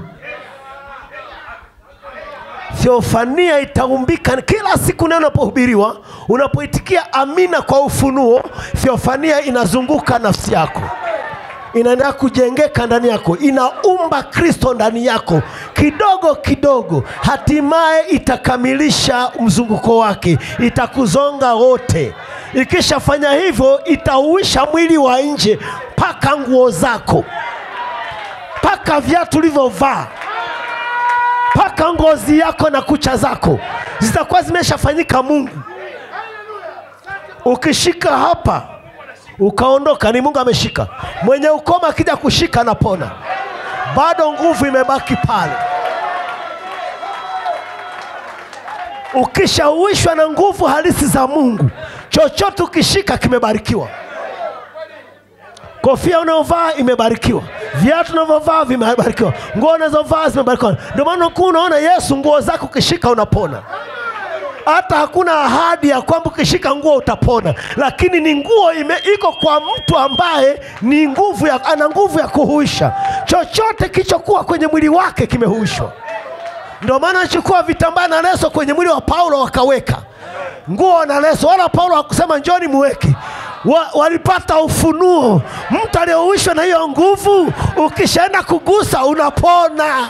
theofania itaumbika kila siku neno unapohubiriwa unapoitikia amina kwa ufunuo theofania inazunguka nafsi yako inaendelea kujengeka ndani yako, inaumba Kristo ndani yako kidogo kidogo, hatimaye itakamilisha mzunguko wake, itakuzonga wote. Ikishafanya hivyo, itauisha mwili wa nje mpaka nguo zako, mpaka viatu ulivyovaa, mpaka ngozi yako na kucha zako zitakuwa zimeshafanyika Mungu. Ukishika hapa ukaondoka, ni Mungu ameshika. Mwenye ukoma akija kushika anapona, bado nguvu imebaki pale. Ukishauishwa na nguvu halisi za Mungu, chochote ukishika kimebarikiwa. Kofia unayovaa imebarikiwa, viatu unavyovaa vimebarikiwa, nguo unazovaa zimebarikiwa. Ndio maana ukuu unaona Yesu, nguo zako ukishika unapona hata hakuna ahadi ya kwamba ukishika nguo utapona, lakini ni nguo ime, iko kwa mtu ambaye ni nguvu ya, ana nguvu ya kuhuisha. Chochote kilichokuwa kwenye mwili wake kimehuishwa. Ndio maana anachukua vitambaa na leso kwenye mwili wa Paulo wakaweka nguo na leso, wala Paulo hakusema njoni muweke wa, walipata ufunuo. Mtu aliyehuishwa na hiyo nguvu, ukishaenda kugusa unapona.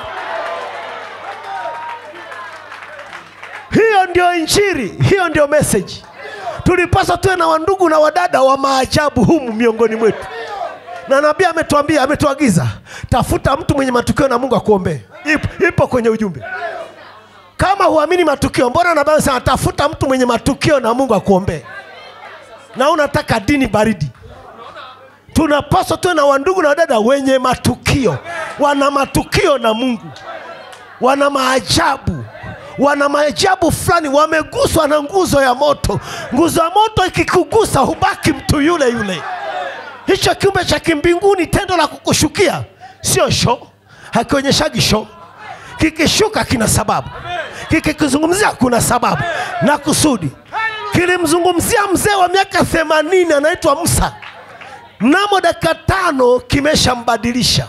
Hiyo ndio Injili, hiyo ndio meseji. Tulipaswa tuwe na wandugu na wadada wa maajabu humu miongoni mwetu, na nabii ametuambia, ametuagiza, tafuta mtu mwenye matukio na Mungu akuombee. Ipo, ipo kwenye ujumbe. Kama huamini matukio, mbona nabii anasema tafuta mtu mwenye matukio na Mungu akuombee, na unataka dini baridi? Tunapaswa tuwe na wandugu na wadada wenye matukio, wana matukio na Mungu, wana maajabu wana maajabu fulani, wameguswa na nguzo ya moto. Nguzo ya moto ikikugusa, hubaki mtu yule yule. Hicho kiumbe cha kimbinguni, tendo la kukushukia sio sho, hakionyeshagi sho. Kikishuka kina sababu, kikikuzungumzia kuna sababu na kusudi. Kilimzungumzia mzee wa miaka themanini anaitwa Musa, mnamo dakika tano kimeshambadilisha.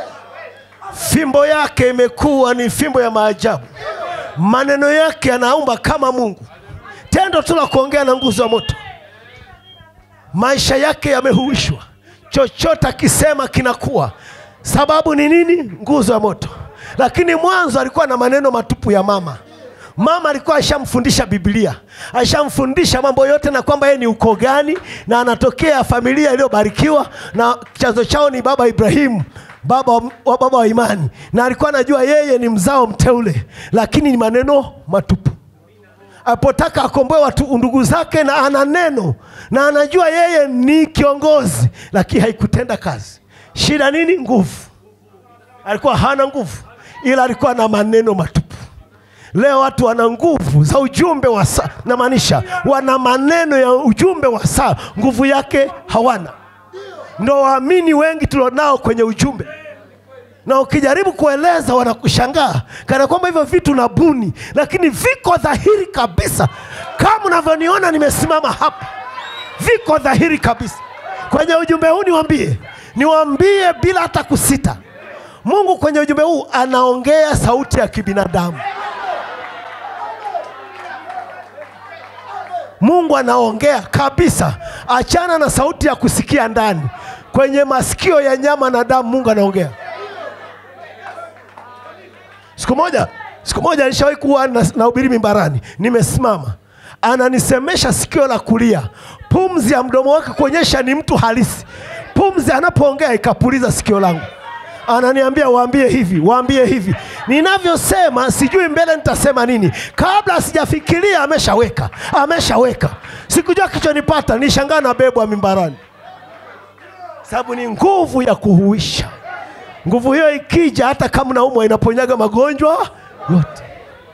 Fimbo yake imekuwa ni fimbo ya maajabu maneno yake yanaumba kama Mungu. Tendo tu la kuongea na nguzo ya moto, maisha yake yamehuishwa. Chochote akisema kinakuwa. Sababu ni nini? Nguzo ya moto. Lakini mwanzo alikuwa na maneno matupu ya mama. Mama alikuwa ashamfundisha Biblia, ashamfundisha mambo yote, na kwamba yeye ni uko gani na anatokea familia iliyobarikiwa na chanzo chao ni baba Ibrahimu baba wa baba wa imani, na alikuwa anajua yeye ni mzao mteule, lakini ni maneno matupu. Alipotaka akomboe watu ndugu zake, na ana neno na anajua yeye ni kiongozi, lakini haikutenda kazi. Shida nini? Nguvu. Alikuwa hana nguvu, ila alikuwa na maneno matupu. Leo watu wana nguvu za ujumbe wa saa, namaanisha wana maneno ya ujumbe wa saa, nguvu yake hawana ndo waamini wengi tulionao kwenye ujumbe, na ukijaribu kueleza wanakushangaa kana kwamba hivyo vitu na buni, lakini viko dhahiri kabisa, kama unavyoniona nimesimama hapa, viko dhahiri kabisa kwenye ujumbe huu. Niwaambie, niwaambie bila hata kusita, Mungu kwenye ujumbe huu anaongea sauti ya kibinadamu. Mungu anaongea kabisa, achana na sauti ya kusikia ndani kwenye masikio ya nyama na damu. Mungu anaongea. Siku moja, siku moja nishawahi kuwa nahubiri mimbarani, nimesimama, ananisemesha sikio la kulia, pumzi ya mdomo wake kuonyesha ni mtu halisi. Pumzi anapoongea ikapuliza sikio langu, ananiambia waambie hivi, waambie hivi. Ninavyosema sijui mbele nitasema nini, kabla sijafikiria ameshaweka, ameshaweka. Sikujua kichonipata, nishangaa na bebwa mimbarani sababu ni nguvu ya kuhuisha. Nguvu hiyo ikija, hata kama naumwa, inaponyaga magonjwa yote.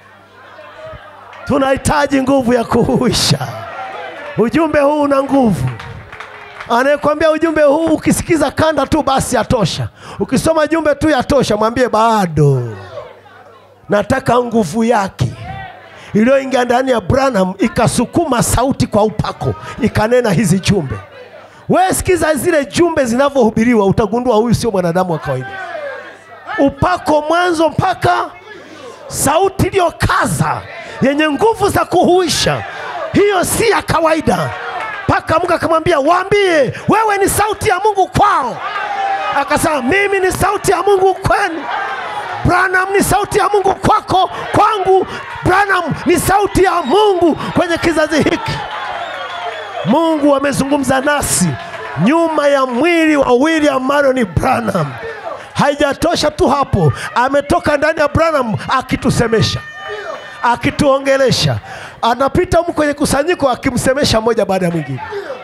Tunahitaji nguvu ya kuhuisha. Ujumbe huu una nguvu. Anayekwambia ujumbe huu ukisikiza kanda tu basi yatosha, ukisoma jumbe tu yatosha, mwambie bado nataka nguvu yake iliyoingia ndani ya Branham ikasukuma sauti kwa upako, ikanena hizi jumbe wewe sikiza zile jumbe zinavyohubiriwa, utagundua huyu sio mwanadamu wa kawaida. Upako mwanzo mpaka sauti iliyokaza yenye nguvu za kuhuisha, hiyo si ya kawaida. Mpaka Mungu akamwambia waambie, wewe ni sauti ya Mungu kwao. akasema mimi ni sauti ya mungu kwenu branham ni sauti ya mungu kwako kwangu branham ni sauti ya mungu kwenye kizazi hiki mungu amezungumza nasi nyuma ya mwili wa william marion branham haijatosha tu hapo ametoka ndani ya branham akitusemesha akituongelesha anapita humu kwenye kusanyiko akimsemesha mmoja baada ya mwingine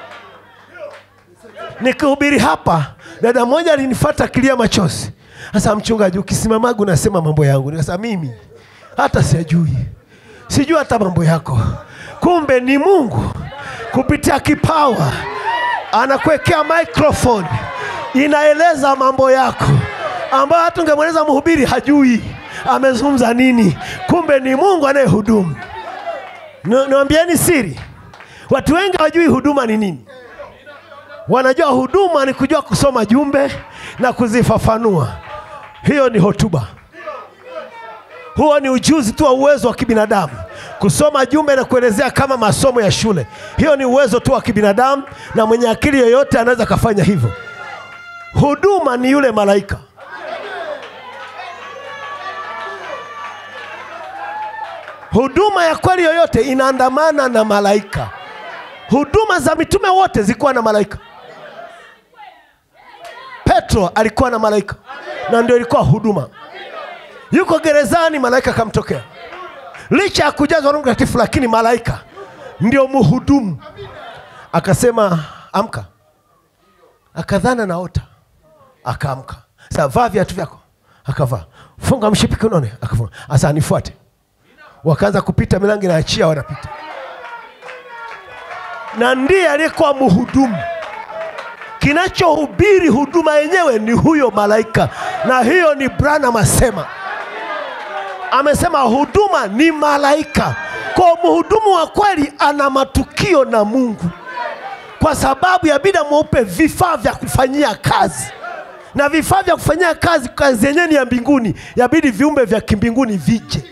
nikihubiri hapa dada mmoja alinifata akilia machozi sasa mchungaji ukisimamaga unasema mambo yangu nikasema mimi hata siyajui sijui hata mambo yako kumbe ni mungu kupitia kipawa anakuwekea microphone inaeleza mambo yako ambayo hata ungemweleza mhubiri hajui amezungumza nini kumbe ni mungu anayehudumu Ni- niwambieni siri watu wengi hawajui huduma ni nini wanajua huduma ni kujua kusoma jumbe na kuzifafanua hiyo ni hotuba huo ni ujuzi tu wa uwezo wa kibinadamu kusoma jumbe na kuelezea kama masomo ya shule hiyo ni uwezo tu wa kibinadamu na mwenye akili yoyote anaweza kafanya hivyo huduma ni yule malaika huduma ya kweli yoyote inaandamana na malaika huduma za mitume wote zilikuwa na malaika petro alikuwa na malaika na ndio ilikuwa huduma yuko gerezani malaika akamtokea licha ya kujazwa roho mtakatifu lakini malaika ndio mhudumu akasema amka akadhana naota akaamka sasa vaa viatu vyako akavaa funga mshipi kinone akafunga asa nifuate wakaanza kupita milango inaachia wanapita na ndiye aliyekuwa mhudumu kinachohubiri huduma yenyewe ni huyo malaika na hiyo ni branham asema amesema huduma ni malaika kwa mhudumu wa kweli ana matukio na mungu kwa sababu yabidi amweupe vifaa vya kufanyia kazi na vifaa vya kufanyia kazi kazi yenyewe ni ya mbinguni yabidi viumbe vya kimbinguni vije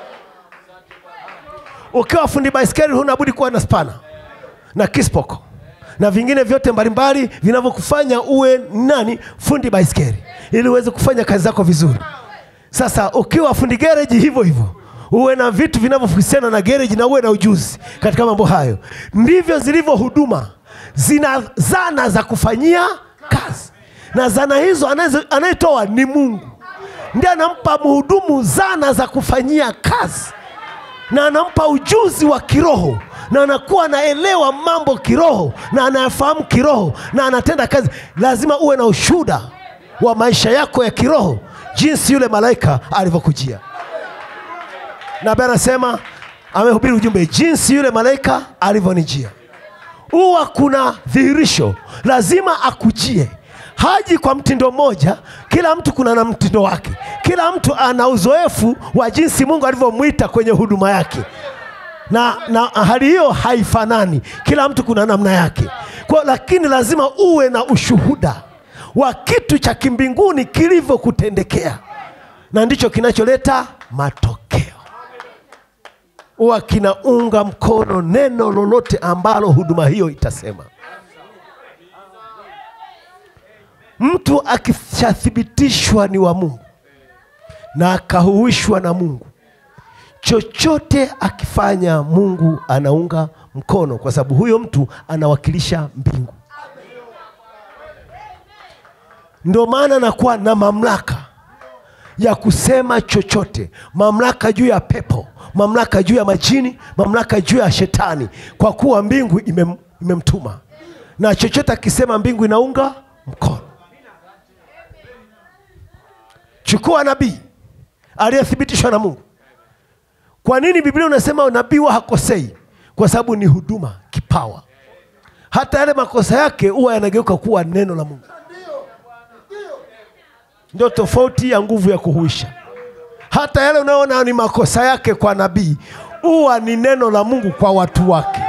ukiwa fundi baiskeli huna budi kuwa na spana na kispoko na vingine vyote mbalimbali vinavyokufanya uwe nani fundi baiskeli ili uweze kufanya kazi zako vizuri sasa ukiwa fundi gereji hivyo hivyo uwe na vitu vinavyohusiana na gereji na uwe na ujuzi katika mambo hayo ndivyo zilivyo huduma zina zana za kufanyia kazi na zana hizo anazo- anayetoa ni mungu ndiye anampa mhudumu zana za kufanyia kazi na anampa ujuzi wa kiroho na anakuwa anaelewa mambo kiroho na anayafahamu kiroho na anatenda kazi lazima uwe na ushuhuda wa maisha yako ya kiroho jinsi yule malaika alivyokujia nabe anasema amehubiri ujumbe jinsi yule malaika alivyonijia huwa kuna dhihirisho lazima akujie haji kwa mtindo mmoja kila mtu kuna na mtindo wake kila mtu ana uzoefu wa jinsi mungu alivyomwita kwenye huduma yake na, na hali hiyo haifanani kila mtu kuna namna yake kwa, lakini lazima uwe na ushuhuda wa kitu cha kimbinguni kilivyokutendekea na ndicho kinacholeta matokeo huwa kinaunga mkono neno lolote ambalo huduma hiyo itasema mtu akishathibitishwa ni wa mungu na akahuishwa na mungu chochote akifanya mungu anaunga mkono kwa sababu huyo mtu anawakilisha mbingu ndio maana anakuwa na mamlaka ya kusema chochote mamlaka juu ya pepo mamlaka juu ya majini mamlaka juu ya shetani kwa kuwa mbingu imem, imemtuma na chochote akisema mbingu inaunga mkono chukua nabii aliyethibitishwa na mungu kwa nini biblia unasema nabii huwa hakosei kwa sababu ni huduma kipawa hata yale makosa yake huwa yanageuka kuwa neno la mungu ndio tofauti ya nguvu ya kuhuisha hata yale unayoona ni makosa yake kwa nabii huwa ni neno la mungu kwa watu wake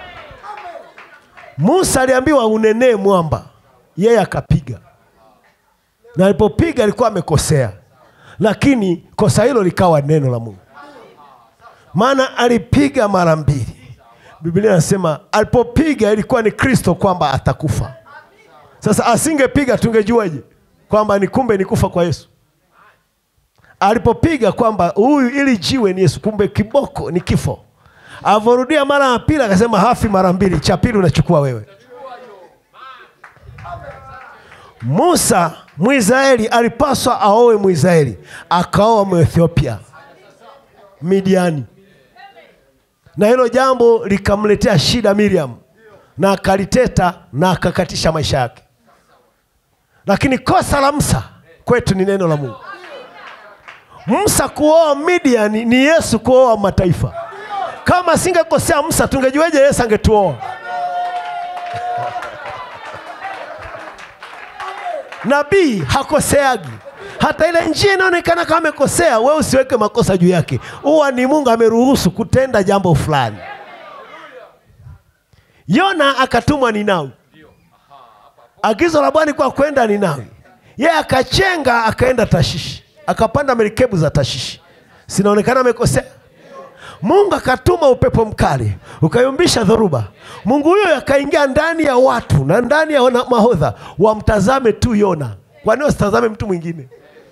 musa aliambiwa unenee mwamba yeye akapiga na alipopiga alikuwa amekosea lakini kosa hilo likawa neno la mungu maana alipiga mara mbili biblia inasema alipopiga ilikuwa ni kristo kwamba atakufa sasa asingepiga tungejuaje kwamba ni kumbe ni kufa kwa Yesu. Alipopiga kwamba huyu ili jiwe ni Yesu, kumbe kiboko ni kifo. Alivyorudia mara ya pili akasema hafi mara mbili, cha pili unachukua wewe. Musa Mwisraeli alipaswa aoe Mwisraeli, akaoa Mwethiopia Midiani, na hilo jambo likamletea shida Miriam, na akaliteta na akakatisha maisha yake. Lakini kosa la Musa kwetu ni neno la Mungu. Musa kuoa Midiani ni Yesu kuoa mataifa. Kama asingekosea Musa, tungejueje Yesu angetuoa? Nabii hakoseagi. Hata ile njia inaonekana kama amekosea, wewe usiweke makosa juu yake. Huwa ni Mungu ameruhusu kutenda jambo fulani. Yona akatumwa Ninawi. Agizo la Bwana kwa kwenda Ninawi. Yeye akachenga akaenda Tashishi, akapanda merikebu za Tashishi. Sinaonekana amekosea. Mungu akatuma upepo mkali ukayumbisha dhoruba. Mungu huyo akaingia ndani ya watu na ndani ya wana- mahodha wamtazame tu Yona. Kwa nini wasitazame mtu mwingine?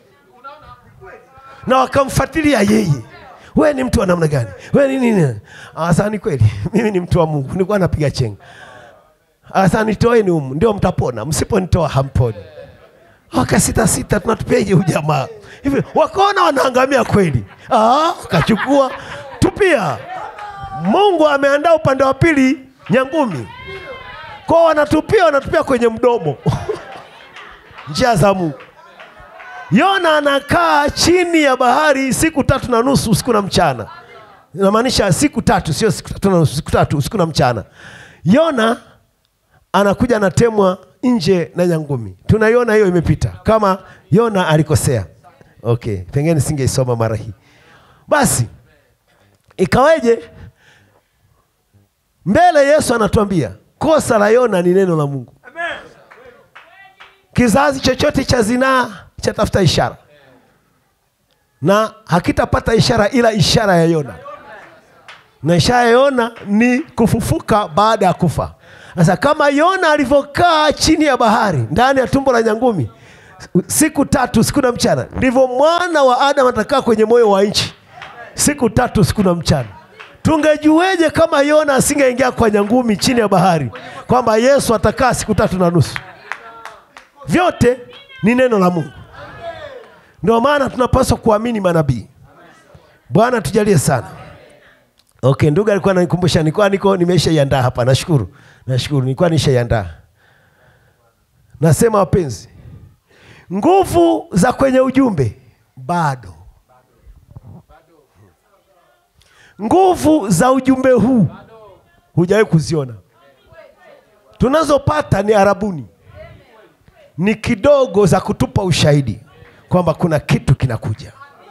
Na wakamfuatilia yeye. We ni mtu wa namna gani? We ni nini? Asa ni kweli, mimi ni mtu wa Mungu, nilikuwa napiga chenga. Asa nitoeni humu, ndio mtapona, msiponitoa hamponi. Wakasita sita, tunatupiaje huyu jamaa hivi? Wakaona wanaangamia kweli, ah, kachukua tupia. Mungu ameandaa upande wa pili nyangumi, kwa wanatupia, wanatupia kwenye mdomo njia za Mungu. Yona anakaa chini ya bahari siku tatu na nusu usiku na mchana, inamaanisha siku tatu, sio siku tatu na nusu, siku tatu usiku na mchana. Yona anakuja anatemwa nje na nyangumi. Tunaiona hiyo imepita, kama Yona alikosea. Okay, pengine singeisoma mara hii. Basi ikaweje? Mbele Yesu anatuambia kosa la Yona ni neno la Mungu. Kizazi chochote cha zinaa chatafuta ishara na hakitapata ishara ila ishara ya Yona, na ishara ya Yona ni kufufuka baada ya kufa. Sasa kama Yona alivyokaa chini ya bahari ndani ya tumbo la nyangumi siku tatu siku na mchana, ndivyo mwana wa Adamu atakaa kwenye moyo wa nchi siku tatu siku na mchana. Tungejueje kama Yona asingeingia kwa nyangumi chini ya bahari kwamba Yesu atakaa siku tatu na nusu? Vyote ni neno la Mungu. Ndio maana tunapaswa kuamini manabii. Bwana tujalie sana. Okay, ndugu alikuwa ananikumbusha, nilikuwa niko nimeshaiandaa hapa. Nashukuru, nashukuru, nilikuwa nishaiandaa. Nasema wapenzi, nguvu za kwenye ujumbe bado, nguvu za ujumbe huu hujawahi kuziona. Tunazopata ni arabuni, ni kidogo za kutupa ushahidi kwamba kuna kitu kinakuja.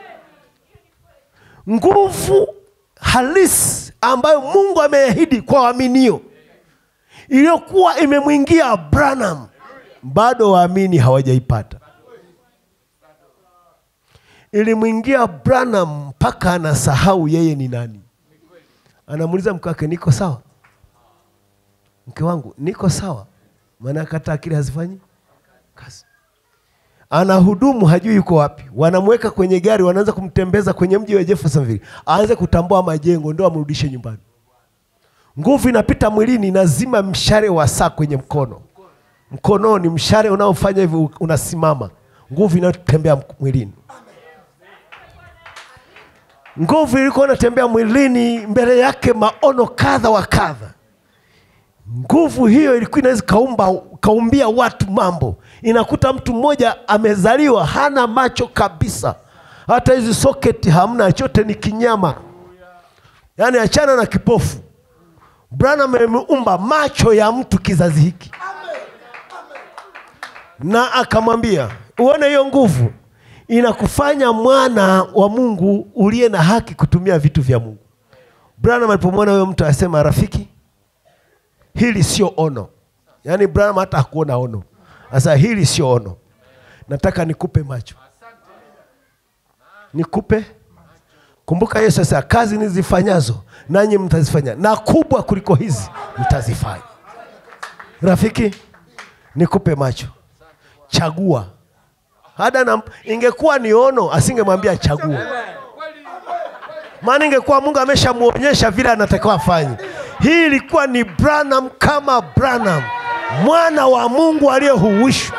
Nguvu halisi ambayo Mungu ameahidi kwa waaminio iliyokuwa imemwingia Branham, bado waamini hawajaipata. Ilimwingia Branham mpaka anasahau yeye ni nani. Anamuuliza mke wake, niko sawa? Mke wangu, niko sawa? Maana hata akili hazifanyi kazi anahudumu hajui yuko wapi. Wanamweka kwenye gari, wanaanza kumtembeza kwenye mji wa Jeffersonville, aanze kutambua majengo, ndio amrudishe nyumbani. Nguvu inapita mwilini, inazima mshale wa saa kwenye mkono. Mkononi mshale unaofanya hivi unasimama, nguvu inayotembea mwilini. Nguvu ilikuwa inatembea mwilini, mbele yake maono kadha wa kadha. Nguvu hiyo ilikuwa inaweza kaumba kaumbia watu mambo. Inakuta mtu mmoja amezaliwa hana macho kabisa, hata hizi soketi hamna, chote ni kinyama, yaani achana na kipofu. Branham ameumba macho ya mtu kizazi hiki, na akamwambia uone hiyo nguvu inakufanya mwana wa Mungu uliye na haki kutumia vitu vya Mungu. Branham alipomwona huyo mtu asema, rafiki, hili sio ono. Yaani Branham hata hakuona ono. Sasa hili sio ono, nataka nikupe macho, nikupe. Kumbuka Yesu sasa, kazi nizifanyazo nanyi mtazifanya, na kubwa kuliko hizi mtazifanya. Rafiki, nikupe macho, chagua hada na ingekuwa ni ono asingemwambia chagua maana ingekuwa mungu ameshamwonyesha vile anatakiwa afanye hii ilikuwa ni branham kama branham mwana wa mungu aliyehuwishwa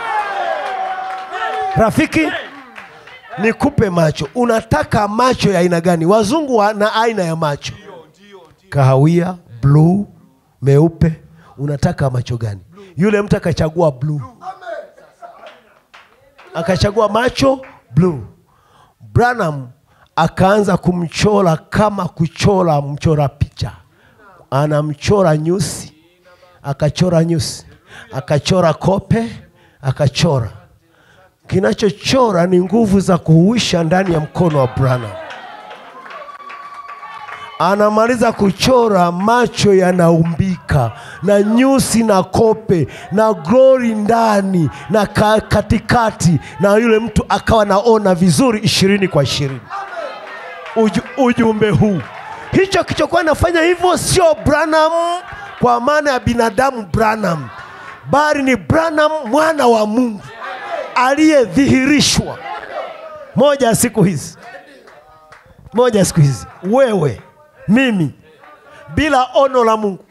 rafiki nikupe macho unataka macho ya aina gani wazungu wana aina ya macho kahawia bluu meupe unataka macho gani yule mtu akachagua bluu akachagua macho bluu branham akaanza kumchora kama kuchora mchora picha anamchora nyusi akachora nyusi akachora kope akachora kinachochora ni nguvu za kuhuisha ndani ya mkono wa branham anamaliza kuchora, macho yanaumbika na nyusi na kope na glori ndani na ka, katikati, na yule mtu akawa naona vizuri ishirini kwa ishirini. Uju, ujumbe huu hicho kichokuwa nafanya hivyo sio Branham kwa maana ya binadamu Branham, bali ni Branham mwana wa Mungu aliyedhihirishwa. Moja ya siku hizi, moja ya siku hizi, wewe mimi, bila ono la Mungu,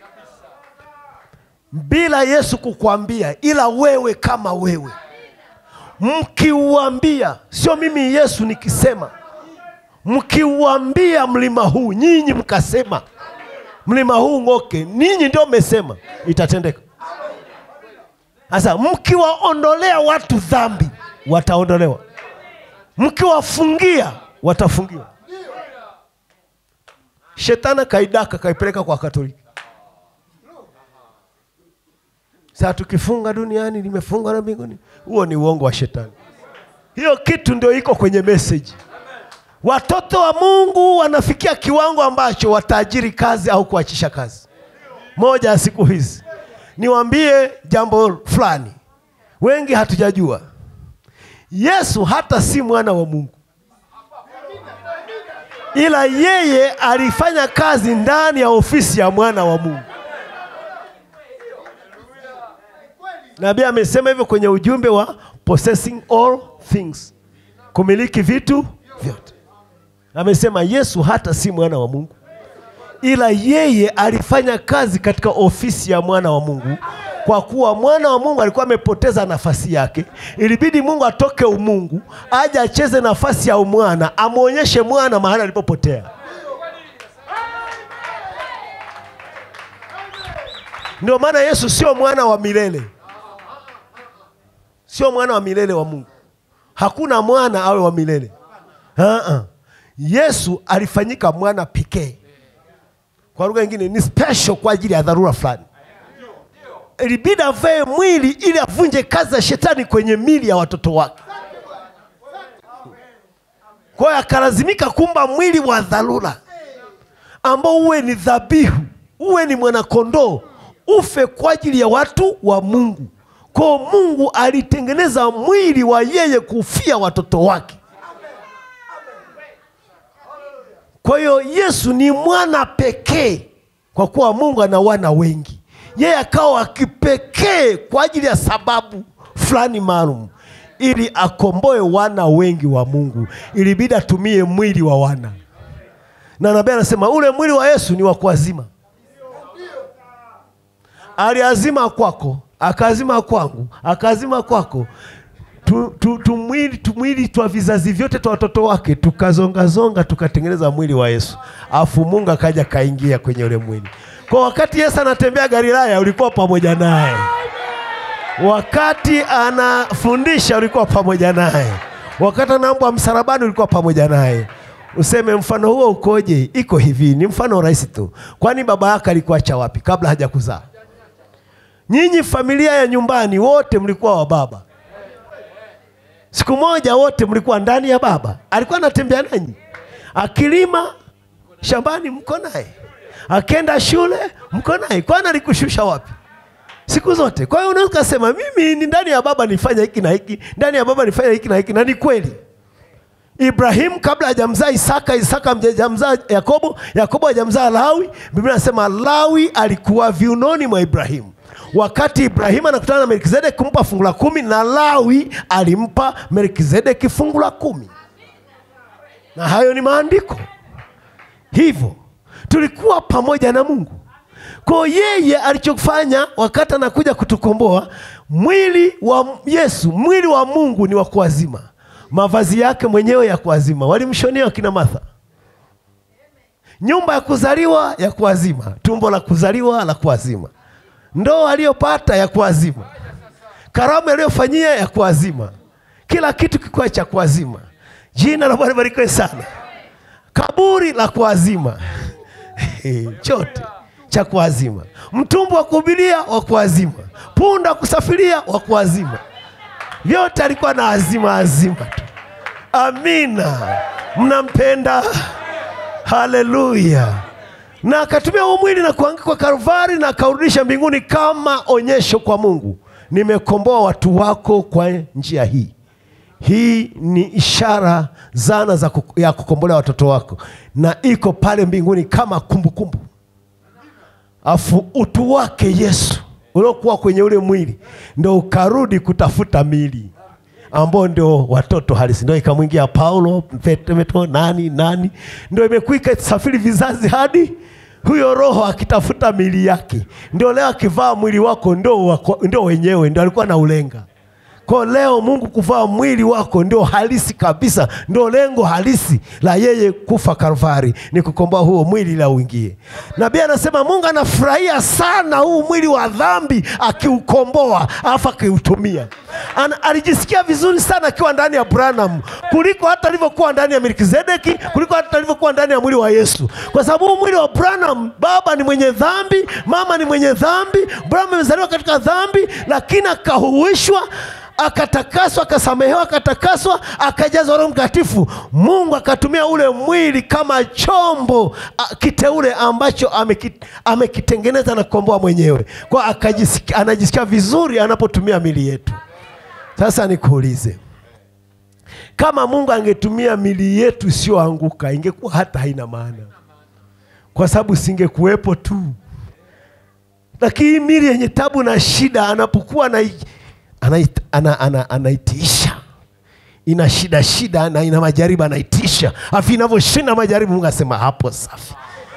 bila Yesu kukwambia, ila wewe kama wewe, mkiuambia, sio mimi Yesu nikisema, mkiuambia mlima huu, nyinyi mkasema mlima huu ng'oke, ninyi ndio mmesema, itatendeka. Sasa mkiwaondolea watu dhambi, wataondolewa. Mkiwafungia, watafungiwa. Shetani kaidaka kaipeleka kwa Katoliki. Sasa tukifunga duniani limefunga na mbinguni, huo ni uongo wa shetani. Hiyo kitu ndio iko kwenye meseji. Watoto wa Mungu wanafikia kiwango ambacho wataajiri kazi au kuachisha kazi. Moja ya siku hizi niwaambie jambo fulani, wengi hatujajua. Yesu hata si mwana wa Mungu, ila yeye alifanya kazi ndani ya ofisi ya mwana wa Mungu. Nabii amesema hivyo kwenye ujumbe wa possessing all things, kumiliki vitu vyote. Amesema Yesu hata si mwana wa Mungu, ila yeye alifanya kazi katika ofisi ya mwana wa Mungu. Kwa kuwa mwana wa Mungu alikuwa amepoteza nafasi yake, ilibidi Mungu atoke umungu aje acheze nafasi ya umwana, amwonyeshe mwana mahali alipopotea. Ndio maana Yesu sio mwana wa milele, sio mwana wa milele wa Mungu. Hakuna mwana awe wa milele. Uh-uh. Yesu alifanyika mwana pekee, kwa lugha nyingine ni special kwa ajili ya dharura fulani. Ilibidi avae mwili ili avunje kazi za shetani kwenye mili ya watoto wake. Kwa hiyo akalazimika kumba mwili wa dharura ambao uwe ni dhabihu, uwe ni mwanakondoo, ufe kwa ajili ya watu wa Mungu. Kwa hiyo Mungu alitengeneza mwili wa yeye kufia watoto wake. Kwa hiyo Yesu ni mwana pekee, kwa kuwa Mungu ana wana wengi. Yeye akawa wa kipekee kwa ajili ya sababu fulani maalum, ili akomboe wana wengi wa Mungu. Ilibidi atumie mwili wa wana, na nabii anasema ule mwili wa Yesu ni wa kuazima. Aliazima kwako, akaazima kwangu, akaazima kwako tu, tu, tumwili tumwili twa vizazi vyote twa watoto wake tukazongazonga tukatengeneza mwili wa Yesu, afu Mungu akaja kaingia kwenye ule mwili. Kwa wakati Yesu anatembea Galilaya, ulikuwa pamoja naye. Wakati anafundisha, ulikuwa pamoja naye. Wakati anaambwa msalabani, ulikuwa pamoja naye. Useme mfano huo ukoje? Iko hivi, ni mfano rahisi tu. Kwani baba yake alikuacha wapi kabla hajakuzaa? Nyinyi familia ya nyumbani wote mlikuwa wa baba Siku moja wote mlikuwa ndani ya baba, alikuwa anatembea nanyi, akilima shambani mko naye, akenda shule mko naye. Kwani alikushusha wapi? Siku zote. Kwa hiyo unaweza kusema mimi ni ndani ya baba nifanya hiki na hiki, ndani ya baba nifanya hiki na hiki, na ni kweli. Ibrahimu kabla hajamzaa Isaka, Isaka hajamzaa Yakobo, Yakobo hajamzaa Lawi. Biblia inasema Lawi alikuwa viunoni mwa Ibrahimu. wakati ibrahimu anakutana na melkizedeki kumpa fungu la kumi na lawi alimpa melkizedeki fungu la kumi na hayo ni maandiko hivyo tulikuwa pamoja na mungu kwa yeye alichofanya wakati anakuja kutukomboa mwili wa yesu mwili wa mungu ni wa kuazima mavazi yake mwenyewe ya kuazima walimshonia wakina martha nyumba ya kuzaliwa ya kuazima tumbo la kuzaliwa la kuazima ndoo aliyopata ya kuazima karamu aliyofanyia ya kuazima kila kitu kikuwa cha kuazima jina la bwana barikiwe sana kaburi la kuazima chote cha kuazima mtumbu wa kuhubiria wa kuazima punda wa kusafiria wa kuazima vyote alikuwa na azima azima tu amina mnampenda haleluya na akatumia huu mwili na kuanguka kwa Kalvari na akaurudisha mbinguni kama onyesho kwa Mungu, nimekomboa watu wako kwa njia hii. Hii ni ishara zana za kuku, ya kukombolea watoto wako, na iko pale mbinguni kama kumbukumbu. Afu utu wake Yesu uliokuwa kwenye ule mwili ndo ukarudi kutafuta mili ambao ndio watoto halisi, ndio ikamwingia Paulo, Petro, nani nani, ndio imekuwa ikasafiri vizazi hadi huyo roho akitafuta mili yake, ndio leo akivaa mwili wako ndio, wako, ndio wenyewe ndio alikuwa na ulenga kwa leo Mungu kuvaa mwili wako ndio halisi kabisa, ndio lengo halisi la yeye kufa Kalvari, ni kukomboa huo mwili ili uingie. Nabii anasema Mungu anafurahia sana huu mwili wa dhambi akiukomboa, alafu akiutumia. Ana, alijisikia vizuri sana akiwa ndani ya Branham kuliko hata alivyokuwa ndani ya Melkizedeki, kuliko hata alivyokuwa ndani ya mwili wa Yesu, kwa sababu huu mwili wa Branham, baba ni mwenye dhambi, mama ni mwenye dhambi, Branham amezaliwa katika dhambi, lakini akahuishwa akatakaswa akasamehewa akatakaswa akajazwa roho mtakatifu mungu akatumia ule mwili kama chombo a, kiteule ambacho ameki- amekitengeneza na kukomboa mwenyewe kwa akajisikia, anajisikia vizuri anapotumia mili yetu sasa nikuulize kama mungu angetumia mili yetu isiyoanguka ingekuwa hata haina maana kwa sababu singekuwepo tu lakini mili yenye tabu na shida anapokuwa anai- anait- ana- ana- anaitiisha ina shida shida na ina majaribu anaitisha afu inavyoshinda majaribu mungu asema hapo safi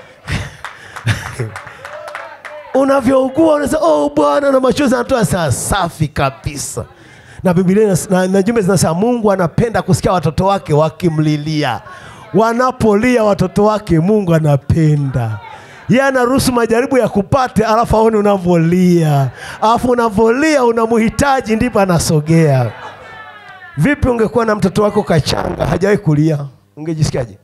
unavyougua unasema oh bwana na machozi anatoa saa safi kabisa na biblia inas- na, na jumbe zinasema mungu anapenda kusikia watoto wake wakimlilia wanapolia watoto wake mungu anapenda ye anaruhusu majaribu ya kupate alafu aone unavyolia alafu unavyolia unamhitaji ndipo anasogea vipi ungekuwa na mtoto wako kachanga hajawahi kulia ungejisikiaje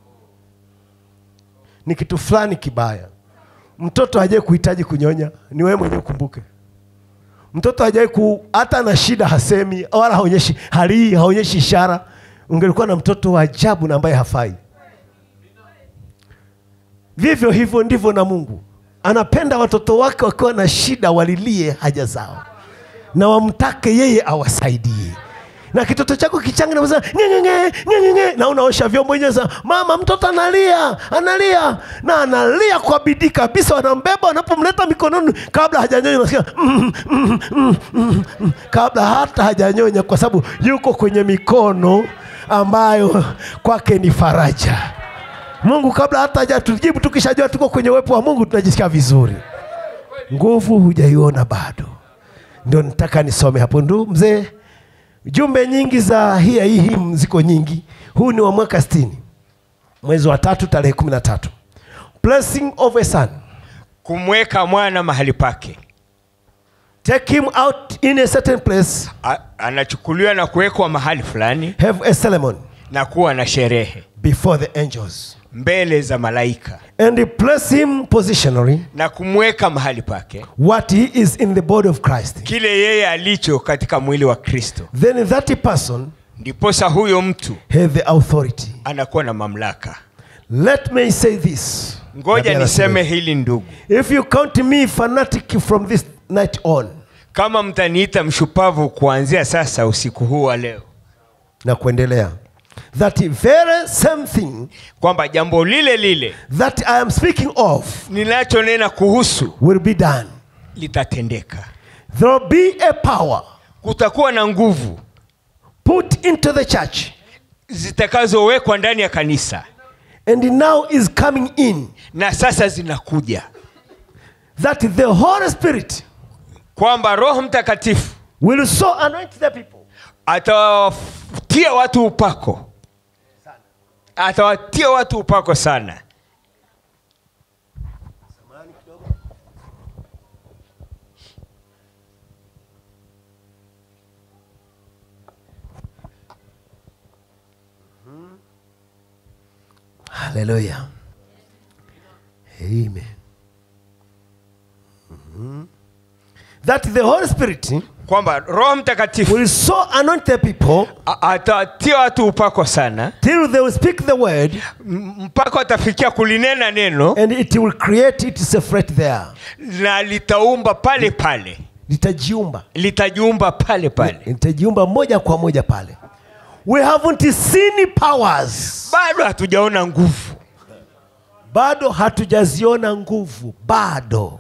ni kitu fulani kibaya mtoto hajawahi kuhitaji kunyonya ni wewe mwenyewe ukumbuke mtoto hajawahi ku hata na shida hasemi wala haonyeshi halii haonyeshi ishara ungelikuwa na mtoto wa ajabu na ambaye hafai vivyo hivyo ndivyo na mungu anapenda watoto wake wakiwa na shida walilie haja zao na wamtake yeye awasaidie na kitoto chako kichanga nasema ngengenge ngengenge na unaosha vyombo wenyewe sasa mama mtoto analia analia na analia kwa bidii kabisa wanambeba wanapomleta mikononi kabla hajanyonya unasikia mm, mm, mm, mm, mm, kabla hata hajanyonya kwa sababu yuko kwenye mikono ambayo kwake ni faraja mungu kabla hata hajatujibu tukishajua tuko kwenye uwepo wa mungu tunajisikia vizuri nguvu hujaiona bado ndio nataka nisome hapo ndu mzee jumbe nyingi za hii hii hii ziko nyingi huu ni wa mwaka 60 mwezi wa tatu tarehe kumi na tatu blessing of a son kumweka mwana mahali pake take him out in a certain place A, anachukuliwa na kuwekwa mahali fulani have a ceremony na kuwa na sherehe before the angels mbele za malaika and place him positionally na kumweka mahali pake what he is in the body of christ kile yeye alicho katika mwili wa kristo then that person ndiposa huyo mtu have the authority anakuwa na mamlaka let me say this ngoja Nabii niseme anasema, hili ndugu if you count me fanatic from this night on kama mtaniita mshupavu kuanzia sasa usiku huu wa leo na kuendelea that very same thing kwamba jambo lile lile that i am speaking of ninachonena kuhusu will be done litatendeka There will be a power kutakuwa na nguvu put into the church zitakazowekwa ndani ya kanisa and now is coming in na sasa zinakuja that the Holy Spirit kwamba roho mtakatifu will so anoint the people atawatia watu upako atawatia watu upako sana Hallelujah. Amen. Mhm. That the Holy Spirit kwamba roho mtakatifu will so anoint the people a- atawatia watu upako sana till they will speak the word M- mpaka watafikia kulinena neno and it will create itself right there. na litaumba pale pale Litajiumba. litajiumba pale pale Litajiumba moja kwa moja pale. We haven't seen powers. bado hatujaona nguvu Bado hatujaziona nguvu. Bado.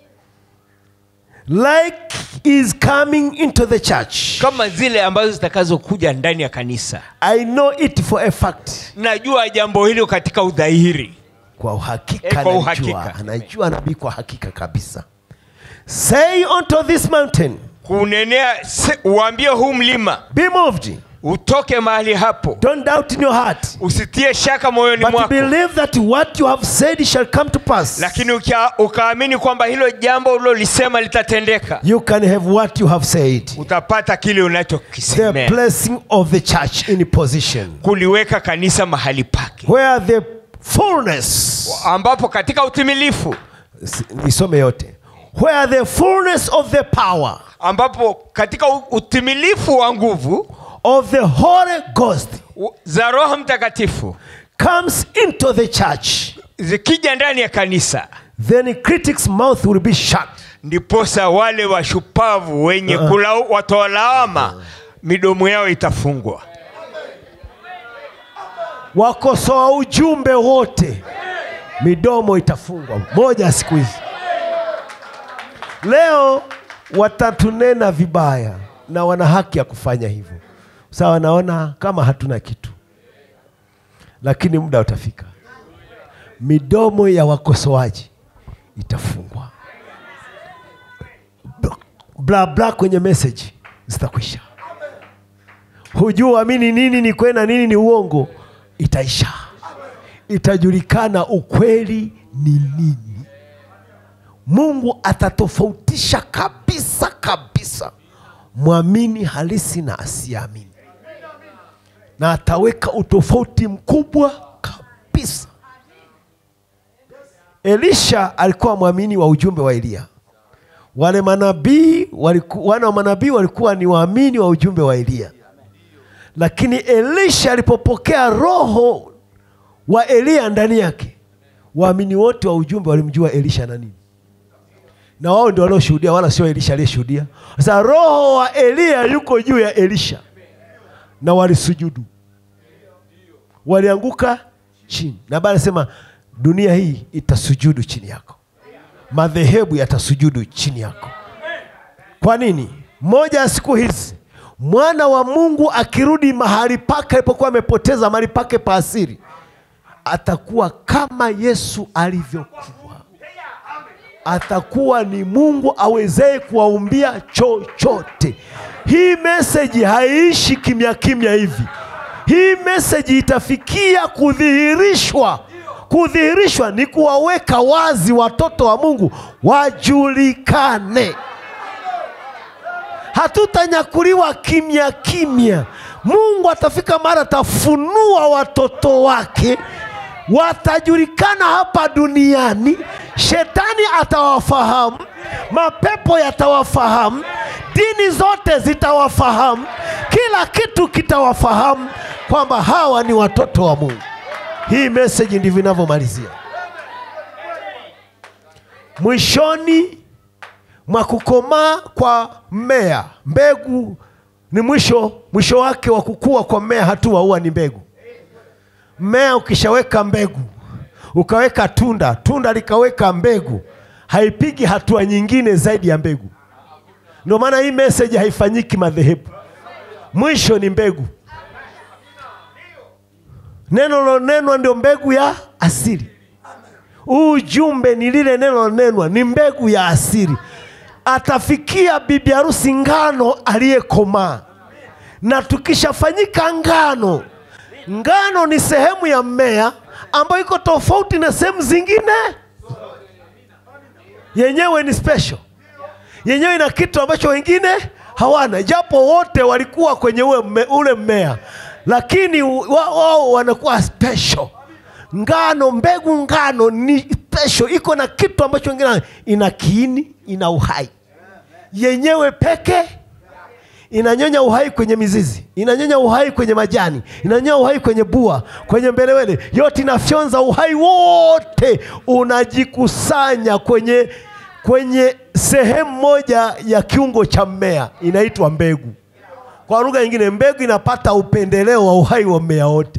Like is coming into the church. kama zile ambazo zitakazokuja ndani ya kanisa I know it for a fact. najua jambo hilo katika udhahiri kwa uhakika Eh, kwa anajua, uhakika. anajua nabii kwa hakika kabisa say unto this mountain kunenea se- uambie huu mlima be moved utoke mahali hapo don't doubt in your heart usitie shaka moyoni but mwako believe that what you have said shall come to pass lakini ukia- ukaamini kwamba hilo jambo ulilolisema litatendeka you can have what you have said utapata kile the unachokisemea blessing of the church in position kuliweka kanisa mahali pake where the fullness ambapo katika utimilifu S- nisome yote where the fullness of the power ambapo katika u- utimilifu wa nguvu of the holy ghost u- za roho mtakatifu comes into the church zikija ndani ya kanisa then critics mouth will be shut ndiposa wale washupavu wenye kula watoa lawama midomo yao itafungwa wakosoa ujumbe wote midomo itafungwa moja ya siku hizi leo watatunena vibaya na wana haki ya kufanya hivyo sawa wanaona kama hatuna kitu lakini muda utafika midomo ya wakosoaji itafungwa bla bla kwenye message zitakwisha hujua amini nini ni kweli na nini ni uongo itaisha itajulikana ukweli ni nini mungu atatofautisha kabisa kabisa mwamini halisi na asiamini na ataweka utofauti mkubwa kabisa elisha alikuwa mwamini wa ujumbe wa eliya wale manabii waliku, wana wa manabii walikuwa ni waamini wa ujumbe wa eliya lakini elisha alipopokea roho wa eliya ndani yake waamini wote wa ujumbe walimjua elisha na nini na wao ndio walioshuhudia wala sio elisha aliyeshuhudia sasa roho wa eliya yuko juu ya elisha na walisujudu walianguka chini na bali anasema dunia hii itasujudu chini yako madhehebu yatasujudu chini yako kwa nini moja ya siku hizi mwana wa mungu akirudi mahali pake alipokuwa amepoteza mahali pake pa asiri atakuwa kama yesu alivyokuwa atakuwa ni mungu awezee kuwaumbia chochote hii meseji haiishi kimya kimya hivi hii meseji itafikia kudhihirishwa kudhihirishwa ni kuwaweka wazi watoto wa mungu wajulikane hatutanyakuliwa kimya kimya mungu atafika mara atafunua watoto wake watajulikana hapa duniani shetani atawafahamu mapepo yatawafahamu dini zote zitawafahamu kila kitu kitawafahamu kwamba hawa ni watoto wa mungu hii meseji ndivyo inavyomalizia mwishoni mwa kukomaa kwa mmea mbegu ni mwisho mwisho wake wa kukua kwa mmea hatua huwa ni mbegu mmea ukishaweka mbegu ukaweka tunda tunda likaweka mbegu haipigi hatua nyingine zaidi ya mbegu. Ndio maana hii message haifanyiki madhehebu, mwisho ni mbegu. Neno lilonenwa ndio mbegu ya asili. Huu ujumbe ni lile neno lilonenwa, ni mbegu ya asili. Atafikia bibi harusi ngano aliyekomaa, na tukishafanyika ngano, ngano ni sehemu ya mmea ambayo iko tofauti na sehemu zingine. Yenyewe ni special, yenyewe ina kitu ambacho wengine hawana, japo wote walikuwa kwenye ule, mme, ule mmea, lakini wao wa, wanakuwa special. Ngano, mbegu ngano ni special, iko na kitu ambacho wengine hawana. ina kiini, ina uhai yenyewe peke inanyonya uhai kwenye mizizi, inanyonya uhai kwenye majani, inanyonya uhai kwenye bua, kwenye mbelewele, yote inafyonza uhai wote, unajikusanya kwenye kwenye sehemu moja ya kiungo cha mmea, inaitwa mbegu. Kwa lugha nyingine, mbegu inapata upendeleo wa uhai wa mmea wote.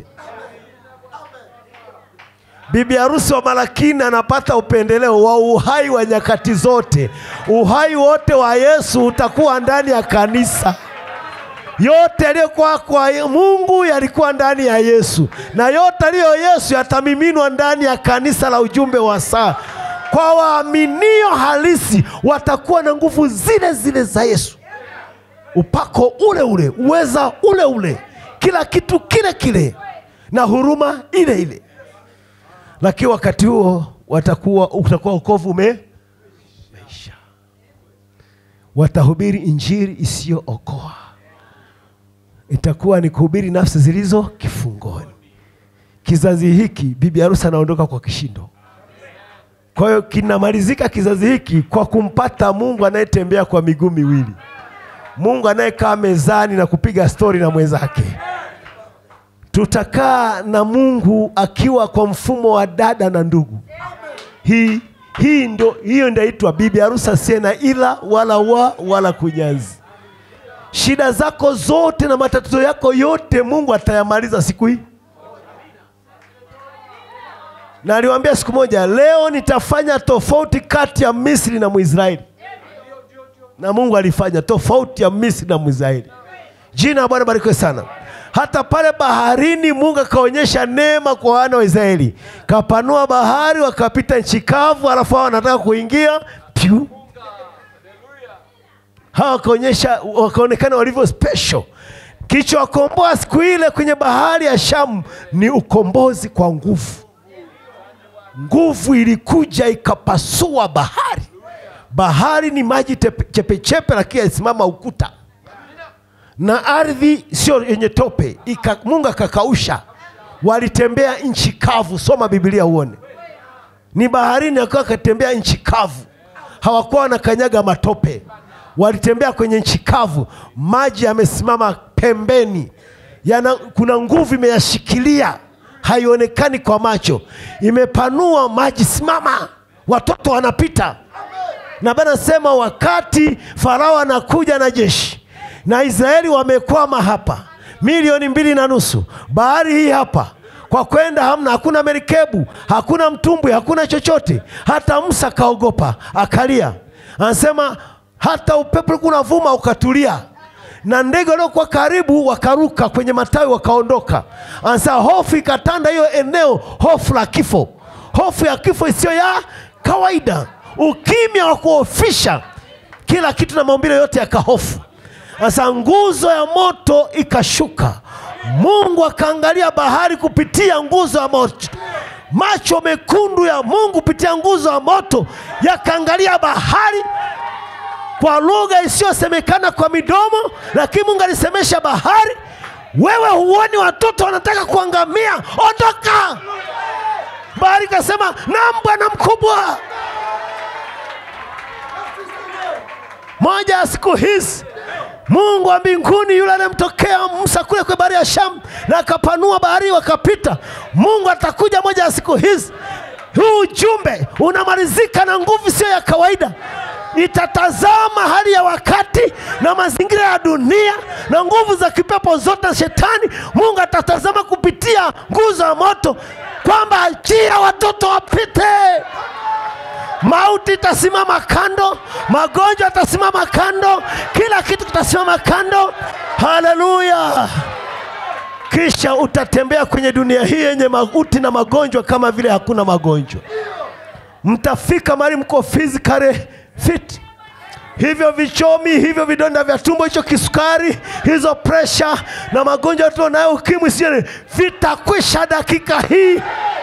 Bibi harusi wa Malakini anapata upendeleo wa uhai wa nyakati zote. Uhai wote wa Yesu utakuwa ndani ya kanisa. Yote yaliyokuwa kwa Mungu yalikuwa ndani ya Yesu, na yote aliyo Yesu yatamiminwa ndani ya kanisa la ujumbe wa saa. Kwa waaminio halisi watakuwa na nguvu zile zile za Yesu, upako ule ule, uweza ule ule, kila kitu kile kile, na huruma ile ile lakini wakati huo watakuwa utakuwa wokovu umeisha. Watahubiri injili isiyookoa, itakuwa ni kuhubiri nafsi zilizo kifungoni. Kizazi hiki bibi harusi anaondoka kwa kishindo. Kwa hiyo kinamalizika kizazi hiki kwa kumpata Mungu anayetembea kwa miguu miwili, Mungu anayekaa mezani na kupiga stori na mwenzake tutakaa na Mungu akiwa kwa mfumo wa dada na ndugu. Hii hii ndo hiyo ndio inaitwa bibi harusi asiye na ila wala wa wala kunyanzi. Shida zako zote na matatizo yako yote Mungu atayamaliza siku hii. Na aliwaambia siku moja, leo nitafanya tofauti kati ya Misri na Mwisraeli. Na Mungu alifanya tofauti ya Misri na Mwisraeli. Jina la Bwana barikiwe sana. Hata pale baharini Mungu akaonyesha neema kwa wana wa Israeli, kapanua bahari, wakapita nchi kavu, alafu hao wanataka kuingia pyu, hawa wakaonyesha wakaonekana walivyo special. Kilichowakomboa siku ile kwenye bahari ya Shamu ni ukombozi kwa nguvu. Nguvu ilikuja ikapasua bahari. Bahari ni maji tepe- chepechepe, lakini alisimama ukuta na ardhi sio yenye tope ika, Mungu akakausha, walitembea nchi kavu. Soma Biblia uone, ni baharini akiwa akatembea nchi kavu, hawakuwa wanakanyaga matope, walitembea kwenye nchi kavu, maji yamesimama pembeni, yana, kuna nguvu imeyashikilia, haionekani kwa macho, imepanua maji, simama, watoto wanapita. Na Bwana sema wakati Farao anakuja na jeshi na Israeli wamekwama hapa milioni mbili na nusu, bahari hii hapa kwa kwenda hamna, hakuna merikebu, hakuna mtumbwi, hakuna chochote. Hata Musa kaogopa akalia, anasema hata upepo ulikuwa unavuma ukatulia, na ndege waliokuwa karibu wakaruka kwenye matawi wakaondoka. Anasema hofu ikatanda hiyo eneo, hofu la kifo, hofu ya kifo isiyo ya kawaida, ukimya wa kuofisha kila kitu na maumbile yote yakahofu. Sasa nguzo ya moto ikashuka, Mungu akaangalia bahari kupitia nguzo ya moto. Macho mekundu ya Mungu kupitia nguzo ya moto yakaangalia bahari kwa lugha isiyosemekana kwa midomo, lakini Mungu alisemesha bahari, wewe huoni watoto wanataka kuangamia? Ondoka! Bahari ikasema, naam Bwana mkubwa. Moja ya siku hizi Mungu wa mbinguni yule anayemtokea Musa kule kwa bahari ya Shamu na akapanua bahari wakapita, Mungu atakuja moja ya siku hizi. Huu ujumbe unamalizika na nguvu sio ya kawaida, itatazama hali ya wakati na mazingira ya dunia na nguvu za kipepo zote za shetani. Mungu atatazama kupitia nguzo ya moto kwamba achia watoto wapite mauti itasimama kando magonjwa yatasimama kando kila kitu kitasimama kando haleluya kisha utatembea kwenye dunia hii yenye mauti na magonjwa kama vile hakuna magonjwa mtafika mahali mko physically fit hivyo vichomi hivyo vidonda vya tumbo hicho kisukari hizo presha na magonjwa tunayo ukimwi sio vitakwisha dakika hii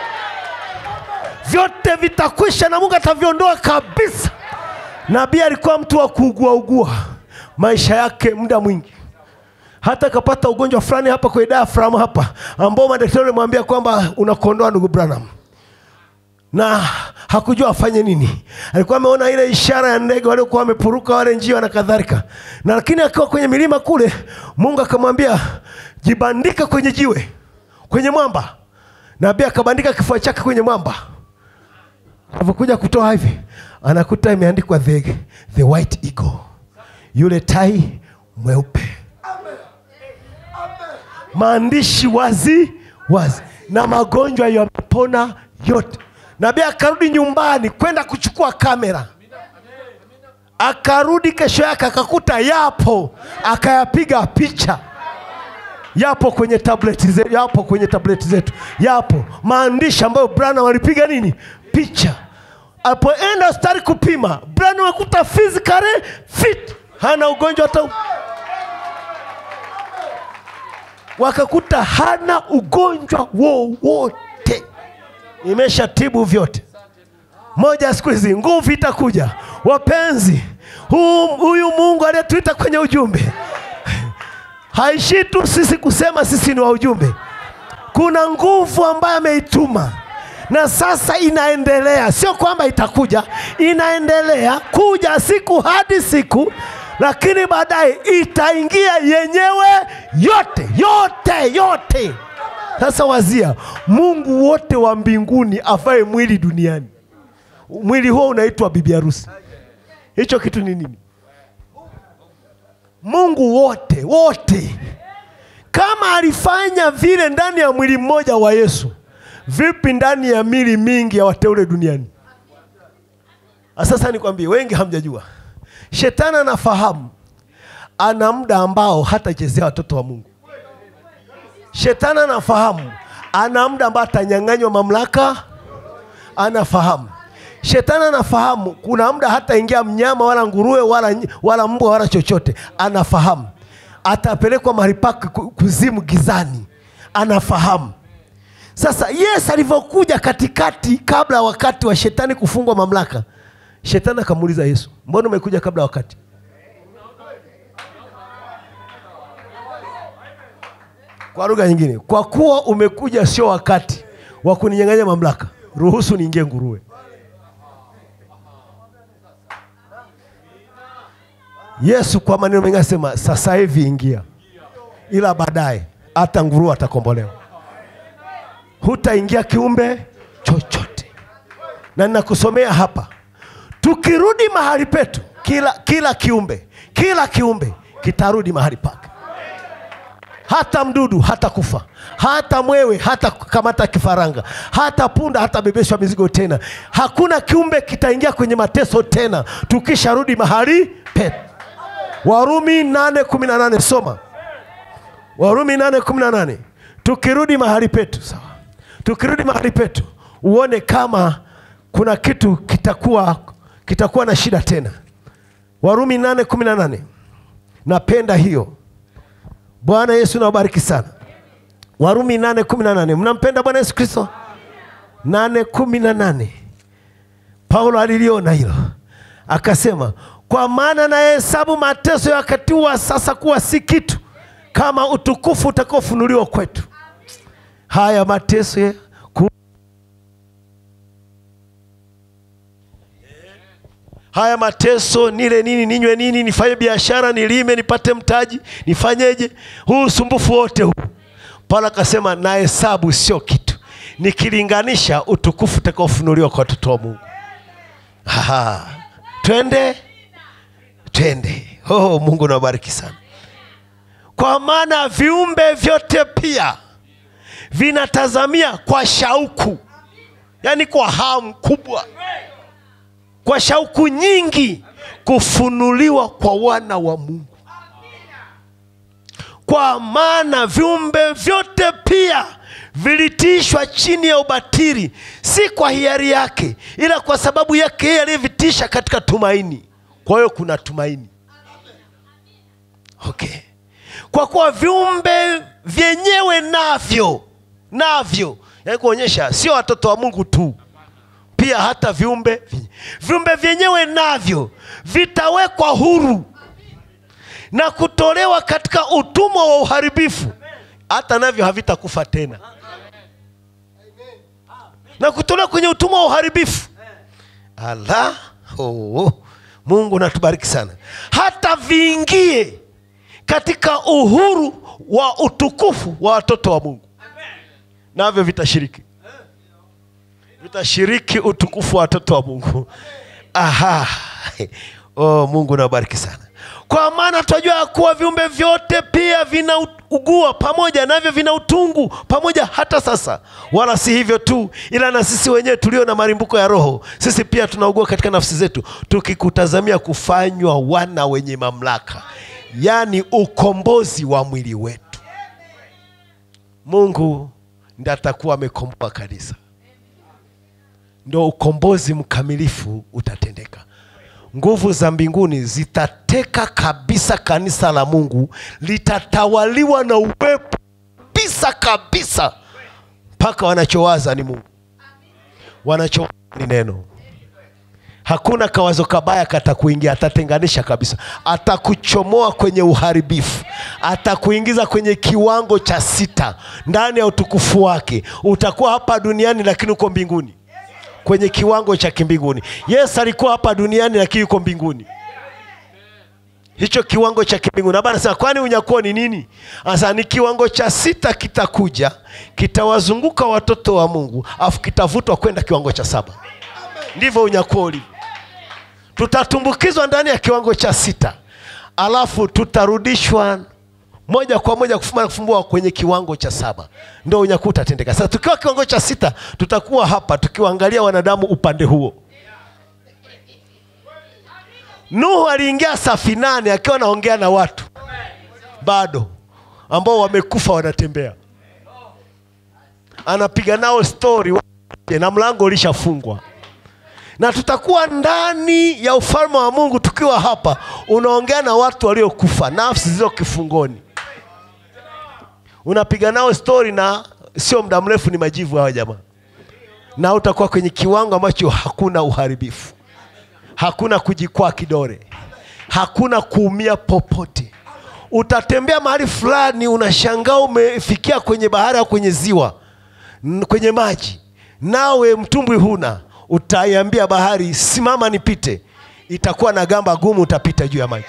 vyote vitakwisha na mungu ataviondoa kabisa nabii alikuwa mtu wa kuuguaugua maisha yake muda mwingi hata akapata ugonjwa fulani hapa kwenye diaphragm hapa ambao madaktari walimwambia kwamba unakondoa ndugu branham na hakujua afanye nini alikuwa ameona ile ishara ya ndege waliokuwa wamepuruka wale njia na kadhalika na lakini akiwa kwenye milima kule mungu akamwambia jibandika kwenye jiwe kwenye mwamba nabii akabandika kifua chake kwenye mwamba alivyokuja kutoa hivi anakuta imeandikwa the, the white eagle yule tai mweupe maandishi wazi wazi na magonjwa yamepona yote nabii akarudi nyumbani kwenda kuchukua kamera akarudi kesho yake akakuta yapo akayapiga picha yapo kwenye tableti zetu, yapo kwenye tableti zetu yapo maandishi ambayo brana walipiga nini picha alipoenda hospitali kupima brana wakuta physically fit hana ugonjwa hata wakakuta hana ugonjwa wowote imeshatibu vyote moja ya siku hizi nguvu itakuja wapenzi huu- huyu mungu aliyetuita kwenye ujumbe haishii tu sisi kusema sisi ni wa ujumbe kuna nguvu ambayo ameituma na sasa inaendelea sio kwamba itakuja inaendelea kuja siku hadi siku lakini baadaye itaingia yenyewe yote yote yote sasa wazia mungu wote wa mbinguni avae mwili duniani mwili huo unaitwa bibi harusi hicho kitu ni nini mungu wote wote kama alifanya vile ndani ya mwili mmoja wa yesu vipi ndani ya mili mingi ya wateule duniani Ah, sasa nikwambie wengi hamjajua shetani anafahamu ana muda ambao hatachezea watoto wa mungu shetani anafahamu ana muda ambao atanyang'anywa mamlaka anafahamu shetani anafahamu kuna muda hataingia mnyama wala nguruwe wala, wala mbwa wala chochote anafahamu atapelekwa mahali pake ku- kuzimu gizani anafahamu sasa yesu alivyokuja katikati kabla ya wakati wa shetani kufungwa mamlaka shetani akamuuliza yesu mbona umekuja kabla ya wakati kwa lugha nyingine kwa kuwa umekuja sio wakati wa kuninyang'anya mamlaka ruhusu niingie nguruwe yesu kwa maneno mengi asema sasa hivi ingia ila baadaye hata nguruwe atakombolewa hutaingia kiumbe chochote na ninakusomea hapa tukirudi mahali petu kila, kila kiumbe kila kiumbe kitarudi mahali pake hata mdudu hata kufa hata mwewe hata kamata kifaranga hata punda hata bebeshwa mizigo tena hakuna kiumbe kitaingia kwenye mateso tena tukisharudi mahali petu warumi 818 soma warumi 818 tukirudi mahali petu sawa tukirudi mahali petu uone kama kuna kitu kitakuwa kitakuwa na shida tena warumi 818 napenda hiyo bwana yesu nawabariki sana warumi 818 mnampenda bwana yesu kristo 818 paulo aliliona hilo akasema kwa maana nayehesabu mateso ya wakati wa sasa kuwa si kitu kama utukufu utakaofunuliwa kwetu haya mateso ya ku... haya mateso nile nini ninywe nini nifanye biashara nilime nipate mtaji nifanyeje huu usumbufu wote huu paulo akasema nahesabu sio kitu nikilinganisha utukufu utakaofunuliwa kwa watoto wa mungu Aha. twende twende oh, mungu nabariki sana kwa maana viumbe vyote pia vinatazamia kwa shauku yaani kwa hamu kubwa kwa shauku nyingi kufunuliwa kwa wana wa mungu kwa maana viumbe vyote pia vilitiishwa chini ya ubatili si kwa hiari yake ila kwa sababu yake yeye aliyevitisha katika tumaini kwa hiyo kuna tumaini okay kwa kuwa viumbe vyenyewe navyo navyo yaani kuonyesha sio watoto wa mungu tu pia hata viumbe vyenye- viumbe vyenyewe navyo vitawekwa huru na kutolewa katika utumwa wa uharibifu hata navyo havitakufa tena na kutolewa kwenye utumwa wa uharibifu ala oh, mungu natubariki sana hata viingie katika uhuru wa utukufu wa watoto wa mungu navyo vitashiriki vitashiriki utukufu wa watoto wa mungu aha oh, mungu nabariki sana kwa maana tunajua ya kuwa viumbe vyote pia vinaugua pamoja navyo vina utungu pamoja hata sasa wala si hivyo tu ila na sisi wenyewe tulio na marimbuko ya roho sisi pia tunaugua katika nafsi zetu tukikutazamia kufanywa wana wenye mamlaka yaani ukombozi wa mwili wetu mungu ndi atakuwa amekomboa kanisa ndo ukombozi mkamilifu utatendeka nguvu za mbinguni zitateka kabisa kanisa la mungu litatawaliwa na uwepo kabisa kabisa mpaka wanachowaza ni mungu wanachowaza ni neno hakuna kawazo kabaya katakuingia atatenganisha kabisa atakuchomoa kwenye uharibifu atakuingiza kwenye kiwango cha sita ndani ya utukufu wake utakuwa hapa duniani lakini uko mbinguni kwenye kiwango cha kimbinguni yesu alikuwa hapa duniani lakini yuko mbinguni hicho kiwango cha kimbinguni Hapa anasema kwani unyakuo ni nini sasa ni kiwango cha sita kitakuja kitawazunguka watoto wa mungu afu kitavutwa kwenda kiwango cha saba ndivyo unyakuo ulivyo tutatumbukizwa ndani ya kiwango cha sita alafu tutarudishwa moja kwa moja kufuma na kufumbua kwenye kiwango cha saba ndo unyakuo utatendeka sasa tukiwa kiwango cha sita tutakuwa hapa tukiwaangalia wanadamu upande huo nuhu aliingia safinani akiwa anaongea na watu bado ambao wamekufa wanatembea anapiga nao stori na mlango ulishafungwa na tutakuwa ndani ya ufalme wa mungu tukiwa hapa unaongea na watu waliokufa nafsi zilizo kifungoni unapiga nao stori na sio muda mrefu ni majivu hawa jamaa na utakuwa kwenye kiwango ambacho hakuna uharibifu hakuna kujikwaa kidore hakuna kuumia popote utatembea mahali fulani unashangaa umefikia kwenye bahari au kwenye ziwa n- kwenye maji nawe mtumbwi huna utaiambia bahari simama nipite itakuwa na gamba gumu utapita juu ya maji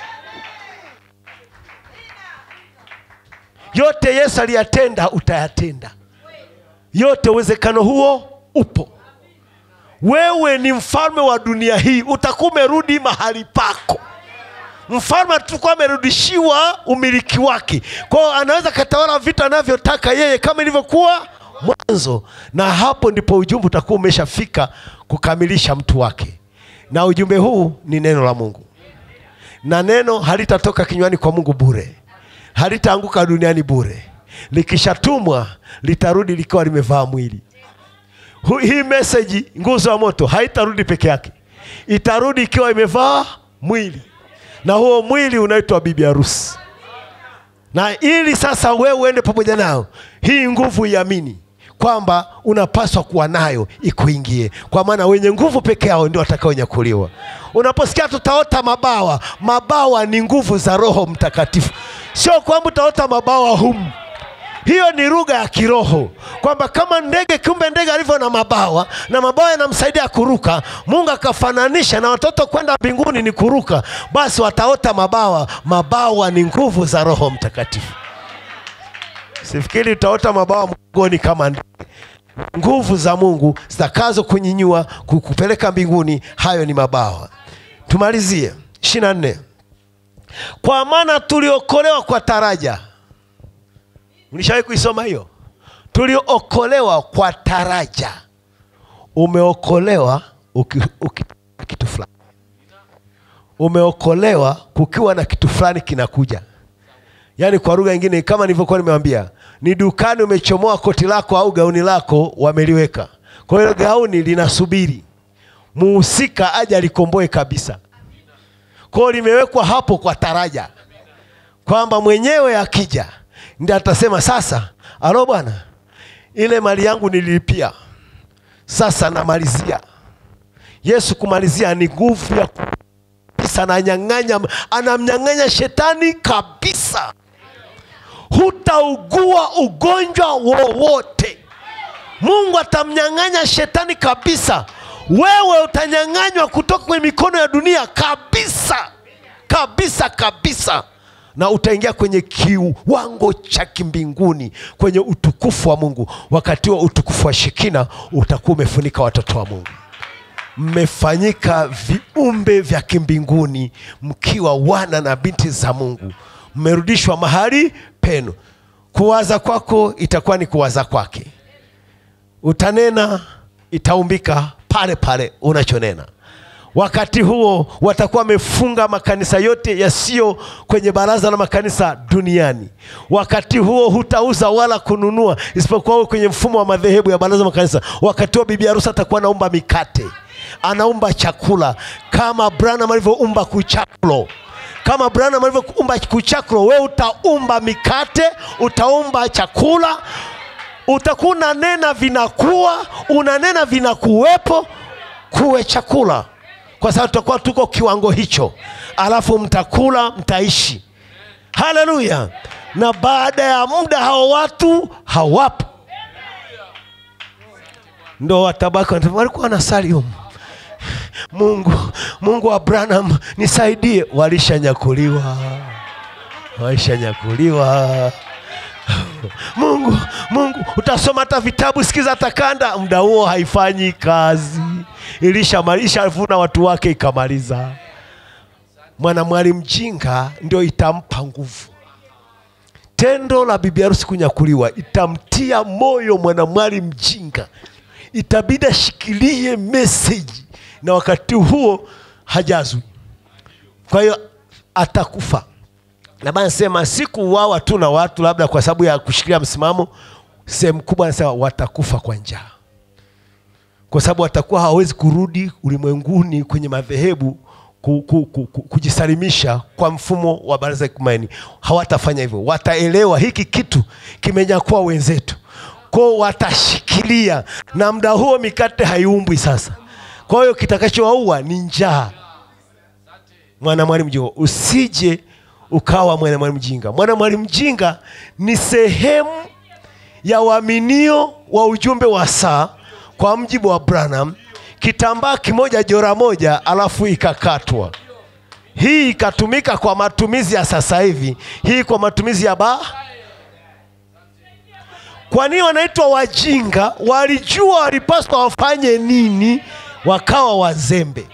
yote yesu aliyatenda utayatenda yote uwezekano huo upo wewe ni mfalme wa dunia hii utakuwa umerudi mahali pako mfalme atakuwa amerudishiwa umiliki wake kwao anaweza katawala vitu anavyotaka yeye kama ilivyokuwa mwanzo na hapo ndipo ujumbe utakuwa umeshafika kukamilisha mtu wake na ujumbe huu ni neno la mungu na neno halitatoka kinywani kwa mungu bure halitaanguka duniani bure likishatumwa litarudi likiwa limevaa mwili Hu- hii meseji nguzo ya moto haitarudi peke yake itarudi ikiwa imevaa mwili na huo mwili unaitwa bibi harusi na ili sasa wewe uende pamoja nao hii nguvu iamini kwamba unapaswa kuwa nayo ikuingie kwa maana wenye nguvu peke yao ndio watakaonyakuliwa unaposikia tutaota mabawa mabawa ni nguvu za roho mtakatifu sio kwamba utaota mabawa humu hiyo ni lugha ya kiroho kwamba kama ndege kiumbe ndege alivyo na mabawa na mabawa yanamsaidia kuruka mungu akafananisha na watoto kwenda mbinguni ni kuruka basi wataota mabawa mabawa ni nguvu za roho mtakatifu sifikiri utaota mabawa mgongoni kama ndege nguvu za mungu zitakazo kunyinyua ku- kupeleka mbinguni hayo ni mabawa tumalizie ishiri nne kwa maana tuliokolewa kwa taraja ulishawahi kuisoma hiyo tuliokolewa kwa taraja umeokolewa uki, uki, kitu fulani umeokolewa kukiwa na kitu fulani kinakuja yaani kwa lugha nyingine kama nilivyokuwa nimewambia ni dukani umechomoa koti lako au gauni lako wameliweka kwa hiyo gauni linasubiri muhusika aje alikomboe kabisa kwao limewekwa hapo kwa taraja kwamba mwenyewe akija ndi atasema sasa alo bwana ile mali yangu nililipia sasa namalizia yesu kumalizia ni nguvu ya kabisa ananyang'anya anamnyang'anya shetani kabisa hutaugua ugonjwa wowote mungu atamnyang'anya shetani kabisa wewe utanyang'anywa kutoka kwenye mikono ya dunia kabisa kabisa kabisa na utaingia kwenye kiwango cha kimbinguni kwenye utukufu wa mungu wakati wa utukufu wa shekina utakuwa umefunika watoto wa mungu mmefanyika viumbe vya kimbinguni mkiwa wana na binti za mungu mmerudishwa mahali penu kuwaza kwako itakuwa ni kuwaza kwake utanena itaumbika pale pale unachonena wakati huo watakuwa wamefunga makanisa yote yasiyo kwenye baraza la makanisa duniani wakati huo hutauza wala kununua isipokuwa uwe kwenye mfumo wa madhehebu ya baraza la makanisa wakati huo bibi harusi atakuwa anaumba mikate anaumba chakula kama branham alivyoumba kuchakulo kama branham alivyoumba kuchakulo we utaumba mikate utaumba chakula utakuwa unanena vinakuwa unanena vinakuwepo kuwe chakula kwa sababu tutakuwa tuko kiwango hicho alafu mtakula mtaishi haleluya na baada ya muda hao watu hawapo ndo watabaki wanasema, walikuwa wanasali humu mungu mungu wa branham nisaidie walishanyakuliwa walishanyakuliwa mungu mungu utasoma hata vitabu sikiza hata kanda muda huo haifanyi kazi ilishamalisha vuna watu wake ikamaliza mwanamwali mjinga ndio itampa nguvu tendo la bibi harusi kunyakuliwa itamtia moyo mwanamwali mjinga itabidi ashikilie meseji na wakati huo hajazwi kwa hiyo atakufa na bana sema sikuuawa tu na watu labda kwa sababu ya kushikilia msimamo sehemu kubwa anasema watakufa kwa njaa kwa sababu watakuwa hawawezi kurudi ulimwenguni kwenye madhehebu ku, ku, ku, ku, kujisalimisha kwa mfumo wa baraza ekumaini hawatafanya hivyo wataelewa hiki kitu kimenyakua wenzetu kwao watashikilia na muda huo mikate haiumbwi sasa kwa hiyo kitakachowaua ni njaa mwanamwali mjinga usije ukawa mwanamwali mjinga mwanamwali mjinga ni sehemu ya waaminio wa ujumbe wa saa kwa mjibu wa branham kitambaa kimoja jora moja alafu ikakatwa hii ikatumika kwa matumizi ya sasa hivi hii kwa matumizi ya baa kwa nini wanaitwa wajinga walijua walipaswa wafanye nini wakawa wazembe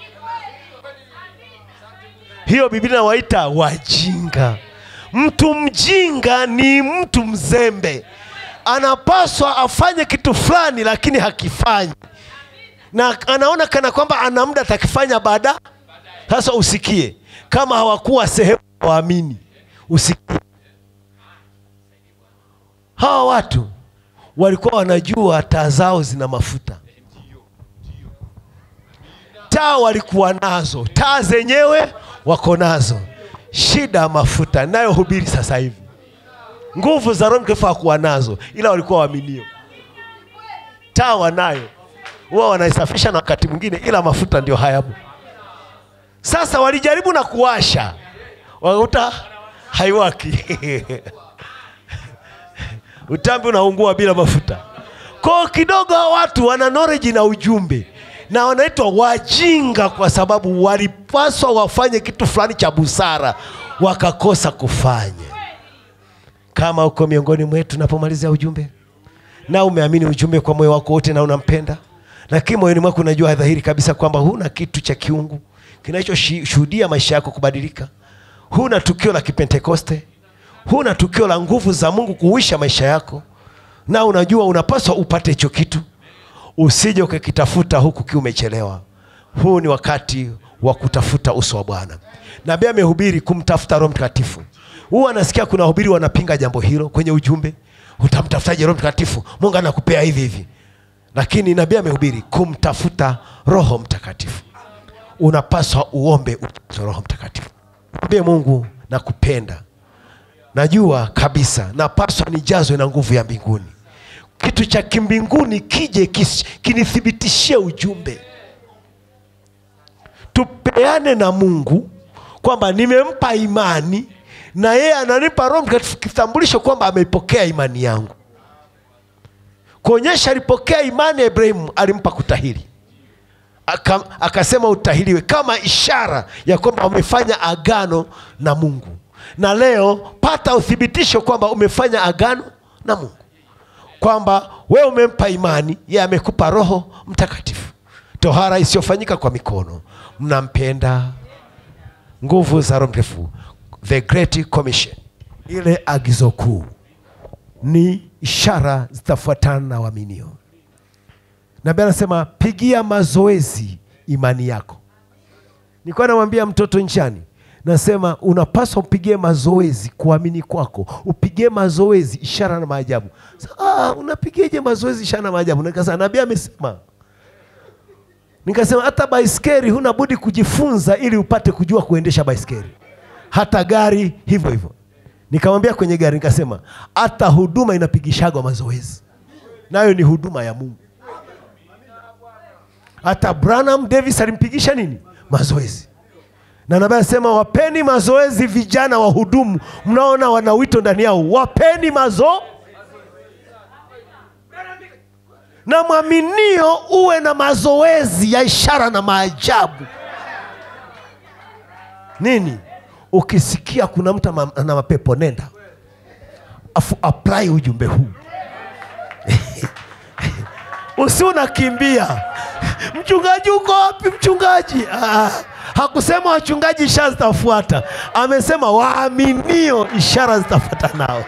hiyo biblia inawaita wajinga mtu mjinga ni mtu mzembe anapaswa afanye kitu fulani lakini hakifanyi na anaona kana kwamba ana muda atakifanya baada sasa usikie kama hawakuwa sehemu ya waamini usikie hawa watu walikuwa wanajua taa zao zina mafuta taa walikuwa nazo taa zenyewe wako nazo shida ya mafuta nayohubiri sasa hivi nguvu za roho mtakatifu hakuwa nazo ila walikuwa waaminio taa wanayo huwa wanaisafisha na wakati mwingine ila mafuta ndio hayapo sasa walijaribu na kuwasha wakakuta haiwaki utambi unaungua bila mafuta kwao kidogo hawa watu wana knowledge na ujumbe na wanaitwa wajinga kwa sababu walipaswa wafanye kitu fulani cha busara wakakosa kufanya kama uko miongoni mwetu napomalizia ujumbe na umeamini ujumbe kwa moyo wako wote na unampenda lakini moyoni mwako unajua dhahiri kabisa kwamba huna kitu cha kiungu kinachoshuhudia maisha yako kubadilika huna tukio la kipentekoste huna tukio la nguvu za mungu kuuisha maisha yako na unajua unapaswa upate hicho kitu usije ukakitafuta huku kiwa umechelewa huu ni wakati wa kutafuta uso wa bwana nabii amehubiri kumtafuta roho mtakatifu huwa anasikia kuna wahubiri wanapinga jambo hilo kwenye ujumbe utamtafutaje roho mtakatifu mungu anakupea hivi hivi lakini nabii amehubiri kumtafuta roho mtakatifu unapaswa uombe ujazwe roho mtakatifu mwambie mungu nakupenda najua kabisa napaswa nijazwe na nguvu ya mbinguni kitu cha kimbinguni kije kis- kinithibitishie ujumbe tupeane na mungu kwamba nimempa imani na yeye ananipa roho mtakatifu kitambulisho kwamba ameipokea imani yangu kuonyesha alipokea imani ya ibrahimu alimpa kutahiri Aka, akasema utahiriwe kama ishara ya kwamba umefanya agano na mungu na leo pata uthibitisho kwamba umefanya agano na mungu kwamba wewe umempa imani yeye amekupa roho mtakatifu tohara isiyofanyika kwa mikono mnampenda nguvu za roho mtakatifu the great commission ile agizo kuu ni ishara zitafuatana na waaminio nabii anasema pigia mazoezi imani yako nilikuwa namwambia mtoto nchani nasema unapaswa upigie mazoezi kuamini kwako upigie mazoezi ishara na maajabu Sa, ah, unapigieje mazoezi ishara na maajabu nikasema nabii amesema nikasema hata baiskeli huna budi kujifunza ili upate kujua kuendesha baiskeli hata gari hivyo hivyo nikamwambia kwenye gari nikasema hata huduma inapigishagwa mazoezi nayo ni huduma ya mungu hata branham davis alimpigisha nini mazoezi na nabii anasema wapeni mazoezi vijana wahudumu mnaona wana wito ndani yao wapeni mazo na mwaminio uwe na mazoezi ya ishara na maajabu nini ukisikia kuna mtu ama- ana mapepo nenda afu apply ujumbe huu usi unakimbia mchungaji uko wapi mchungaji ah, hakusema wachungaji ishara zitafuata amesema waaminio ishara zitafuata nao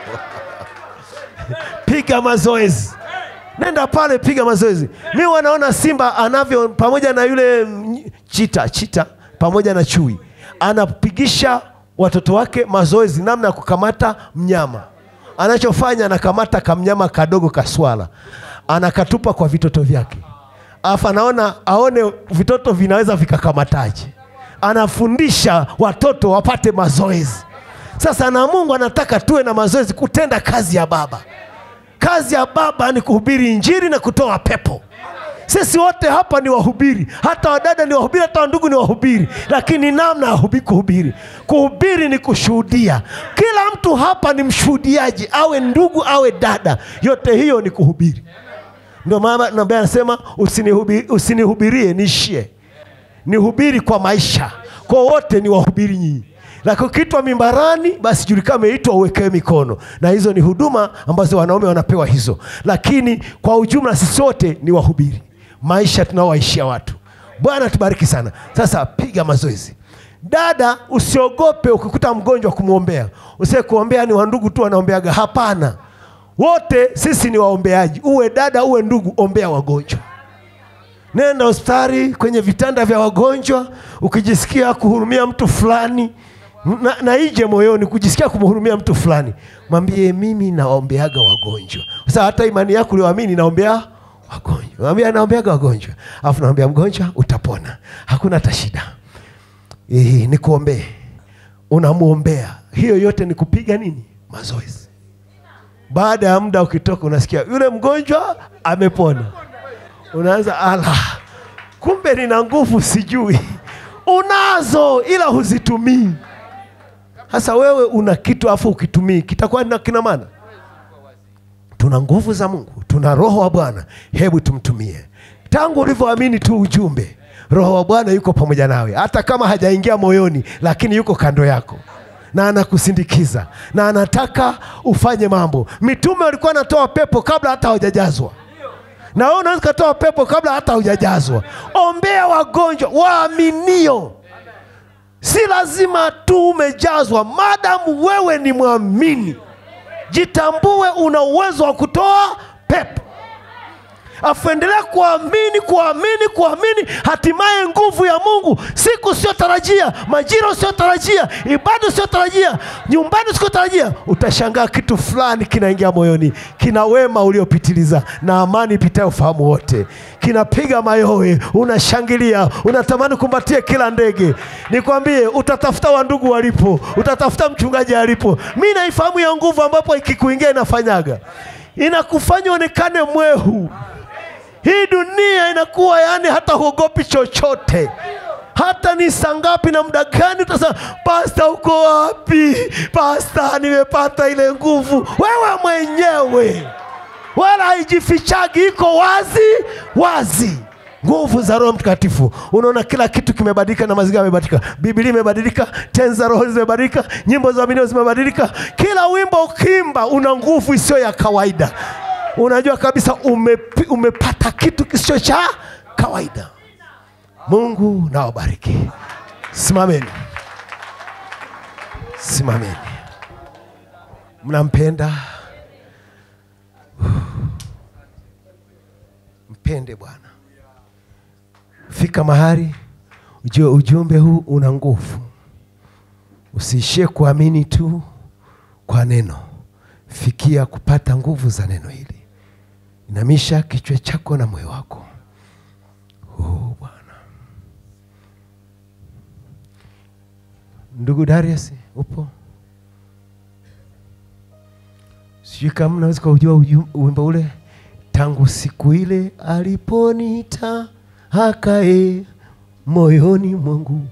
piga mazoezi nenda pale piga mazoezi mi wanaona simba anavyo pamoja na yule mm, chita chita pamoja na chui anapigisha watoto wake mazoezi namna ya kukamata mnyama anachofanya anakamata kamnyama kadogo kaswala anakatupa kwa vitoto vyake alafu anaona aone vitoto vinaweza vikakamataje anafundisha watoto wapate mazoezi sasa na mungu anataka tuwe na mazoezi kutenda kazi ya baba kazi ya baba ni kuhubiri injili na kutoa pepo sisi wote hapa ni wahubiri hata wadada ni wahubiri hata wandugu ni wahubiri lakini namna ya hubi- kuhubiri kuhubiri ni kushuhudia kila mtu hapa ni mshuhudiaji awe ndugu awe dada yote hiyo ni kuhubiri ndio maana nabii anasema usinihubi- usinihubirie niishie nihubiri kwa maisha kwa wote ni wahubiri nyinyi lakini ukiitwa mimbarani basi julikana umeitwa uwekewe mikono na hizo ni huduma ambazo wanaume wanapewa hizo lakini kwa ujumla sisi wote ni wahubiri maisha tunaowaishia watu bwana tubariki sana sasa piga mazoezi dada usiogope ukikuta mgonjwa kumwombea usie kuombea ni wandugu tu wanaombeaga hapana wote sisi ni waombeaji uwe dada uwe ndugu ombea wagonjwa nenda hospitali kwenye vitanda vya wagonjwa ukijisikia kuhurumia mtu fulani na, na ije moyoni kujisikia kumhurumia mtu fulani mwambie mimi nawaombeaga wagonjwa sasa hata imani yako ulioamini naombea wagonjwa mwambie naombeaga wagonjwa alafu naombea mgonjwa utapona hakuna hata shida e, nikuombee unamwombea hiyo yote ni kupiga nini mazoezi baada ya muda ukitoka unasikia yule mgonjwa amepona unaanza ala kumbe nina nguvu sijui unazo ila huzitumii sasa wewe una kitu afu ukitumii kitakuwa na kina maana tuna nguvu za mungu tuna roho wa bwana hebu tumtumie tangu ulivyoamini tu ujumbe roho wa bwana yuko pamoja nawe hata kama hajaingia moyoni lakini yuko kando yako na anakusindikiza na anataka ufanye mambo mitume walikuwa anatoa pepo kabla hata hawajajazwa na wewe unaweza ukatoa pepo kabla hata hujajazwa ombea wagonjwa waaminio si lazima tu umejazwa madamu wewe ni mwamini jitambue una uwezo wa kutoa pepo afu endelea kuamini kuamini kuamini hatimaye nguvu ya mungu siku usiotarajia majira usiotarajia ibada usiotarajia nyumbani usiotarajia utashangaa kitu fulani kinaingia moyoni kina wema uliopitiliza na amani ipitayo ufahamu wote kinapiga mayowe unashangilia unatamani kumbatia kila ndege nikwambie utatafuta wandugu walipo utatafuta mchungaji alipo mi naifahamu ya nguvu ambapo ikikuingia inafanyaga inakufanya onekane mwehu hii dunia inakuwa yani hata huogopi chochote hata ni saa ngapi na muda gani utasema pasta uko wapi pasta nimepata ile nguvu wewe mwenyewe wala haijifichagi iko wazi wazi nguvu za roho mtakatifu unaona kila kitu kimebadilika na mazingira yamebadilika biblia imebadilika tenzi za roho zimebadilika nyimbo za minio zimebadilika kila wimbo ukimba una nguvu isiyo ya kawaida unajua kabisa umepi, umepata kitu kisicho cha kawaida mungu nawabariki simameni simameni mnampenda mpende bwana fika mahali ujue ujumbe huu una nguvu usiishie kuamini tu kwa neno fikia kupata nguvu za neno hili inamisha kichwa chako na moyo wako oh, bwana ndugu darius upo sijui kama mnaweza kujua wimbo ule tangu siku ile aliponita akae moyoni mwangu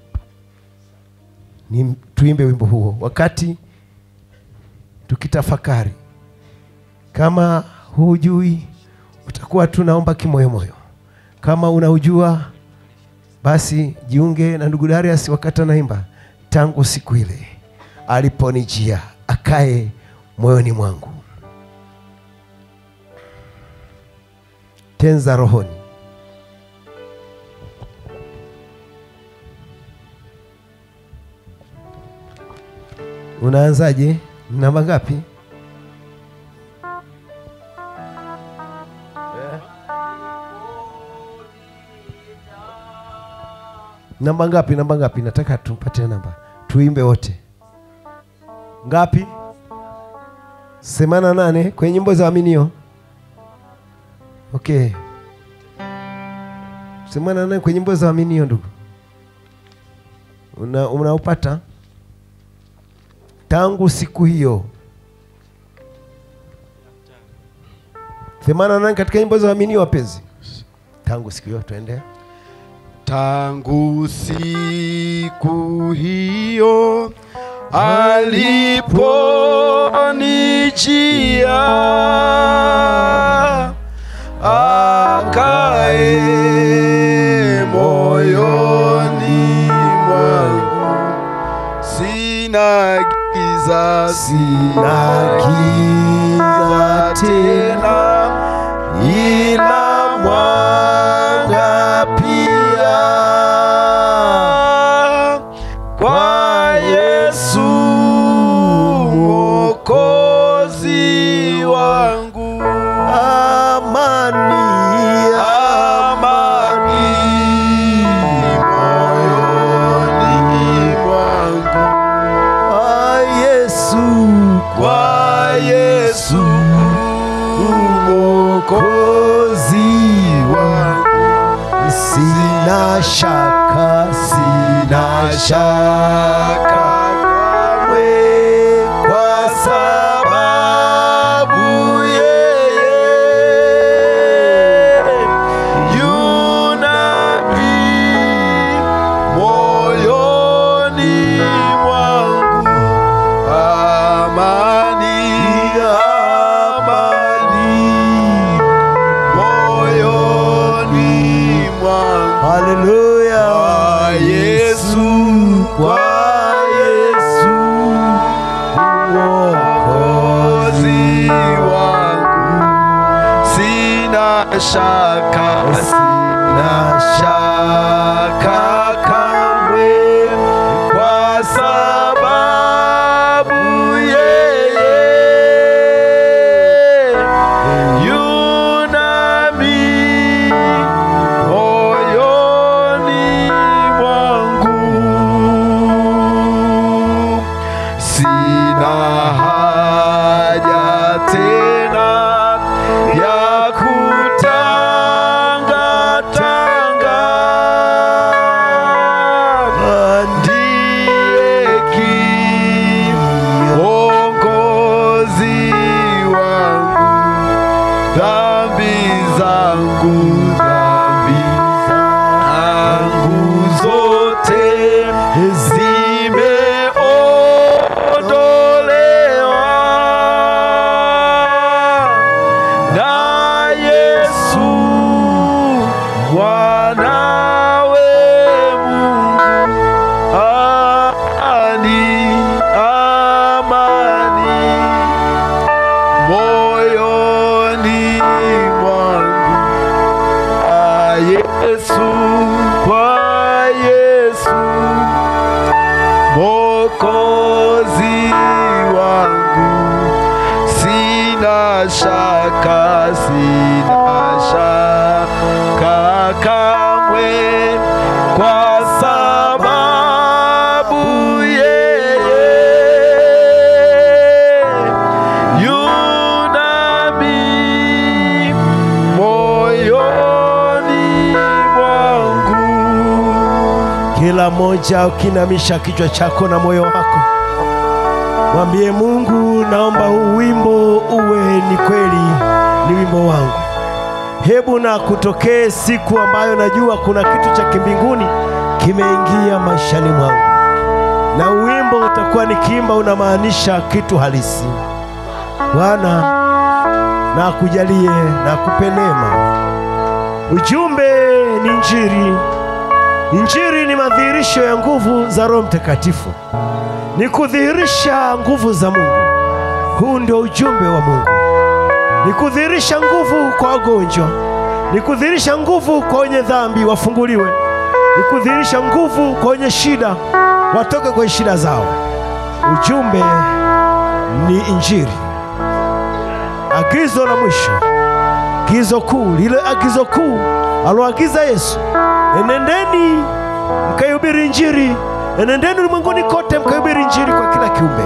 ni tuimbe wimbo huo wakati tukitafakari kama hujui utakuwa tunaomba kimoyomoyo kama unaujua basi jiunge na ndugu darius wakati anaimba tangu siku ile aliponijia akae moyoni mwangu tenza rohoni unaanzaje namba ngapi namba ngapi namba ngapi nataka tumpatie namba tuimbe wote ngapi semana nane kwenye nyimbo za waaminio okay semana nane kwenye nyimbo za waaminio ndugu una unaupata tangu siku hiyo themanini na nane katika nyimbo za waaminio wapenzi tangu siku hiyo tuende tangu siku hiyo aliponijia akae moyoni mwangu sina giza sina giza tena ila mwanga pia kwa Yesu mwokozi wangu amani amani moyoni mwangu kwa Yesu kwa Yesu mwokozi wangu sina shaka sina shaka kamwe kwa sababu yeye yunami moyoni mwangu amani amani moyoni mwangu haleluya kwa Yesu kwa Yesu mwokozi wangu sina shaka sina shaka kamwe kwa sababu yeye yunami tena ya kutangatanga ndiye kiongozi wangu dhambi zangu dhambi zangu zote zimeondolewa na Yesu mwanawe Mungu ani amani moyoni mwangu kwa Yesu, kwa Yesu Mokozi wangu, sina shaka, sina shaka kamwe, kwa sababu yeye yunami moyoni mwangu. Kila mmoja ukinamisha kichwa chako na moyo wako, mwambie Mungu, naomba huu wimbo uwe ni kweli ni wimbo wangu. Hebu na kutokee siku ambayo najua kuna kitu cha kimbinguni kimeingia maishani mwangu, na wimbo utakuwa nikiimba unamaanisha kitu halisi. Bwana na akujalie na akupe neema. Ujumbe ni Injili. Injili ni madhihirisho ya nguvu za Roho Mtakatifu, ni kudhihirisha nguvu za Mungu. Huu ndio ujumbe wa Mungu, ni kudhihirisha nguvu kwa wagonjwa, ni kudhihirisha nguvu kwa wenye dhambi wafunguliwe, ni kudhihirisha nguvu kwa wenye shida watoke kwenye shida zao. Ujumbe ni Injili. Agizo la mwisho, agizo kuu, lile agizo kuu aloagiza Yesu, enendeni mkaihubiri Injili, enendeni ulimwenguni kote mkaihubiri Injili kwa kila kiumbe.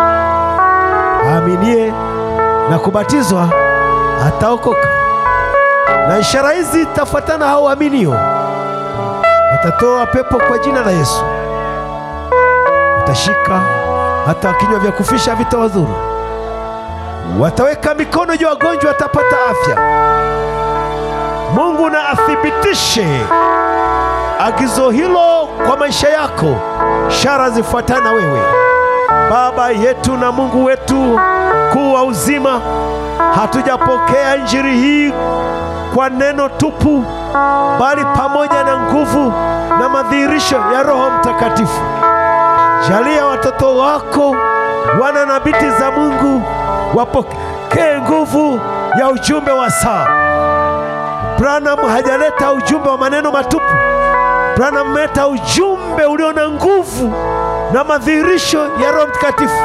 Aaminie na kubatizwa ataokoka, na ishara hizi zitafuatana hao waaminio: watatoa pepo kwa jina la Yesu, watashika hata kinywa vya kufisha vitawadhuru, wataweka mikono juu ya wagonjwa, watapata afya. Mungu na athibitishe agizo hilo kwa maisha yako, ishara zifuatana na wewe. Baba yetu na Mungu wetu kuu wa uzima, hatujapokea injili hii kwa neno tupu, bali pamoja na nguvu na madhihirisho ya Roho Mtakatifu. Jalia watoto wako wana na binti za Mungu wapokee nguvu ya ujumbe wa saa. Branham hajaleta ujumbe wa maneno matupu. Branham ameleta ujumbe ulio na nguvu na madhihirisho ya Roho Mtakatifu,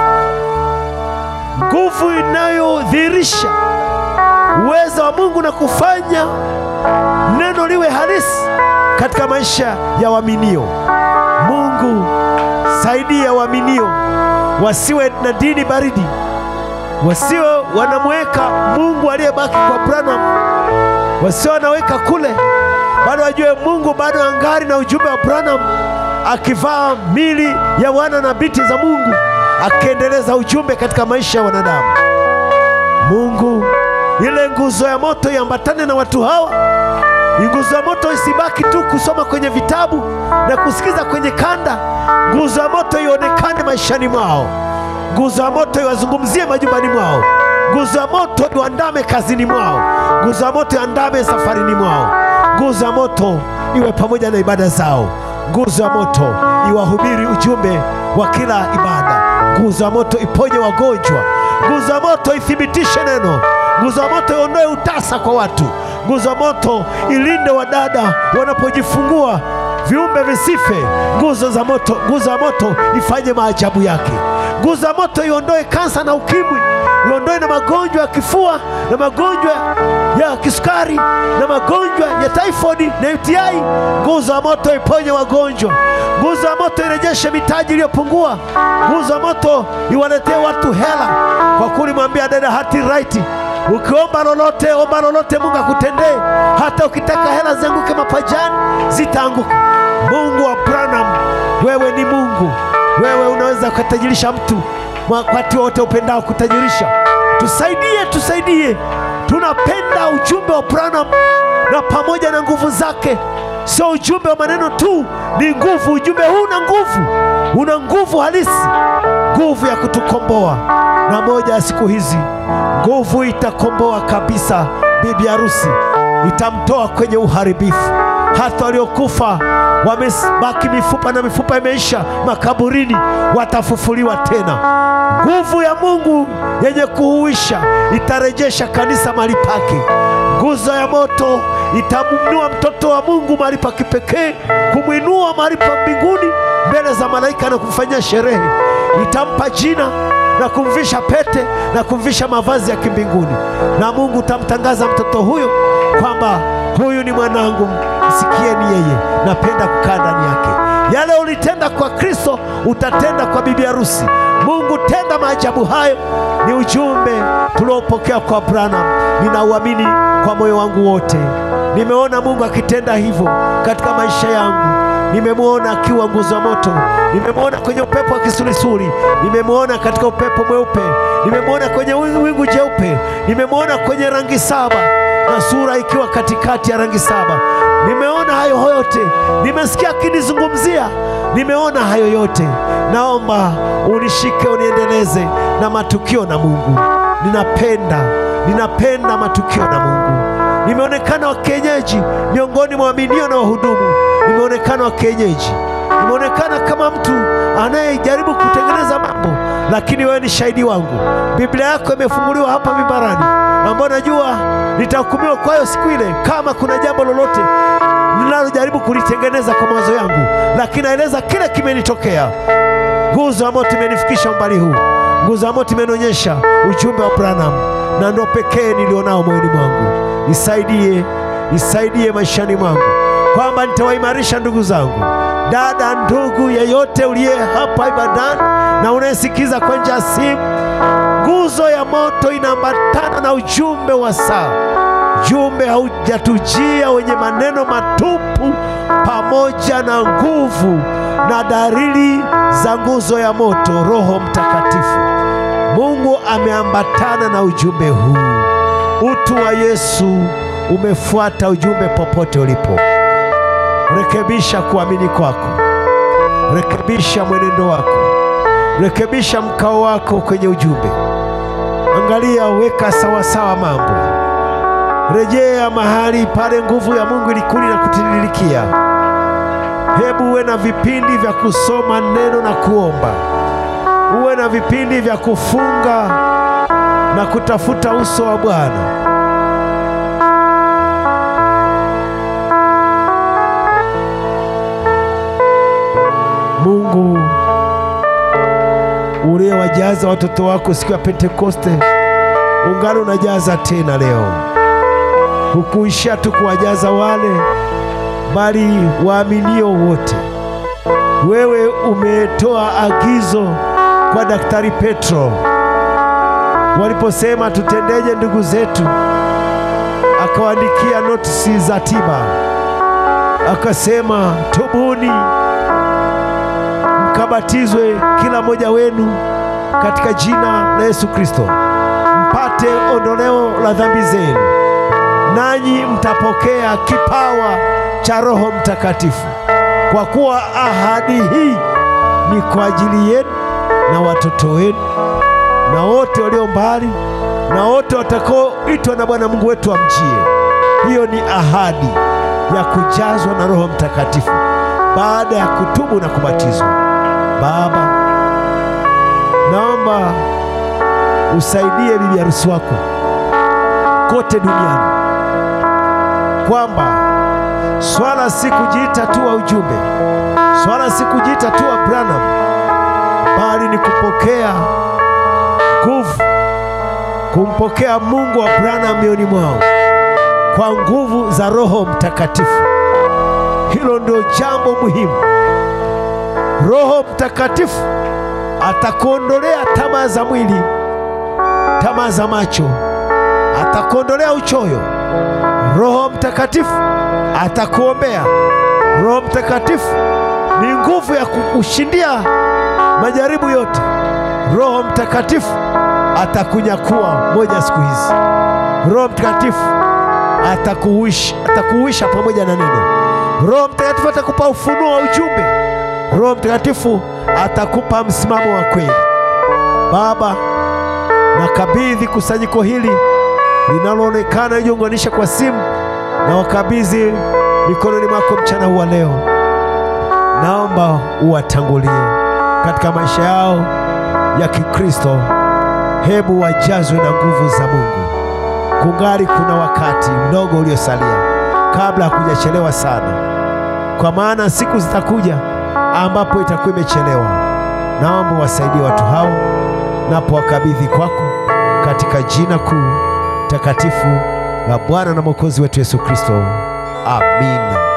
nguvu inayodhihirisha uwezo wa Mungu na kufanya neno liwe halisi katika maisha ya waaminio. Mungu, saidia waaminio wasiwe na dini baridi, wasiwe wanamweka Mungu aliyebaki kwa Branham, wasiwe wanaweka kule, bado wajue Mungu bado angari na ujumbe wa Branham, akivaa mili ya wana na binti za Mungu, akiendeleza ujumbe katika maisha ya wanadamu. Mungu, ile nguzo ya moto iambatane na watu hawa. Nguzo ya moto isibaki tu kusoma kwenye vitabu na kusikiza kwenye kanda. Nguzo ya moto ionekane maishani mwao. Nguzo ya moto iwazungumzie majumbani mwao. Nguzo ya moto iwandame kazini mwao. Nguzo ya moto iandame safarini mwao. Nguzo ya moto iwe pamoja na ibada zao. Nguzo ya moto iwahubiri ujumbe wa kila ibada. Nguzo ya moto iponye wagonjwa. Nguzo ya moto ithibitishe neno. Nguzo ya moto iondoe utasa kwa watu. Nguzo ya moto ilinde wadada wanapojifungua viumbe visife. Nguzo za moto, nguzo ya moto ifanye maajabu yake. Nguzo ya moto iondoe kansa na ukimwi, iondoe na magonjwa ya kifua na magonjwa ya kisukari na magonjwa ya typhoid na UTI. Nguzo ya moto iponye wagonjwa. Nguzo ya moto irejeshe mitaji iliyopungua. Nguzo ya moto iwaletee watu hela, kwa kuwa ulimwambia dada hati right Ukiomba lolote, omba lolote, Mungu akutendee. Hata ukitaka hela zianguke mapajani, zitaanguka. Mungu wa Branham, wewe ni Mungu, wewe unaweza ukatajirisha mtu wakati wote upendao kutajirisha. Tusaidie, tusaidie. Tunapenda ujumbe wa Branham na pamoja na nguvu zake, sio ujumbe wa maneno tu, ni nguvu. Ujumbe huu una nguvu, una nguvu halisi, nguvu ya kutukomboa. Na moja ya siku hizi nguvu itakomboa kabisa bibi harusi, itamtoa kwenye uharibifu. Hata waliokufa wamebaki mifupa na mifupa imeisha makaburini, watafufuliwa tena. Nguvu ya Mungu yenye kuhuisha itarejesha kanisa mahali pake. Nguzo ya moto itamwinua mtoto wa Mungu mahali pa kipekee, kumwinua mahali pa mbinguni mbele za malaika na kumfanyia sherehe. Itampa jina na kumvisha pete na kumvisha mavazi ya kimbinguni, na Mungu utamtangaza mtoto huyo kwamba huyu ni mwanangu, msikieni yeye, napenda kukaa ndani yake. Yale ulitenda kwa Kristo utatenda kwa bibi harusi. Mungu, tenda maajabu hayo. Ni ujumbe tuliopokea kwa Branham, ninauamini kwa moyo wangu wote. Nimeona Mungu akitenda hivyo katika maisha yangu nimemwona akiwa nguzo ya moto, nimemwona kwenye upepo wa kisulisuli, nimemwona katika upepo mweupe, nimemwona kwenye wingu wingu jeupe, nimemwona kwenye rangi saba na sura ikiwa katikati ya rangi saba. Nimeona hayo yote, nimesikia akinizungumzia, nimeona hayo yote. Naomba unishike, uniendeleze na matukio na Mungu. Ninapenda, ninapenda matukio na Mungu. Nimeonekana wa kienyeji miongoni mwa waaminio na wahudumu nimeonekana wa kienyeji, nimeonekana kama mtu anayejaribu kutengeneza mambo, lakini wewe ni shahidi wangu. Biblia yako imefunguliwa hapa mimbarani, ambayo najua nitahukumiwa kwayo siku ile, kama kuna jambo lolote ninalojaribu kulitengeneza kwa mawazo yangu, lakini naeleza kile kimenitokea. Nguzo ya moto imenifikisha umbali huu, nguzo ya moto imenionyesha ujumbe wa Branham, na ndo pekee nilionao moyoni mwangu. Nisaidie, nisaidie maishani mwangu kwamba nitawaimarisha ndugu zangu, dada, ndugu yeyote uliye hapa ibadani na unayesikiza kwa njia ya simu. Nguzo ya moto inaambatana na ujumbe wa saa. Ujumbe haujatujia wenye maneno matupu, pamoja na nguvu na dalili za nguzo ya moto, Roho Mtakatifu. Mungu ameambatana na ujumbe huu. Utu wa Yesu umefuata ujumbe popote ulipo. Rekebisha kuamini kwako, rekebisha mwenendo wako, rekebisha mkao wako kwenye ujumbe. Angalia, weka sawasawa mambo, rejea mahali pale nguvu ya Mungu ilikuli na kutiririkia. Hebu uwe na vipindi vya kusoma neno na kuomba, uwe na vipindi vya kufunga na kutafuta uso wa Bwana. Mungu uliyewajaza watoto wako siku ya Pentekoste, ungano unajaza tena leo. Hukuishia tu kuwajaza wale, bali waaminio wote. Wewe umetoa agizo kwa Daktari Petro waliposema tutendeje ndugu zetu, akawaandikia notisi za tiba, akasema tubuni mkabatizwe kila mmoja wenu katika jina la Yesu Kristo mpate ondoleo la dhambi zenu, nanyi mtapokea kipawa cha Roho Mtakatifu, kwa kuwa ahadi hii ni kwa ajili yenu na watoto wenu na wote walio mbali na wote watakaoitwa na Bwana Mungu wetu amjie. Hiyo ni ahadi ya kujazwa na Roho Mtakatifu baada ya kutubu na kubatizwa. Baba, naomba usaidie bibi harusi wako kote duniani, kwamba Swala si kujiita tu wa ujumbe, swala si kujiita tu wa Branham, bali ni kupokea nguvu, kumpokea Mungu wa Branham mioyoni mwao kwa nguvu za Roho Mtakatifu. Hilo ndio jambo muhimu. Roho Mtakatifu atakuondolea tamaa za mwili, tamaa za macho, atakuondolea uchoyo. Roho Mtakatifu atakuombea. Roho Mtakatifu ni nguvu ya kukushindia majaribu yote. Roho Mtakatifu atakunyakua moja siku hizi. Roho Mtakatifu atakuhuisha, atakuhuisha pamoja na neno. Roho Mtakatifu atakupa ufunuo wa ujumbe. Roho Mtakatifu atakupa msimamo wa kweli. Baba, nakabidhi kusanyiko hili linaloonekana lijiunganisha kwa simu, na wakabidhi mikononi mwako mchana huu wa leo. Naomba uwatangulie katika maisha yao ya Kikristo. Hebu wajazwe na nguvu za Mungu. Kungali kuna wakati mdogo uliosalia kabla hakujachelewa sana, kwa maana siku zitakuja ambapo itakuwa imechelewa. Naomba wasaidie watu hao, napo wakabidhi kwako katika jina kuu takatifu la Bwana na Mwokozi wetu Yesu Kristo, amina.